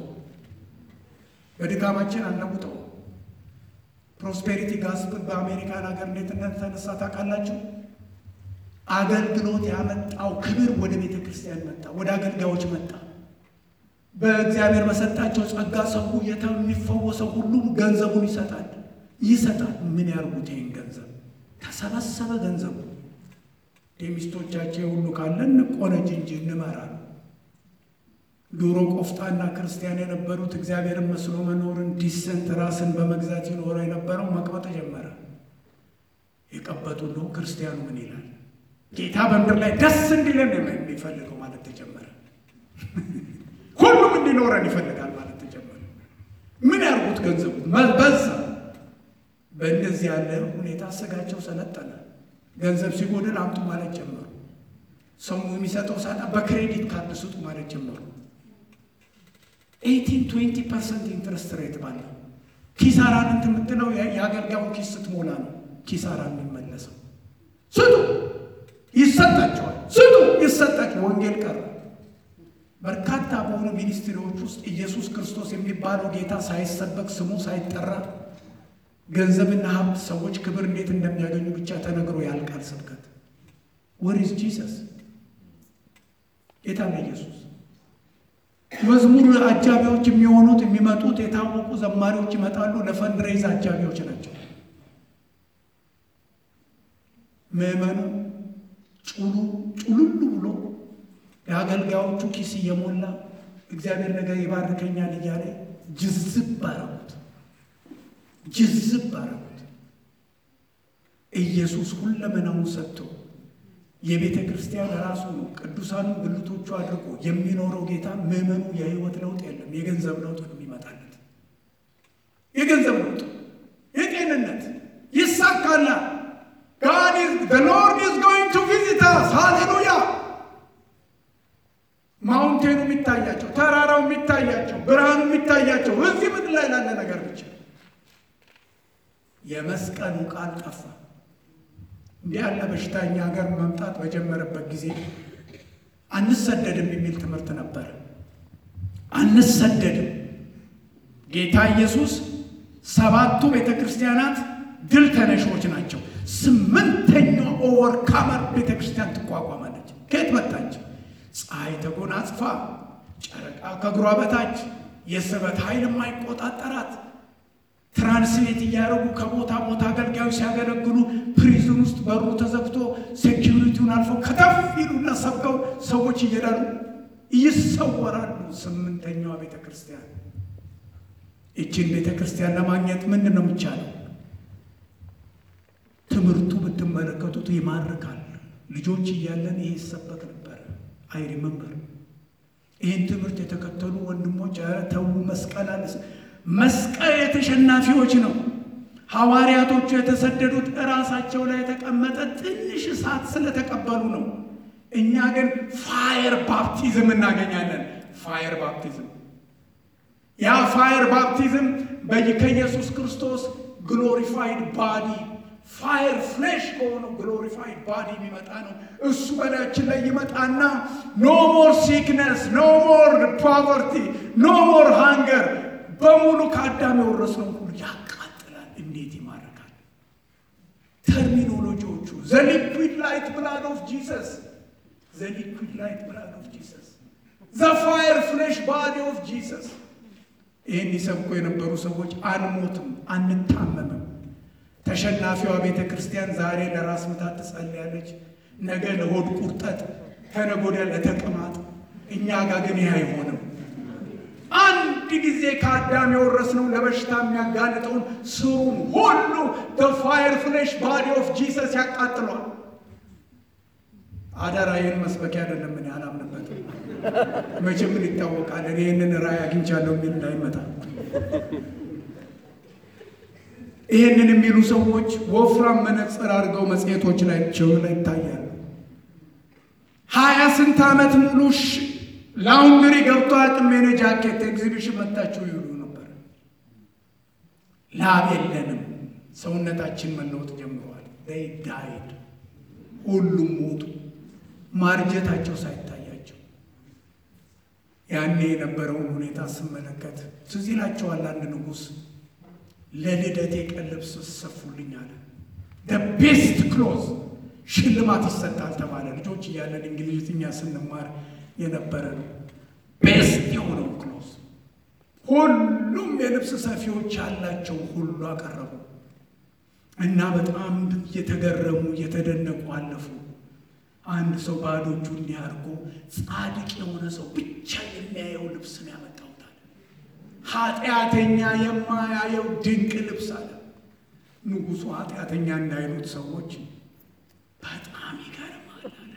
በድካማችን አንለውጠው። ፕሮስፔሪቲ ጋስፕል በአሜሪካን ሀገር እንዴት እንደተነሳ ታውቃላችሁ? አገልግሎት ያመጣው ክብር ወደ ቤተ ክርስቲያን መጣ፣ ወደ አገልጋዮች መጣ። በእግዚአብሔር በሰጣቸው ጸጋ ሰው የሚፈወሰው ሁሉ ገንዘቡን ይሰጣል ይሰጣል። ምን ያርጉት? ይህን ገንዘብ ተሰበሰበ ገንዘቡ የሚስቶቻቸው ሁሉ ካለን እንቆነጅ እንጂ እንመራል። ድሮ ቆፍጣና ክርስቲያን የነበሩት እግዚአብሔርን መስሎ መኖርን ዲሰንት ራስን በመግዛት ይኖረ የነበረው መቅበጥ ጀመረ። የቀበጡ ነው ክርስቲያኑ ምን ይላል? ጌታ በምድር ላይ ደስ እንዲለን የሚፈልገው ማለት ተጀመረ። ሁሉም እንዲኖረን ይፈልጋል ማለት ተጀመረ። ምን ያርጉት? ገንዘቡ በዛ። በእንደዚህ ያለ ሁኔታ ስጋቸው ሰለጠነ። ገንዘብ ሲጎድል አምጡ ማለት ጀመሩ። ሰው የሚሰጠው ሳጣ በክሬዲት ካርድ ስጡ ማለት ጀመሩ። ኤይቲን ትዌንቲ ፐርሰንት ኢንትረስት ሬት ባለው ኪሳራን እንትን የምትለው የአገልጋዩን ኪስ ስትሞላ ነው ኪሳራ የሚመለሰው። ስጡ ይሰጣቸዋል፣ ስጡ ይሰጣቸው። ወንጌል ቀረ። በርካታ በሆኑ ሚኒስትሪዎች ውስጥ ኢየሱስ ክርስቶስ የሚባለው ጌታ ሳይሰበክ ስሙ ሳይጠራ ገንዘብና ሀብት ሰዎች ክብር እንዴት እንደሚያገኙ ብቻ ተነግሮ ያልቃል ስብከት። ወሪዝ ጂሰስ ጌታ ነው ኢየሱስ። መዝሙር አጃቢዎች የሚሆኑት የሚመጡት የታወቁ ዘማሪዎች ይመጣሉ። ለፈንድሬዝ አጃቢዎች ናቸው። ምዕመኑ ጩሉ ጩሉሉ ብሎ የአገልጋዮቹ ኪስ እየሞላ እግዚአብሔር ነገር ይባርከኛል እያለ ጅዝብ አረጉት ጅዝብ አረጉት። ኢየሱስ ሁለመናውን ሰጥቶ የቤተ ክርስቲያን ራሱ ነው ቅዱሳኑን ብልቶቹ አድርጎ የሚኖረው ጌታ ምዕመኑ የህይወት ለውጥ የለም። የገንዘብ ለውጥ ነው የሚመጣለት። የገንዘብ ለውጥ፣ የጤንነት ይሳካላል። God is the Lord is going to visit us. ሃሌሉያ። ማውንቴኑ የሚታያቸው፣ ተራራው የሚታያቸው፣ ብርሃኑ የሚታያቸው እዚህ ምድር ላይ ላለ ነገር ብቻ የመስቀሉ ቃል ጠፋ። እንዲህ ያለ በሽታ እኛ ሀገር መምጣት በጀመረበት ጊዜ አንሰደድም የሚል ትምህርት ነበር። አንሰደድም። ጌታ ኢየሱስ ሰባቱ ቤተ ክርስቲያናት ድል ተነሾች ናቸው። ስምንተኛው ኦቨርካመር ቤተ ክርስቲያን ትቋቋማለች። ከየት መጣች? ፀሐይ ተጎናጽፋ፣ ጨረቃ ከእግሯ በታች፣ የስበት ኃይል የማይቆጣጠራት ትራንስሌት እያደረጉ ከቦታ ቦታ አገልጋዮች ሲያገለግሉ ፕሪዝን ውስጥ በሩ ተዘግቶ ሴኪሪቲውን አልፈው ከተፍ ይሉና ሰብከው ሰዎች እየዳሉ ይሰወራሉ። ስምንተኛዋ ቤተ ክርስቲያን። ይችን ቤተ ክርስቲያን ለማግኘት ምንድን ነው የሚቻለው? ትምህርቱ ብትመለከቱት ይማርካል። ልጆች እያለን ይሄ ይሰበክ ነበር። አይ ሪመምበር ይህን ትምህርት የተከተሉ ወንድሞች ኧረ ተዉ መስቀል አለ መስቀል የተሸናፊዎች ነው። ሐዋርያቶቹ የተሰደዱት እራሳቸው ላይ የተቀመጠ ትንሽ እሳት ስለተቀበሉ ነው። እኛ ግን ፋየር ባፕቲዝም እናገኛለን። ፋየር ባፕቲዝም ያ ፋየር ባፕቲዝም ከኢየሱስ ክርስቶስ ግሎሪፋይድ ባዲ ፋየር ፍሌሽ ከሆነው ግሎሪፋይድ ባዲ የሚመጣ ነው። እሱ በላያችን ላይ ይመጣና ኖ ሞር ሲክነስ፣ ኖ ሞር ፖቨርቲ፣ ኖ ሞር ሃንገር በሙሉ ከአዳም የወረስነው ሁሉ ያቃጥላል። እንዴት ይማርካል! ተርሚኖሎጂዎቹ ዘ ሊኩዊድ ላይት ብላድ ኦፍ ጂሰስ ዘ ሊኩዊድ ላይት ብላድ ኦፍ ጂሰስ ዘ ፋየር ፍሌሽ ባዲ ኦፍ ጂሰስ። ይህን ይሰብኩ የነበሩ ሰዎች አንሞትም፣ አንታመምም። ተሸናፊዋ ቤተ ክርስቲያን ዛሬ ለራስ ምታት ትጸልያለች፣ ነገ ለሆድ ቁርጠት፣ ከነገ ወዲያ ለተቅማጥ። እኛ ጋር ግን ይህ አይሆንም። አንድ ጊዜ ከአዳም የወረስነው ለበሽታ የሚያጋልጠውን ስሩን ሁሉ በፋየር ፍሌሽ ባዲ ኦፍ ጂሰስ ያቃጥሏል። አደራ ይህን መስበኪያ አይደለም፣ እኔ አላምንበትም። መቼም ምን ይታወቃል፣ እኔ ይህንን ራእይ አግኝቻለሁ የሚል እንዳይመጣ። ይህንን የሚሉ ሰዎች ወፍራም መነጽር አድርገው መጽሔቶች ላይ ቸው ላይ ይታያሉ። ሀያ ስንት ዓመት ሙሉ ላውንድሪ ገብቶ አቅም የኔ ጃኬት ኤግዚቢሽን መታችሁ ይሉ ነበር። ላብ የለንም፣ ሰውነታችን መለወጥ ጀምረዋል። ዳይድ ሁሉም ሞቱ፣ ማርጀታቸው ሳይታያቸው። ያኔ የነበረውን ሁኔታ ስመለከት ትዝ ይላቸዋል። አንድ ንጉሥ ለልደቴ ቀን ልብስ ሰፉልኝ አለ። ቤስት ክሎዝ ሽልማት ይሰጣል ተባለ። ልጆች እያለን እንግሊዝኛ ስንማር የነበረ ነው። ቤስት የሆነው ክሎዝ ሁሉም የልብስ ሰፊዎች ያላቸው ሁሉ አቀረቡ እና በጣም እየተገረሙ እየተደነቁ አለፉ። አንድ ሰው ባዶ እጁ እንዲህ አድርጎ ጻድቅ የሆነ ሰው ብቻ የሚያየው ልብስ ነው ያመጣሁታል። ኃጢአተኛ የማያየው ድንቅ ልብስ አለ። ንጉሡ ኃጢአተኛ እንዳይሉት ሰዎች በጣም ይገርማል አለ።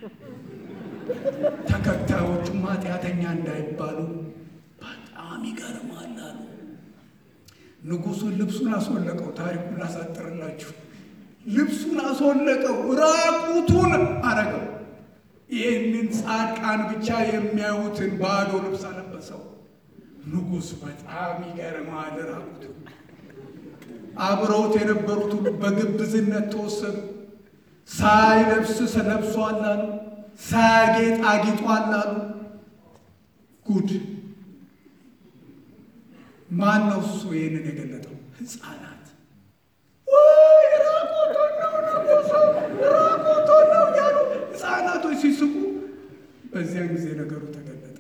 ተከታዮቹም ኃጢአተኛ እንዳይባሉ በጣም ይገርማል አሉ። ንጉሡን ልብሱን አስወለቀው። ታሪኩን ላሳጥርላችሁ። ልብሱን አስወለቀው፣ ራቁቱን አረገው። ይህንን ጻድቃን ብቻ የሚያዩትን ባዶ ልብስ አለበሰው። ንጉሥ በጣም ይገርማል። ራቁቱን አብረውት የነበሩት ሁሉ በግብዝነት ተወሰዱ። ሳይለብስ ለብሷል አሉ። ሳያጌጥ አጊጧል አሉ። ጉድ! ማን ነው እሱ ይህንን የገለጠው? ሕፃናት ወይ ራቁቱን ነው ንጉሡ ራቁቱን ነው እያሉ ሕፃናቶች ሲስቁ፣ በዚያን ጊዜ ነገሩ ተገለጠ።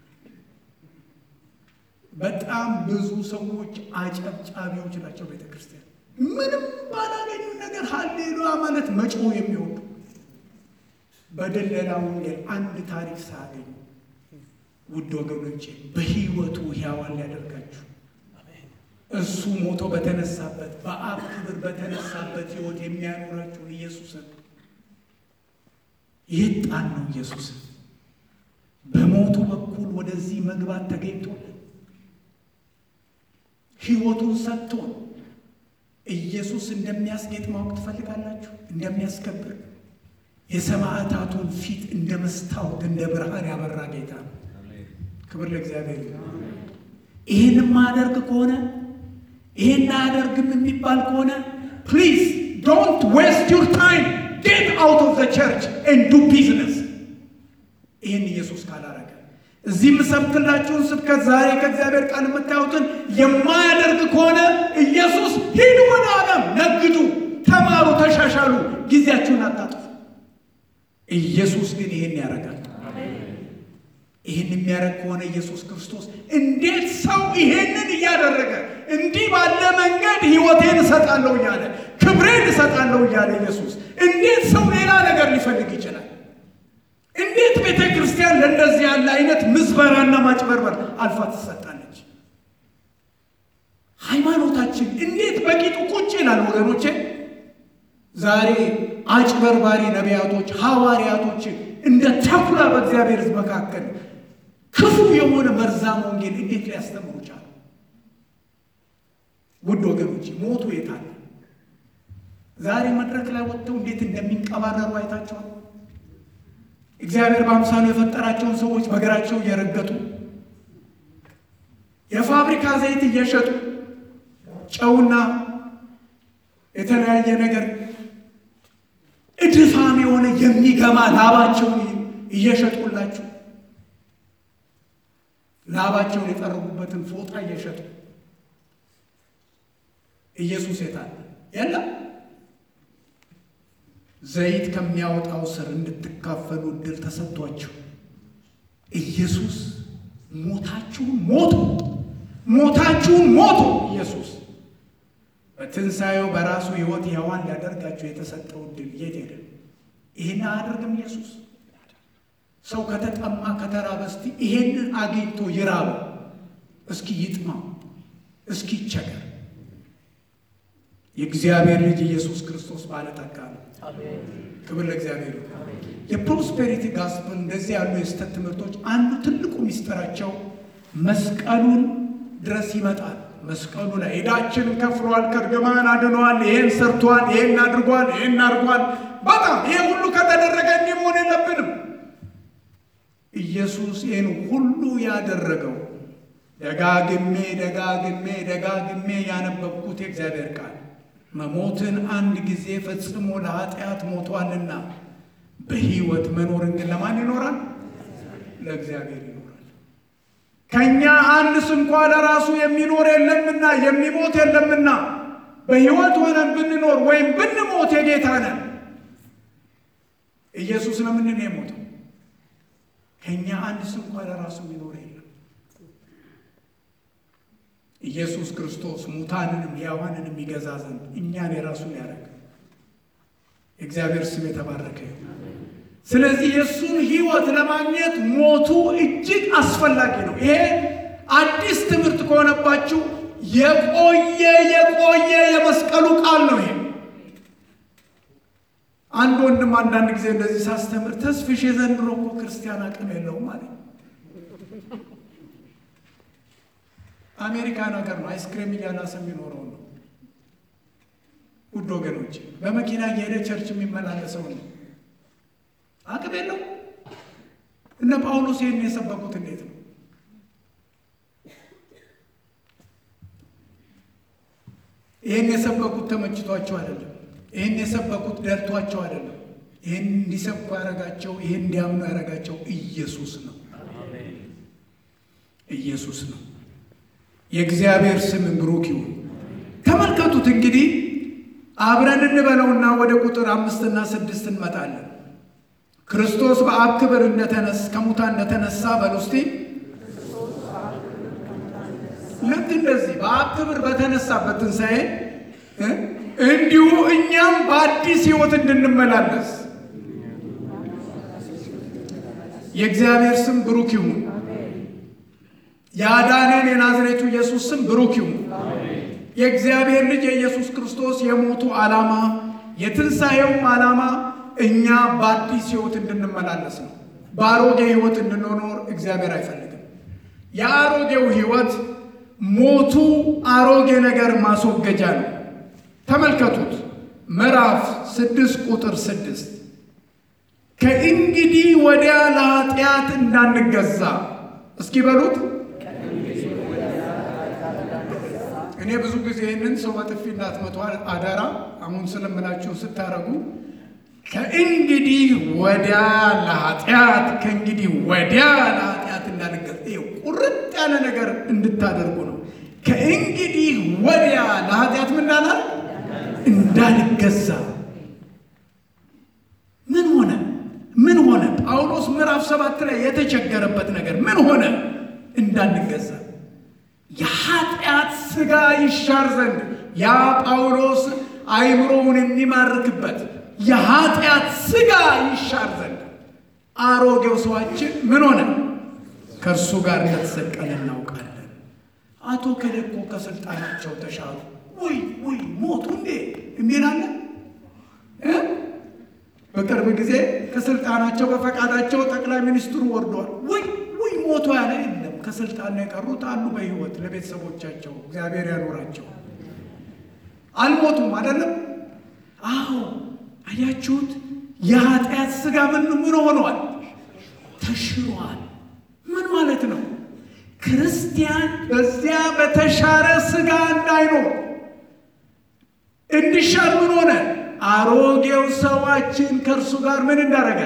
በጣም ብዙ ሰዎች አጨብጫቢዎች ናቸው። ቤተ ክርስቲያን ምንም ባላገኙ ነገር ሀሌሉያ ማለት መጮህ የሚወዱ በደለላ ወንጌል አንድ ታሪክ ሳያገኙ ውድ ወገኖቼ በሕይወቱ ሕያዋን ሊያደርጋችሁ እሱ ሞቶ በተነሳበት በአብ ክብር በተነሳበት ሕይወት የሚያኖራችሁን ኢየሱስን የት ጣል ነው? ኢየሱስን በሞቱ በኩል ወደዚህ መግባት ተገኝቶልን ሕይወቱን ሰጥቶን ኢየሱስ እንደሚያስጌጥ ማወቅ ትፈልጋላችሁ? እንደሚያስከብር የሰማዕታቱን ፊት እንደ መስታወት እንደ ብርሃን ያበራ ጌታ ነው። ክብር ለእግዚአብሔር። ይህን ማደርግ ከሆነ ይህን አያደርግም የሚባል ከሆነ ፕሊዝ ዶንት ዌስት ዩር ታይም ጌት አውት ኦፍ ዘ ቸርች ኤንድ ዱ ቢዝነስ። ይህን ኢየሱስ ካላረገ እዚህ የምሰብክላችሁን ስብከት ዛሬ ከእግዚአብሔር ቃል የምታዩትን የማያደርግ ከሆነ ኢየሱስ ሂዱ ወደ ዓለም ነግዱ፣ ተማሩ፣ ተሻሻሉ፣ ጊዜያችሁን አታጥፉ። ኢየሱስ ግን ይህን ያደርጋል። ይህን የሚያደርግ ከሆነ ኢየሱስ ክርስቶስ እንዴት ሰው ይሄንን እያደረገ እንዲህ ባለ መንገድ ሕይወቴን እሰጣለሁ እያለ ክብሬን እሰጣለሁ እያለ ኢየሱስ እንዴት ሰው ሌላ ነገር ሊፈልግ ይችላል? እንዴት ቤተ ክርስቲያን ለእንደዚህ ያለ አይነት ምዝበራና ማጭበርበር አልፋ ትሰጣለች? ሃይማኖታችን እንዴት በቂጡ ቁጭ ይላል? ወገኖቼ ዛሬ አጭበርባሪ ነቢያቶች፣ ሐዋርያቶችን እንደ ተኩላ በእግዚአብሔር ሕዝብ መካከል ክፉ የሆነ መርዛም ወንጌል እንዴት ሊያስተምሩ ቻሉ? ውድ ወገኖች ሞቱ የታለ? ዛሬ መድረክ ላይ ወጥተው እንዴት እንደሚንቀባረሩ አይታቸዋል። እግዚአብሔር በአምሳሉ የፈጠራቸውን ሰዎች በእግራቸው እየረገጡ የፋብሪካ ዘይት እየሸጡ ጨውና የተለያየ ነገር የሆነ የሚገማ ላባቸውን እየሸጡላችሁ ላባቸውን የጠረጉበትን ፎጣ እየሸጡ ኢየሱስ የታለ? የለም። ዘይት ከሚያወጣው ስር እንድትካፈሉ እድል ተሰጥቷችሁ ኢየሱስ ሞታችሁን ሞቶ ሞታችሁን ሞቶ ኢየሱስ በትንሣኤው በራሱ ሕይወት ሕያዋን ሊያደርጋችሁ የተሰጠው እድል የት ሄደ? ይህን አያደርግም ኢየሱስ። ሰው ከተጠማ ከተራበ እስቲ ይሄንን አግኝቶ ይራበው፣ እስኪ ይጥማው፣ እስኪ ይቸገር። የእግዚአብሔር ልጅ ኢየሱስ ክርስቶስ ባለጠጋ ነው። ክብር ለእግዚአብሔር ይሁን። የፕሮስፔሪቲ ጋስፕል እንደዚህ ያሉ የስተት ትምህርቶች አንዱ ትልቁ ሚስጥራቸው መስቀሉን ድረስ ይመጣል። መስቀሉ ላይ ዕዳችንን ከፍሏል፣ ከእርግማን አድኗል፣ ይሄን ሰርቷል፣ ይሄን አድርጓል፣ ይሄን አድርጓል። በጣም ይሄ ሁሉ ከተደረገ እንዲህ መሆን የለብንም። ኢየሱስ ይህን ሁሉ ያደረገው ደጋግሜ ደጋግሜ ደጋግሜ ያነበብኩት የእግዚአብሔር ቃል መሞትን አንድ ጊዜ ፈጽሞ ለኃጢአት ሞቷልና በሕይወት መኖርን ግን ለማን ይኖራል? ለእግዚአብሔር ይኖራል። ከእኛ አንድ ስንኳ ለራሱ የሚኖር የለምና የሚሞት የለምና በሕይወት ሆነን ብንኖር ወይም ብንሞት የጌታ ነን። ኢየሱስ ለምንድን ነው የሞተው? ከእኛ አንድ ስንኳ ለራሱ የሚኖር የለም። ኢየሱስ ክርስቶስ ሙታንንም ሕያዋንንም ይገዛ ዘንድ እኛን የራሱ ሊያደርግ የእግዚአብሔር ስም የተባረከ ይሁን። ስለዚህ የእሱን ሕይወት ለማግኘት ሞቱ እጅግ አስፈላጊ ነው። ይሄ አዲስ ትምህርት ከሆነባችሁ የቆየ የቆየ የመስቀሉ ቃል ነው። ይሄ አንድ ወንድም አንዳንድ ጊዜ እንደዚህ ሳስተምር ተስፍሽ የዘንድሮ እኮ ክርስቲያን አቅም የለውም ማለት አሜሪካን ሀገር ነው አይስክሬም እያላሰ የሚኖረው ነው። ውድ ወገኖች በመኪና እየሄደ ቸርች የሚመላለሰው ነው። አቅም የለው። እነ ጳውሎስ ይህን የሰበኩት እንዴት ነው? ይህን የሰበኩት ተመችቷቸው አይደለም። ይህን የሰበኩት ደልቷቸው አይደለም። ይህን እንዲሰብኩ ያደረጋቸው፣ ይህን እንዲያምኑ ያደረጋቸው ኢየሱስ ነው። ኢየሱስ ነው። የእግዚአብሔር ስም ብሩክ ይሁን። ተመልከቱት እንግዲህ አብረን እንበለውና ወደ ቁጥር አምስትና ስድስት እንመጣለን። ክርስቶስ በአብ ክብር እንደተነስ ከሙታን እንደተነሳ በሉ እስቲ። ልክ እንደዚህ በአብ ክብር በተነሳበት ትንሣኤ እንዲሁ እኛም በአዲስ ሕይወት እንድንመላለስ የእግዚአብሔር ስም ብሩክ ይሁን። ያዳነን የናዝሬቱ ኢየሱስ ስም ብሩክ ይሁን። የእግዚአብሔር ልጅ የኢየሱስ ክርስቶስ የሞቱ ዓላማ የትንሣኤውም ዓላማ እኛ በአዲስ ሕይወት እንድንመላለስ ነው። በአሮጌ ሕይወት እንድንኖር እግዚአብሔር አይፈልግም። የአሮጌው ሕይወት ሞቱ አሮጌ ነገር ማስወገጃ ነው። ተመልከቱት ምዕራፍ ስድስት ቁጥር ስድስት ከእንግዲህ ወዲያ ለኃጢአት እንዳንገዛ እስኪ በሉት እኔ ብዙ ጊዜ ይህንን ሰው በጥፊ እንዳትመቱ አደራ። አሁን ስለምላችሁ ስታረጉ ከእንግዲህ ወዲያ ለኃጢአት ከእንግዲህ ወዲያ ለኃጢአት እንዳንገዛ፣ ይኸው ቁርጥ ያለ ነገር እንድታደርጉ ነው። ከእንግዲህ ወዲያ ለኃጢአት ምን እንዳላል እንዳንገዛ። ምን ሆነ? ምን ሆነ? ጳውሎስ ምዕራፍ ሰባት ላይ የተቸገረበት ነገር ምን ሆነ? እንዳንገዛ የኃጢአት ሥጋ ይሻር ዘንድ ያ ጳውሎስ አይምሮውን የሚማርክበት የኃጢአት ሥጋ ይሻር ዘንድ አሮጌው ሰዋችን ምን ሆነ? ከእርሱ ጋር እንደተሰቀለ እናውቃለን። አቶ ከደኮ ከስልጣናቸው ተሻሩ። ውይ ውይ ሞቱ እንዴ የሚላለ በቅርብ ጊዜ ከስልጣናቸው በፈቃዳቸው ጠቅላይ ሚኒስትሩ ወርደዋል። ውይ ውይ ሞቱ ያለ የለም። ከስልጣን ነው የቀሩት አሉ በሕይወት ለቤተሰቦቻቸው እግዚአብሔር ያኖራቸው። አልሞቱም አይደለም። አዎ አያችሁት? የኃጢአት ሥጋ ምን ምን ሆኗል? ተሽሯል። ምን ማለት ነው? ክርስቲያን በዚያ በተሻረ ሥጋ እንዳይኖር እንዲሻር ምን ሆነ? አሮጌው ሰዋችን ከእርሱ ጋር ምን እንዳደረገ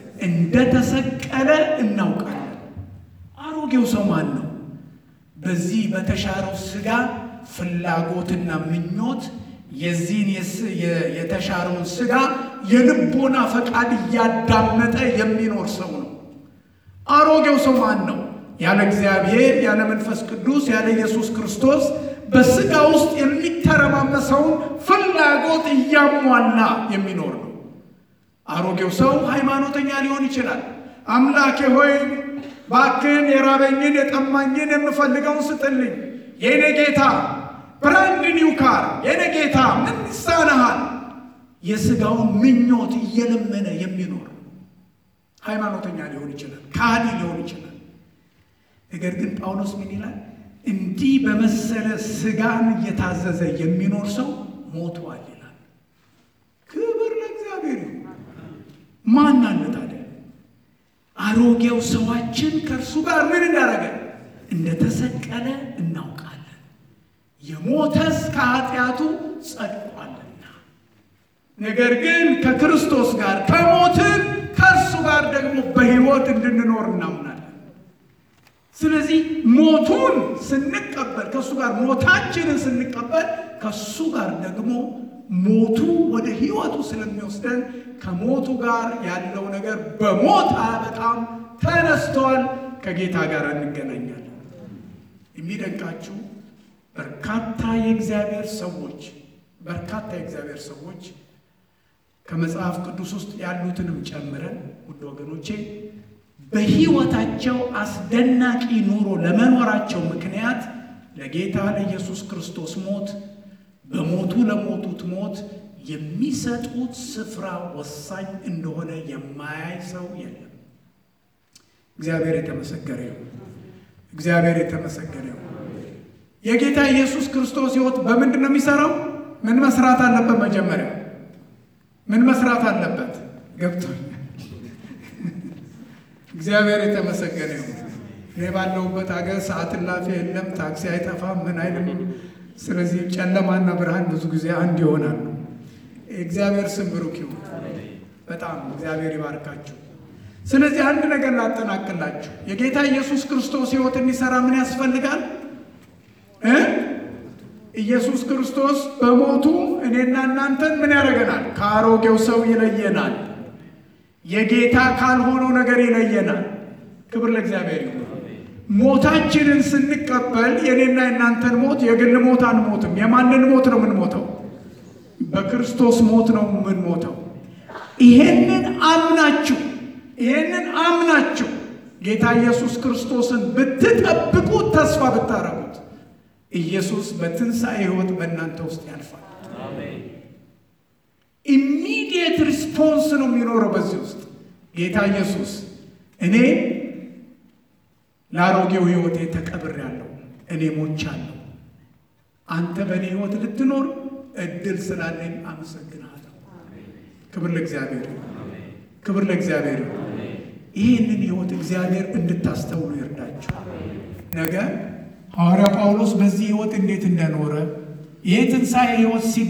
እንደተሰቀለ እናውቃለን። አሮጌው ሰው ማን ነው? በዚህ በተሻረው ሥጋ ፍላጎትና ምኞት የዚህን የተሻረውን ሥጋ የልቦና ፈቃድ እያዳመጠ የሚኖር ሰው ነው። አሮጌው ሰው ማን ነው? ያለ እግዚአብሔር ያለ መንፈስ ቅዱስ ያለ ኢየሱስ ክርስቶስ በሥጋ ውስጥ የሚተረማመሰውን ፍላጎት እያሟላ የሚኖር ነው። አሮጌው ሰው ሃይማኖተኛ ሊሆን ይችላል። አምላኬ ሆይ ባክን የራበኝን የጠማኝን የምፈልገውን ስጥልኝ፣ የኔ ጌታ ብራንድ ኒው ካር፣ የኔ ጌታ ምን ይሳነሃል? የሥጋውን ምኞት እየለመነ የሚኖር ሃይማኖተኛ ሊሆን ይችላል። ከሃዲ ሊሆን ይችላል። ነገር ግን ጳውሎስ ምን ይላል? እንዲህ በመሰለ ሥጋን እየታዘዘ የሚኖር ሰው ሞቷል ይላል። ክብር ለእግዚአብሔር ይሁን። ማን አለ ታዲያ? አሮጌው ሰዋችን ከእርሱ ጋር ምን እንዳደረገ እንደተሰቀለ እናውቃለን። የሞተስ ከኃጢአቱ ጸድቋልና፣ ነገር ግን ከክርስቶስ ጋር ከሞትን ከእርሱ ጋር ደግሞ በሕይወት እንድንኖር እናምናለን። ስለዚህ ሞቱን ስንቀበል ከእሱ ጋር ሞታችንን ስንቀበል ከእሱ ጋር ደግሞ ሞቱ ወደ ሕይወቱ ስለሚወስደን ከሞቱ ጋር ያለው ነገር በሞት በጣም ተነስቷል። ከጌታ ጋር እንገናኛለን። የሚደንቃችሁ በርካታ የእግዚአብሔር ሰዎች በርካታ የእግዚአብሔር ሰዎች ከመጽሐፍ ቅዱስ ውስጥ ያሉትንም ጨምረን ውድ ወገኖቼ በሕይወታቸው አስደናቂ ኑሮ ለመኖራቸው ምክንያት ለጌታ ለኢየሱስ ክርስቶስ ሞት በሞቱ ለሞቱት ሞት የሚሰጡት ስፍራ ወሳኝ እንደሆነ የማያይ ሰው የለም። እግዚአብሔር የተመሰገረ ይሁን። እግዚአብሔር የተመሰገረ ይሁን። የጌታ ኢየሱስ ክርስቶስ ሕይወት በምንድን ነው የሚሰራው? ምን መስራት አለበት? መጀመሪያ ምን መስራት አለበት? ገብቶኛል። እግዚአብሔር የተመሰገነ ይሁን። እኔ ባለሁበት ሀገር ሰዓት እላፊ የለም፣ ታክሲ አይጠፋም፣ ምን አይልም። ስለዚህ ጨለማና ብርሃን ብዙ ጊዜ አንድ ይሆናሉ። እግዚአብሔር ስም ብሩክ ይሁን። በጣም እግዚአብሔር ይባርካችሁ። ስለዚህ አንድ ነገር ላጠናቅላችሁ። የጌታ ኢየሱስ ክርስቶስ ሕይወት እንዲሰራ ምን ያስፈልጋል እ ኢየሱስ ክርስቶስ በሞቱ እኔና እናንተን ምን ያደርገናል? ከአሮጌው ሰው ይለየናል። የጌታ ካልሆነው ነገር ይለየናል። ክብር ለእግዚአብሔር ይሁን። ሞታችንን ስንቀበል የኔና የእናንተን ሞት የግል ሞት አንሞትም። የማንን ሞት ነው የምንሞተው? በክርስቶስ ሞት ነው የምንሞተው። ይሄንን አምናችሁ ይሄንን አምናችሁ ጌታ ኢየሱስ ክርስቶስን ብትጠብቁት፣ ተስፋ ብታረጉት፣ ኢየሱስ በትንሣኤ ሕይወት በእናንተ ውስጥ ያልፋል። ኢሚዲየት ሪስፖንስ ነው የሚኖረው በዚህ ውስጥ ጌታ ኢየሱስ እኔ ለአሮጌው ሕይወቴ ተቀብሬያለሁ፣ እኔ ሞቻለሁ። አንተ በእኔ ሕይወት ልትኖር እድል ስላለኝ አመሰግንሃለሁ። ክብር ለእግዚአብሔር፣ ክብር ለእግዚአብሔር። ይህንን ሕይወት እግዚአብሔር እንድታስተውሉ ይርዳችሁ። ነገ ሐዋርያ ጳውሎስ በዚህ ሕይወት እንዴት እንደኖረ ይህ ትንሣኤ ሕይወት ሲ